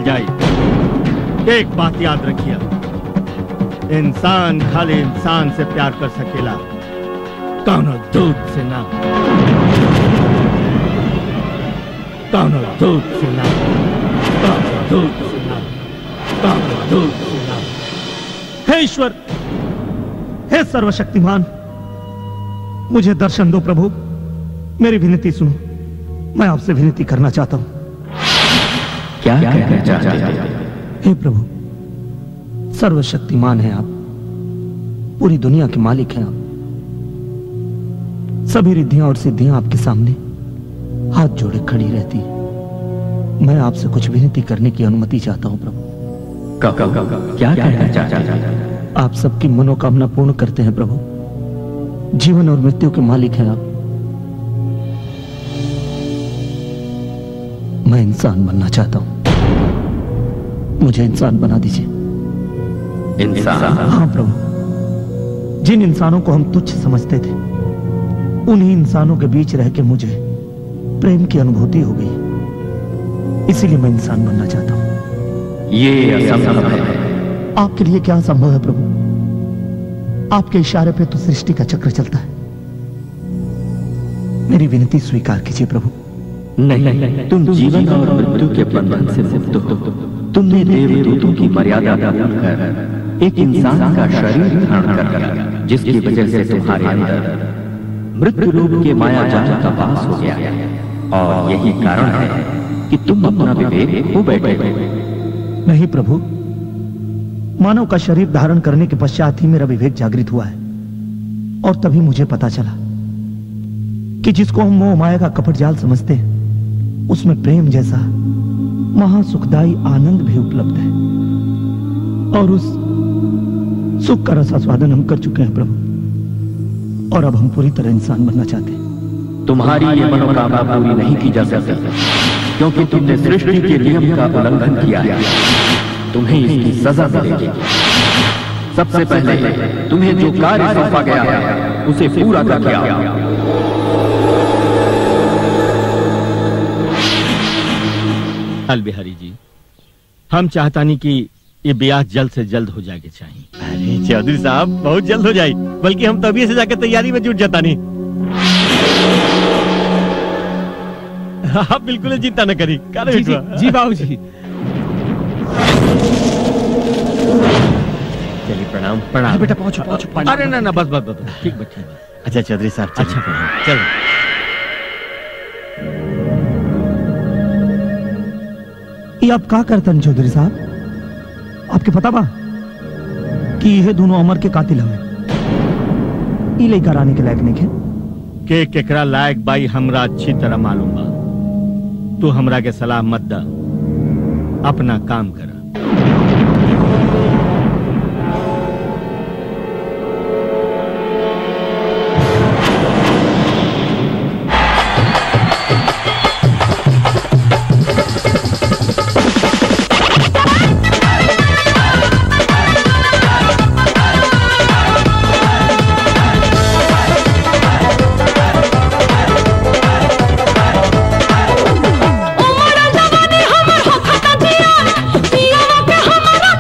जाए एक बात याद रखिए इंसान खाली इंसान से प्यार कर सकेला कौनो दूध से ना कौनो दूध से ना कौनो दूध से ना कौनो दूध से ना हे ईश्वर हे सर्वशक्तिमान मुझे दर्शन दो प्रभु मेरी विनती सुनो मैं आपसे विनती करना चाहता हूं क्या कहना चाहते हैं हे प्रभु सर्वशक्तिमान है आप पूरी दुनिया के मालिक हैं आप सभी रिद्धियां और सिद्धियां आपके सामने हाथ जोड़े खड़ी रहती है मैं आपसे कुछ विनती करने की अनुमति चाहता हूं प्रभु क्या कहना चाहते हैं आप सबकी मनोकामना पूर्ण करते हैं प्रभु जीवन और मृत्यु के मालिक हैं आप मैं इंसान बनना चाहता हूं मुझे इंसान बना दीजिए इंसान हाँ प्रभु जिन इंसानों को हम तुच्छ समझते थे उन्हीं इंसानों के बीच रह के मुझे प्रेम की अनुभूति हो गई इसीलिए मैं इंसान बनना चाहता हूं ये असंभव है आपके लिए क्या संभव है प्रभु आपके इशारे पे तो सृष्टि का चक्र चलता है मेरी विनती स्वीकार कीजिए प्रभु नहीं तुम जीवन और मृत्यु के बंधन से मुक्त हो तुमने देवदूतों की मर्यादा भूलकर एक इंसान का शरीर धारण कर लिया जिसकी वजह से तुम्हारे अंदर मृत्यु रूप के माया जाल का वास हो गया और यही कारण है कि तुम अपना विवेक खो बैठे हो नहीं प्रभु मानव का शरीर धारण करने के पश्चात ही मेरा विवेक जागृत हुआ है और तभी मुझे पता चला कि जिसको हम मोह माया का कपट जाल समझते हैं उसमें प्रेम जैसा महासुखदायी आनंद भी उपलब्ध है और उस सुख का रसास्वादन हम कर चुके हैं प्रभु और अब हम पूरी तरह इंसान बनना चाहते हैं तुम्हारी ये मनोकामना पूरी नहीं की जा सकती क्योंकि तुमने सृष्टि के नियम का उल्लंघन किया है तुम्हें इसकी सजा मिलेगी सबसे पहले तुम्हें जो कार्य सौंपा गया है उसे पूरा कर दिया अल बिहारी जी हम चाहता नहीं कि ये ब्याह जल्द से जल्द हो जाके चाहिए अरे चौधरी साहब बहुत जल्द हो जाए बल्कि हम तभी से जाकर तैयारी में जुट जाता नहीं आप बिल्कुल चिंता न करी जी, जी, जी बाबूजी। चलिए प्रणाम प्रणाम बेटा पहुंचो पहुंचो पानी अरे ना ना बस बस बस बस, ठीक बच्चे अच्छा चौधरी साहब अच्छा चलो ये आप का करतन चौधरी साहब आपके पता बा कि ये दोनों अमर के कातिल हमें ई लेकर आने के लायक नहीं है के केकरा लायक बाई हमरा अच्छी तरह मालूम बा तू हमरा के सलाह मत दा अपना काम कर उमर जवानी हमर हो खता दिया पिया के हमरा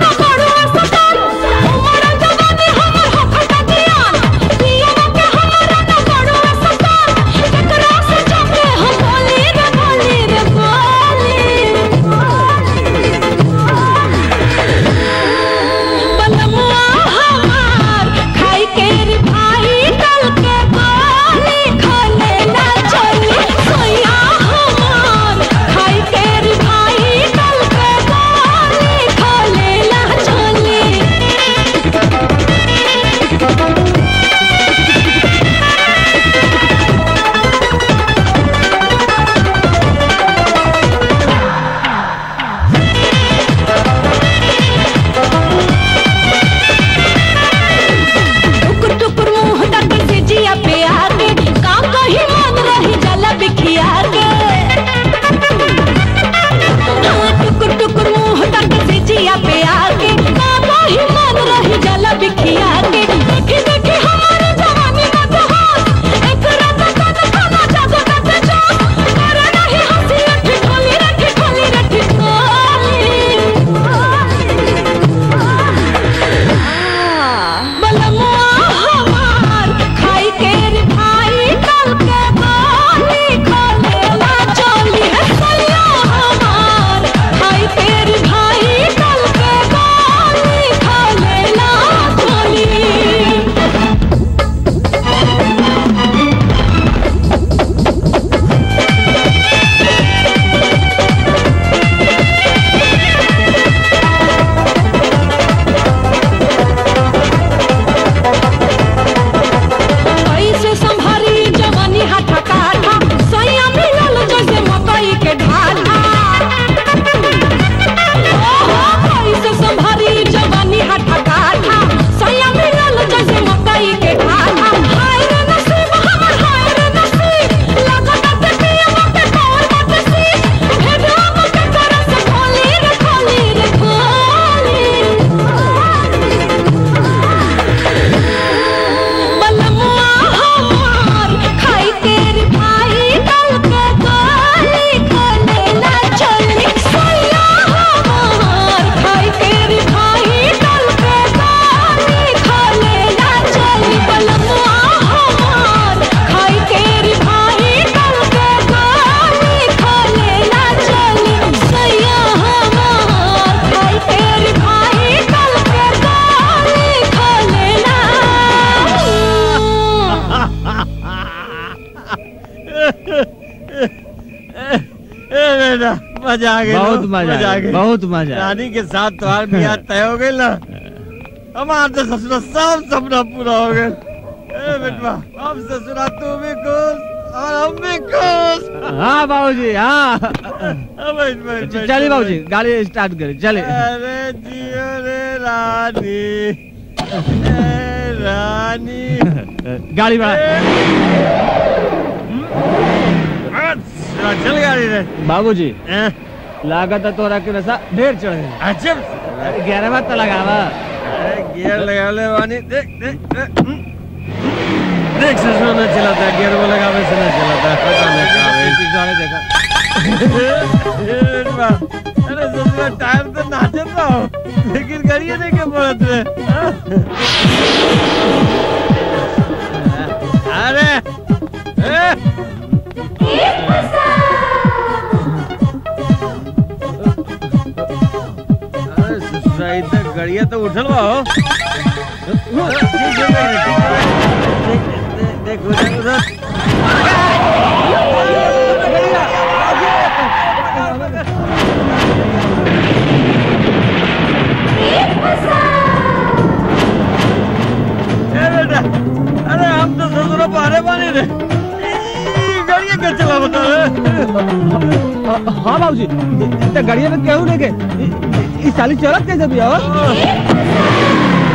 मजा आ गया बहुत मजा आ गया, बहुत मजा आ गया। रानी के साथ तुम्हारा ब्याह तय हो गई ना हमारा तो ससुरा सब सपना पूरा हो गया ए बेटवा अब ससुरा तू भी खुश और हम भी खुश हाँ बाबूजी हाँ अब बैठ बैठ बैठ, चलिए बाबूजी बैठ। गाड़ी स्टार्ट करें चले अरे जियो रे रानी ए रानी गाड़ी बढ़ा अच्छा, चल गाड़ी रे बाबूजी लागत है तोरा के नशा ढेर चढ़ गया अच्छा ग्यारह बार तो लगावा अरे गियर लगा ले वानी देख देख देख हम्म। देख ससुर में चलाता है गियर वो लगावे से नहीं चलाता है पता नहीं कहाँ है। देखा ए, बेटवा, अरे ससुर टायर तो नाचे तो लेकिन गाड़ियाँ नहीं के पड़त रे हाँ? अरे ए अरे ससुरा इधर गाड़ियाँ तो उठल बा हो ठीक है, देख, देख, देख उधर उधर ए बेटा अरे हम तो ससुरा बाहरे बानी रे ई, गाड़ियाँ क्या चला बता हाँ बाबूजी तो गाड़िया में क्यों लेके इस साली चौरक कैसे भी हो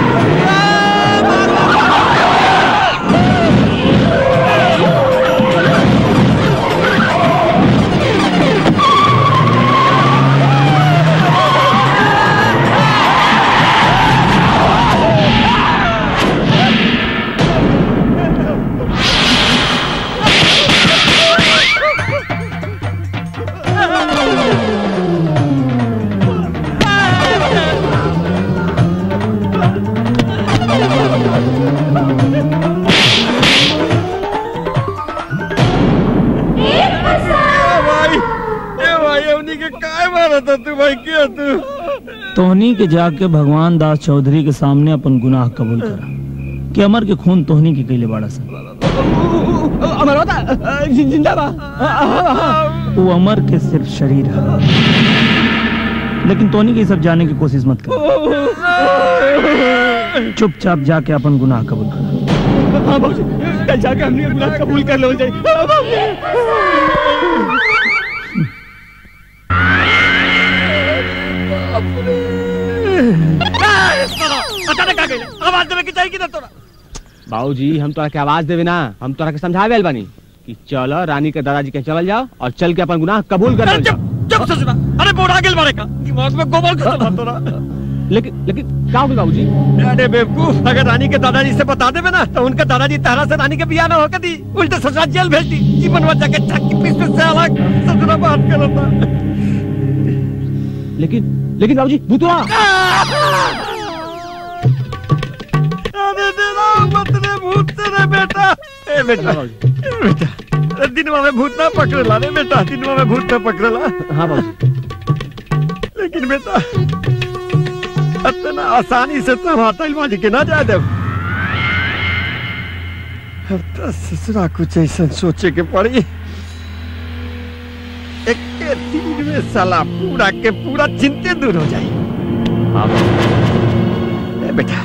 भाई ए भाई हमनी के काय मारा था तू भाई क्या तू तोहनी के जाके भगवान दास चौधरी के सामने अपन गुनाह कबूल करा कि अमर के खून तोहनी के कैले बाड़ा सा अमर होता जिंदाबाद वो अमर के सिर्फ शरीर है लेकिन तोहनी के ये सब जाने की कोशिश मत कर चुपचाप जाके अपन गुनाह कबूल करा हाँ बाबूजी कल जाके हमने अपना कबूल कर लो जाए हाँ, बाबूजी। अचानक आ गई आवाज देवे की चाहिए कि ना तोरा बाबूजी हम तोरा के आवाज देवे ना हम तोरा के समझावे आइल बानी कि चलो रानी के दादाजी के चल जाओ और चल के अपन गुनाह कबूल कर लो जब ससुरा अरे बोड़ा गेल मारे का दिमाग में गोबर खत्म तोरा लेकिन लेकिन क्या होगी बाबूजी अरे बेवकूफ अगर रानी के दादाजी से बता देवे ना तो उनका दादाजी तारा से रानी के बियाह ना होकर दी उल्टे ससुरा जेल भेज दी जीवन भर जाके चक्की पीस पीस से अलग ससुरा बात करता लेकिन लेकिन बाबूजी भूतवा अरे तेरा मत रे भूत से रे बेटा ए बेटा ए बेटा अरे दिनवा में भूत ना पकड़ला रे बेटा दिनवा में भूत ना पकड़ला हाँ बाबूजी लेकिन बेटा इतना आसानी से तो माता माजी के ना जा दे अब तो ससुरा कुछ ऐसा सोचे के पड़ी एक के दिन में साला पूरा के पूरा चिंते दूर हो जाए हाँ ए बेटा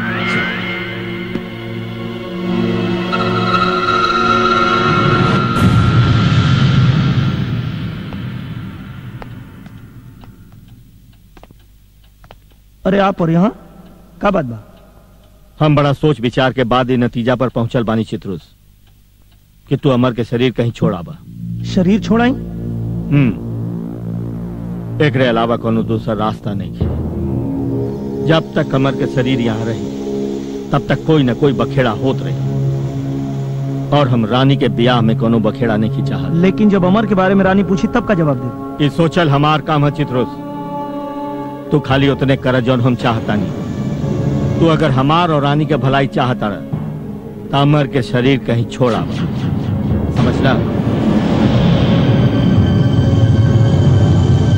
अरे आप और यहाँ का बात बा हम बड़ा सोच विचार के बाद ये नतीजा पर पहुंचल बानी चित्रुस कि तू अमर के शरीर कहीं छोड़ा बा शरीर छोड़ाई हम्म एकरे अलावा कोनो दूसरा रास्ता नहीं है जब तक अमर के शरीर यहाँ रही तब तक कोई न कोई बखेड़ा होत रही और हम रानी के ब्याह में कोनो बखेड़ा नहीं चाहत लेकिन जब अमर के बारे में रानी पूछी तब का जवाब दे ये सोचल हमार काम है चित्रुस तू खाली उतने कर जौन हम चाहता नहीं तू अगर हमार और रानी के भलाई चाहता रह तो अमर के शरीर कहीं छोड़ा बा। समझला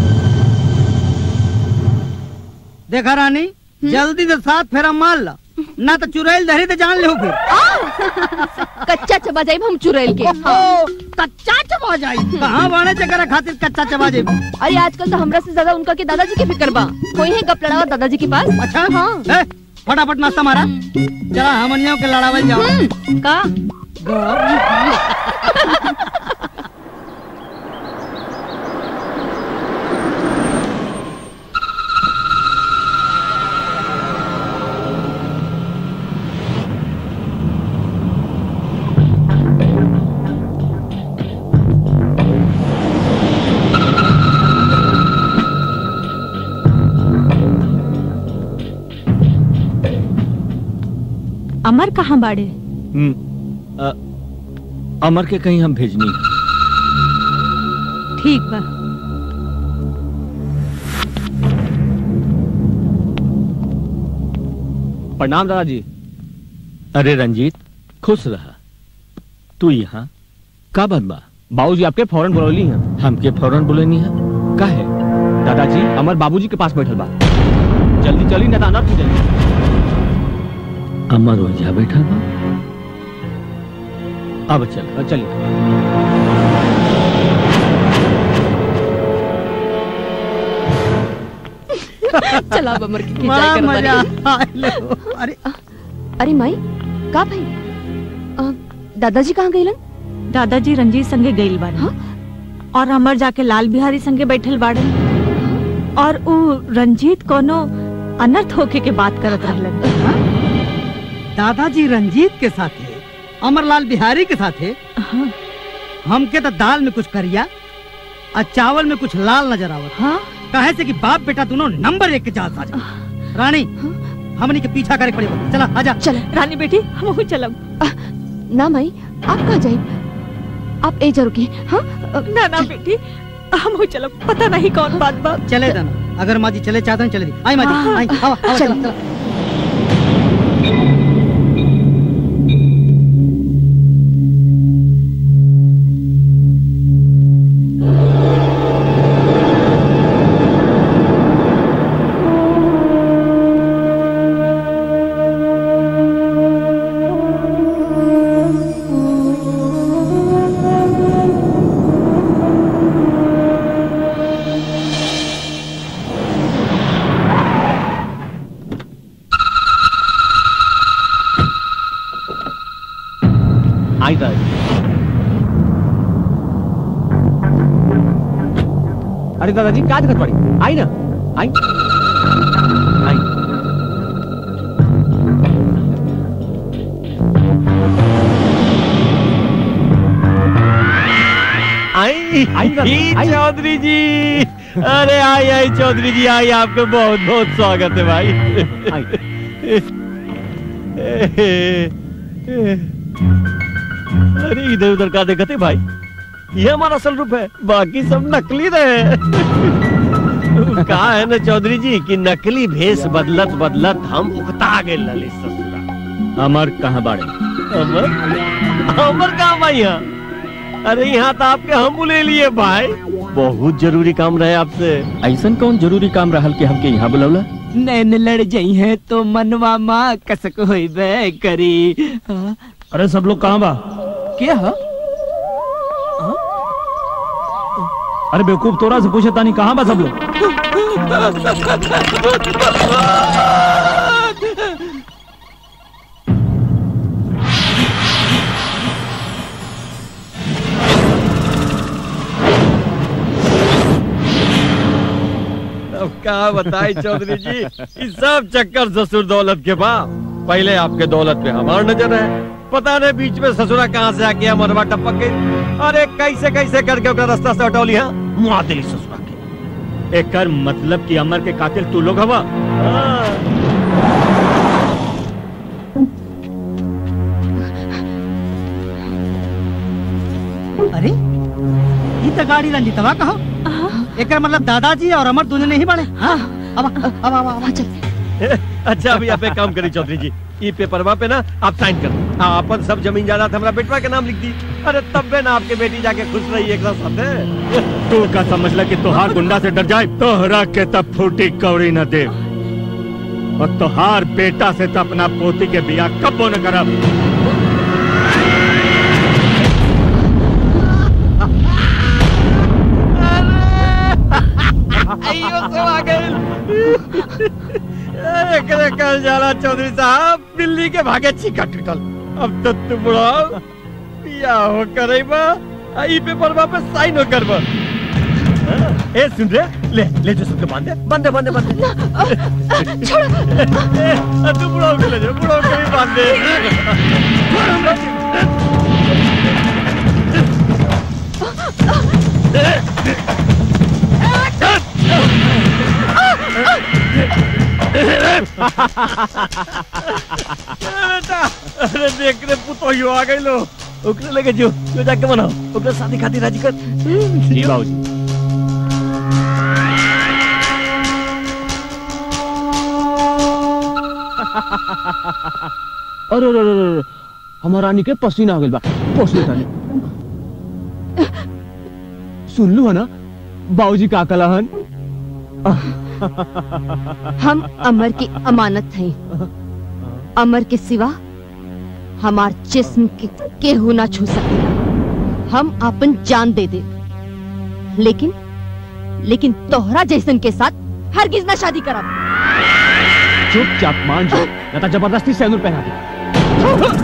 देखा रानी जल्दी से साथ फेरा मार ला ना तो चुड़ैल धरी तो जान ले फिर कच्चा चबा जाए हम चुड़ैल के ओहो, कच्चा चबा जाई कहाँ बाणे चकरा खातिर कच्चा चबा जाई अरे आजकल तो हमरा से ज्यादा उनका के दादाजी के फिक्र बा कोई है गप लड़ावा दादाजी के पास अच्छा हाँ ए, फटाफट नाश्ता मारा चला हमनियों के लड़ावल जाओ का अमर कहाँ बाड़े हम्म, अ, अमर के कहीं हम भेजनी है। ठीक बा प्रणाम दादाजी अरे रंजीत खुश रहा तू यहाँ का बात बा बाबूजी आपके फौरन बुलौली हैं हमके फौरन बुलेनी है का है दादाजी अमर बाबूजी के पास बैठल बा जल्दी चली ना तो अनर्थ हो जाई अमर ओझा बैठा बा अब चल चलिए चला अब अमर की बड़ा खिंचाई कर मजा बारी। आइले। अरे अरे माई का भाई अ, दादाजी कहाँ गईलन दादाजी रंजीत संगे गईल बाड़े और अमर जाके लाल बिहारी संगे बैठल बाड़े और उ रंजीत कोनो अनर्थ होके के बात करत रहलन दादाजी रंजीत के साथे अमरलाल बिहारी के साथे हमके तो दाल में कुछ करिया और चावल में कुछ लाल नजर आवत हाँ? कहे से कि बाप बेटा दोनों नंबर एक के जाल साजा रानी हमनी के पीछा करे पड़े चला आजा चल रानी बेटी हम चलब ना माई आप कहाँ जाए आप ए जा रुके हाँ ना ना बेटी हम चलब पता नहीं कौन बात बा चले जाना अगर माँ जी चले चाहते हैं चले दी आई माँ जी आई आओ आओ चल। चला चला आई दादाजी अरे दादाजी क्या दिक्कत पड़ी आई ना आई आई आई आई दादा, ई आई। चौधरी जी अरे आई आई चौधरी जी आई आपका बहुत बहुत स्वागत है भाई अरे इधर उधर का देखते भाई ये हमारा असल रूप है बाकी सब नकली रहे कहा है ना चौधरी जी कि नकली भेष बदलत बदलत हम उकता गए ललित ससुरा अमर कहाँ बाड़े अमर अमर कहाँ भाई यहाँ अरे यहाँ तो आपके हम बुले लिए भाई बहुत जरूरी काम रहे आपसे ऐसन कौन जरूरी काम रहल कि हमके यहाँ बुलौला नैन लड़ जाई है तो मनवा माँ कसक होइबे करी अरे सब लोग कहाँ बा क्या हा? अरे बेवकूफ तोरा से पूछे तानी कहाँ बा सब लोग अब क्या बताए चौधरी जी इस सब चक्कर ससुर दौलत के बाद पहले आपके दौलत पे हमार नजर है पता नहीं बीच में ससुरा कहाँ से आके मरवा टपक गई अरे कैसे कैसे करके ओकरा रास्ता से हटौली हाँ मुआ दिली ससुरा के एकर मतलब कि अमर के कातिल तू लोग हवा अरे ये तो गाड़ी रंजीतवा कहो एकर मतलब दादाजी और अमर दोनों नहीं बने हाँ अब अब अब अब चल अच्छा अभी आप एक काम करी चौधरी जी ई पेपरवा पे ना आप साइन कर दो। आ, अपन सब जमीन जायदाद हमरा बेटवा के नाम लिख दी अरे तब बे ना आपके बेटी जाके खुश रही एक साथ तू का समझ ल कि तोहार गुंडा से डर जाए तोहरा के तब फूटी कौड़ी न दे और तोहार बेटा से तो अपना पोती के बिया कब न करब आइयो सब आ गए एकरे कल जाला चौधरी साहब बिल्ली के भागे छीका टूटल अब तो तू बुढ़ा पिया हो करैबा आ ई पेपर पे साइन हो करबा ए सुन रे ले ले जो सबके बांध दे बांध दे बांध दे बांध दे छोड़ तू बुढ़ा के ले जा बुढ़ा के भी बांध दे बेटा अरे देख रे पुतोहियो आ गई लो ओकरे लगे जो जो जाके बनाओ ओकरे शादी खातिर राजी कर जी बाबूजी अरे अरे अरे अरे हमार रानी के पसीना आ गइल बा पोछ ले तानी सुन लू है ना बाबूजी का कलहन हम अमर की अमानत हैं अमर के सिवा हमार जिस्म के केहू ना छू सके हम अपन जान दे दे लेकिन लेकिन तोहरा जैसन के साथ हरगिज ना शादी करब चुपचाप मान जाओ या तो जबरदस्ती सैनूर पहना दे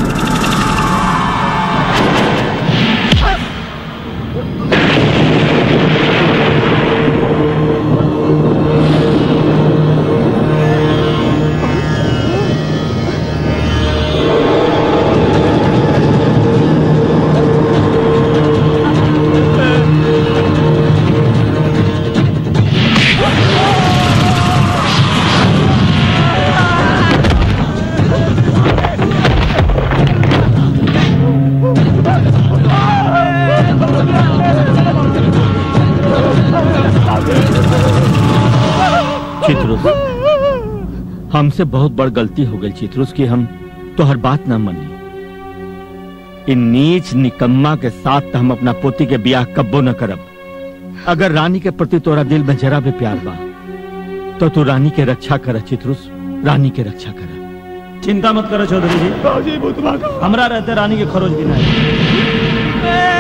चित्रुस हमसे बहुत बड़ गलती हो गई चित्रुस कि हम तो हर बात ना मनी इन नीच निकम्मा के साथ तो हम अपना पोती के ब्याह कब्बो न करब अगर रानी के प्रति तोरा दिल में जरा भी प्यार बा तो तू रानी के रक्षा कर चित्रुस रानी के रक्षा कर चिंता मत करो चौधरी जी हमरा रहते रानी के खरोच भी नहीं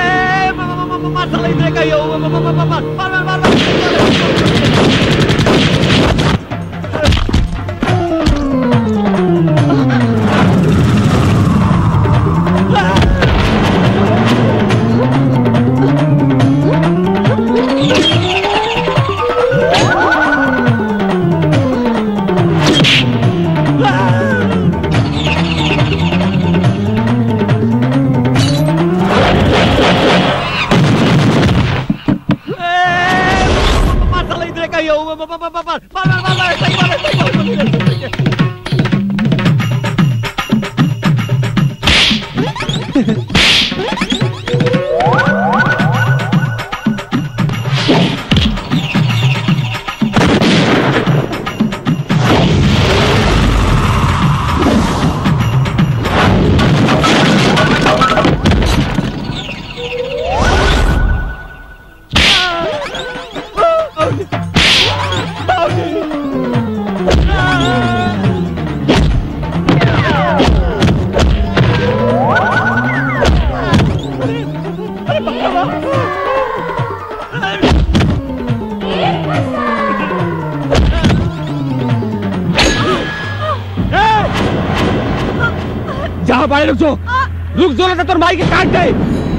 जहाँ पाए रुक जो रुक जो ना तो माई के काट दे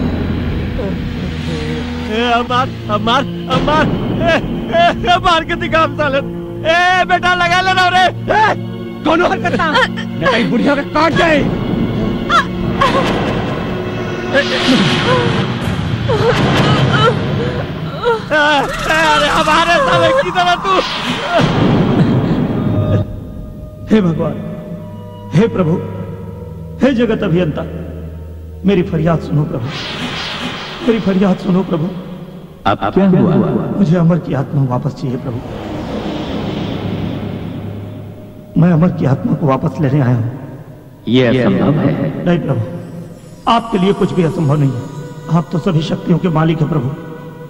ए, अमार अमार अमार ए, ए, ए, मार के दिखा हम साले ए बेटा लगा लेना रे ए, कौन हरकत ना नहीं तो बुढ़िया के काट दे ए, ए, अरे हमारे साले की तरह तू हे भगवान हे प्रभु हे जगत अभियंता मेरी फरियाद सुनो प्रभु मेरी फरियाद सुनो प्रभु अब क्या हुआ मुझे अमर की आत्मा वापस चाहिए प्रभु मैं अमर की आत्मा को वापस लेने आया हूँ ये असंभव है नहीं प्रभु आपके लिए कुछ भी असंभव नहीं है आप तो सभी शक्तियों के मालिक हैं प्रभु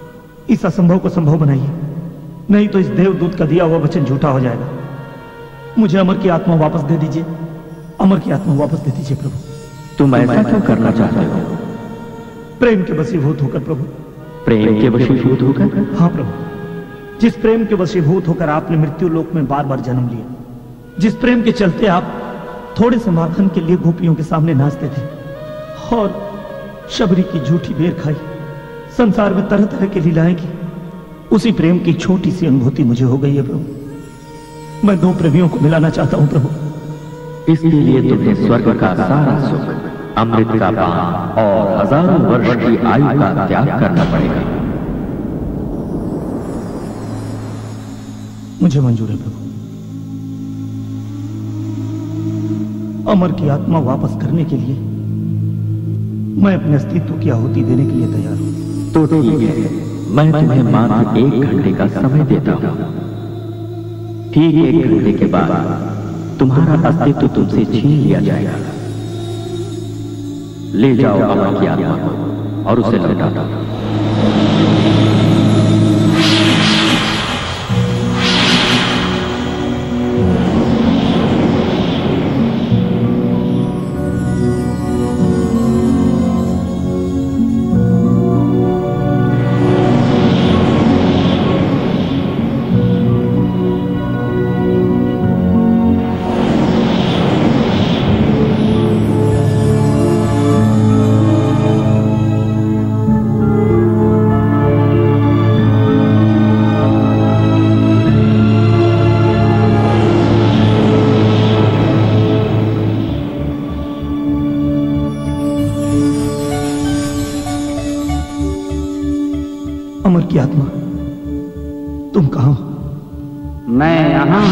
इस असंभव को संभव बनाइए नहीं तो इस देवदूत का दिया हुआ वचन झूठा हो जाएगा मुझे अमर की आत्मा वापस दे दीजिए अमर की आत्मा वापस दे दीजिए प्रभु तुम ऐसा क्यों करना चाहते हो प्रेम के वशीभूत होकर प्रभु प्रेम के वशीभूत होकर हाँ प्रभु जिस प्रेम के वशीभूत होकर आपने मृत्यु लोक में बार बार जन्म लिया जिस प्रेम के चलते आप थोड़े से माखन के लिए गोपियों के सामने नाचते थे और शबरी की झूठी बेर खाई संसार में तरह तरह की लीलाएं की उसी प्रेम की छोटी सी अनुभूति मुझे हो गई है प्रभु मैं दो प्रेमियों को मिलाना चाहता हूं प्रभु इसके लिए तुम्हें स्वर्ग का सारा सुख अमृत का पान और हजारों वर्ष की आयु का त्याग करना पड़ेगा मुझे मंजूर है प्रभु अमर की आत्मा वापस करने के लिए मैं अपने अस्तित्व की आहुति देने के लिए तैयार हूं तो ठीक है मैं तुम्हें मात्र एक घंटे का समय देता हूँ ठीक एक घंटे के बाद तुम्हारा अस्तित्व तुमसे छीन लिया जाएगा ले जाओ अमर की आत्मा को और उसे लौटा दो अमर की आत्मा तुम कहा हो मैं यहाँ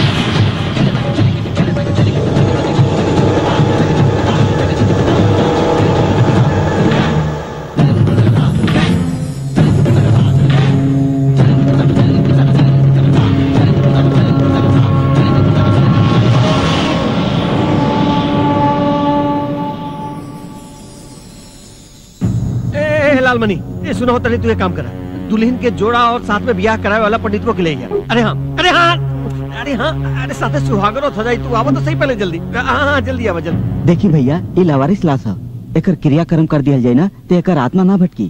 ए लालमणि ये सुना होता नहीं तू ये काम करा दुल्हन के जोड़ा और साथ में ब्याह कराए वाला पंडित को ले गया अरे हाँ अरे हाँ अरे हाँ अरे साथे सुहागरो हो जाई तू आवा तो सही पहले जल्दी हाँ हाँ जल्दी आवा जल्दी देखी भैया ये लवारिस लाश है एकर क्रियाक्रम कर दिया जाए ना तो एकर आत्मा ना भटकी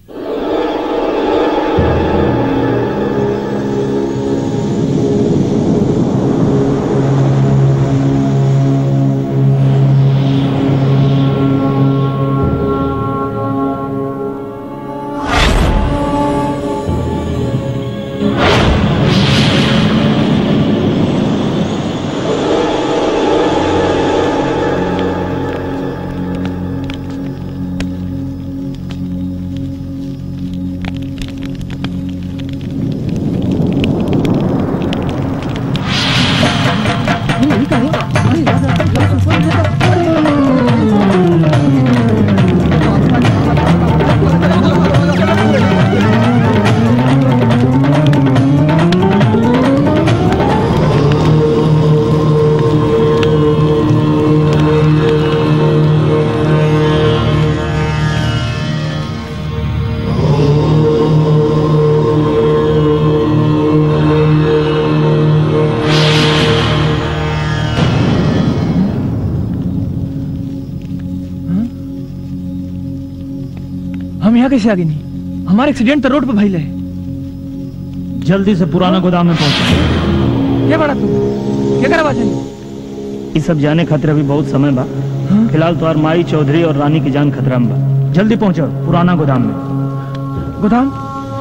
हम यहाँ कैसे आगे नहीं हमारा एक्सीडेंट तो रोड पे भइल है जल्दी से पुराना गोदाम में पहुंचो क्या बड़ा तू क्या करवा चाहिए ये सब जाने खातिर अभी बहुत समय बा फिलहाल तो माई चौधरी और रानी की जान खतरा में बा जल्दी पहुंचो पुराना गोदाम में गोदाम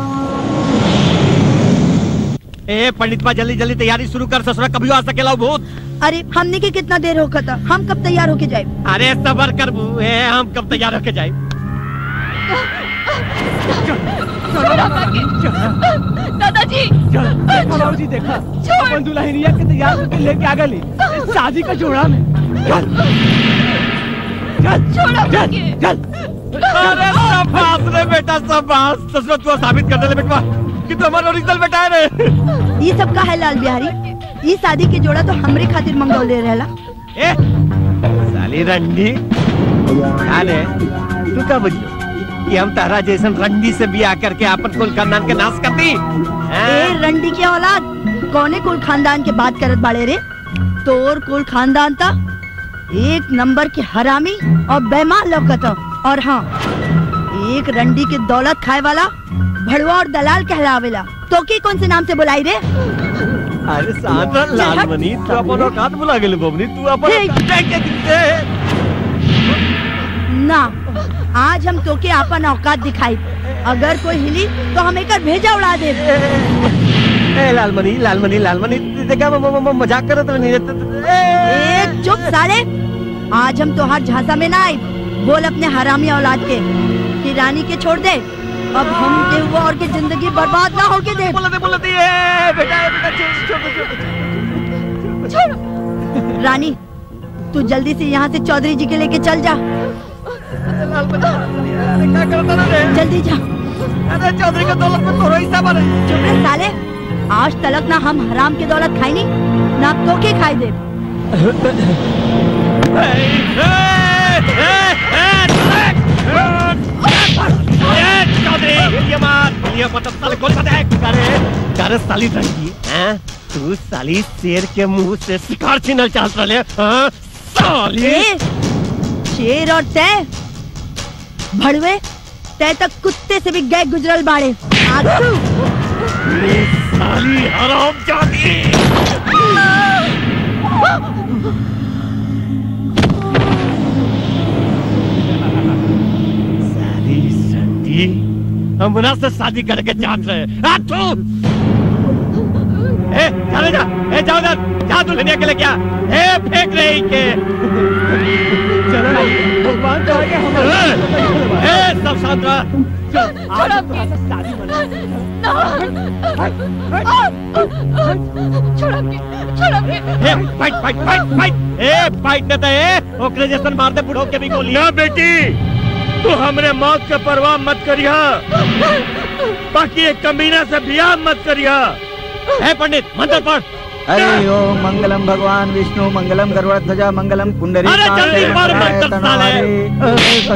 ए पंडित बा जल्दी जल्दी तैयारी शुरू कर ससुरा कभी आ सकेला भूत अरे हमने के कितना देर होगा था हम कब तैयार होके जाए अरे सबर कर बू ए हम कब तैयार होके जाए दादाजी बाबूजी देखा अपन दुल्हनिया के तैयार करके लेके आ गली शादी का जोड़ा में चल चल चल चल अरे शाबाश रे बेटा शाबाश ससुरा तू साबित कर दे बेटवा कि तू हमारा ओरिजिनल बेटा है रे ये सब का है लाल बिहारी ये शादी के जोड़ा तो हमरे खातिर मंगौले रहला ए साली रंडी अरे तू का बुझलो कि हम तारा जैसन रंडी से बियाह करके अपन कुल खानदान के नाश कर दी ए रंडी के औलाद कौने कुल खानदान के बात करत बाड़े रे तोर कुल खानदान था एक नंबर के हरामी और बेमान लौकत ह। और हाँ एक रंडी के दौलत खाए वाला भड़वा और दलाल कहलावेला तो की कौन से नाम से बुलाई रे अरे साधा लालमणि तू अपन औकात भुला गेल बबनी तू अपन ना आज हम तोके अपन औकात दिखाई अगर कोई हिली तो हम एक भेजा उड़ा दे ए लालमणि लालमणि लालमणि देखा म- म- म- मजाक करत रहनी एक चुप साले आज हम तोहार झांसा में ना आई बोल अपने हरामी औलाद के कि रानी के छोड़ दे अब हम के हुआ और के जिंदगी बर्बाद ना होके दे बोलते बोलते बेटा बेटा छोड़ छोड़ छोड़ रानी तू जल्दी से यहाँ से चौधरी जी के लेके चल जा क्या करता ना रे जल्दी जा अरे चौधरी का दौलत में तोरो हिस्सा बने चुप रह साले आज तलक ना हम हराम की दौलत खाई नहीं ना तो के खाई दे अरे साली रंगी हैं तू साली शेर के मुंह से शिकार छीनल चाहत रहे हाँ साली ए, शेर और तय भड़वे तय तक कुत्ते से भी गए गुजरल बाड़े आगू ये साली हराम जाती साली संती हमरा से शादी करके चाहत रहे आ तू ए चले जा ए जाओ जा जा दुल्हनिया के लेके आ ए फेंक रही के चलो ना भगवान करेंगे हम ए सब शांत रह आज तो शादी ए फाइट फाइट फाइट फाइट ए फाइट न दे ओकरे जैसन मार दे बुढ़ो के भी गोली ना बेटी तू हमरे मौत के परवाह मत करिया बाकी एक कमीना से बियाह मत करिया ए पंडित मंत्र पढ़ हरि ओम मंगलम भगवान विष्णु मंगलम गरुड़ ध्वजा मंगलम कुंडली अरे जल्दी मार मंत्र साले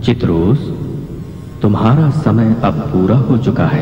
चित्रोस तुम्हारा समय अब पूरा हो चुका है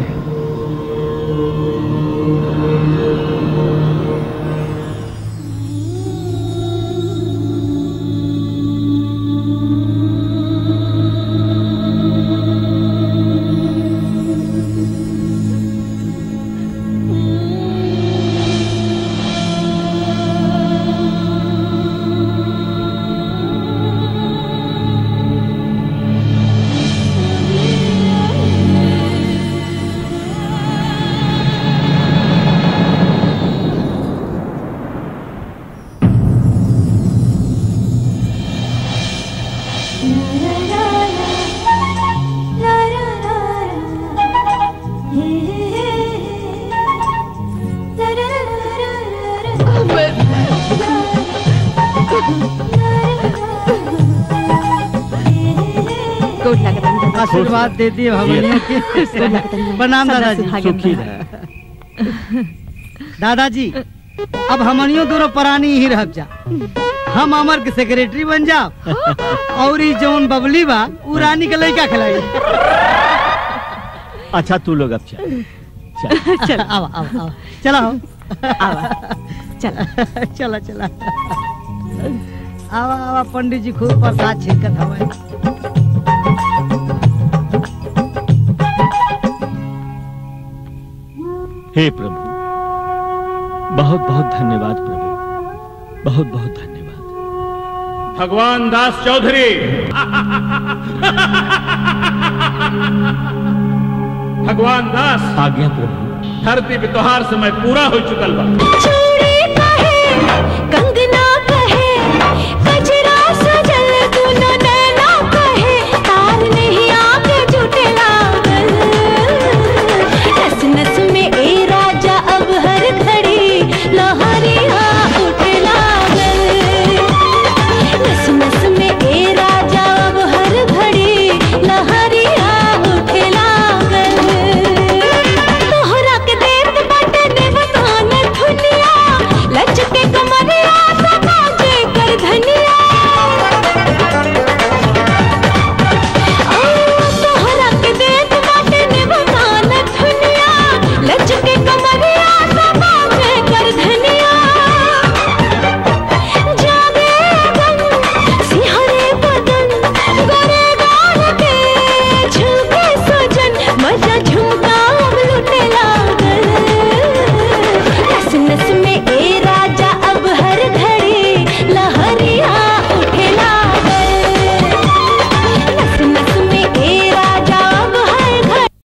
गोड लागत आशीर्वाद दे दिए भगवान के प्रणाम दादाजी सुखी दादाजी अब हमनियो दोनों प्राणी ही रह जा हम अमर के सेक्रेटरी बन जाओ और ई जौन बबली बा उ रानी के लड़का खिलाई अच्छा तू लोग अब चल चल आवा आवा आवा चला हो चला चला चला आवा आवा पंडित जी खूब प्रसाद छिड़कत हवे हे प्रभु बहुत बहुत धन्यवाद प्रभु बहुत बहुत धन्यवाद भगवान दास चौधरी भगवान दास आज्ञा प्रभु धरती पे तोहार समय पूरा हो चुकल बा गंगा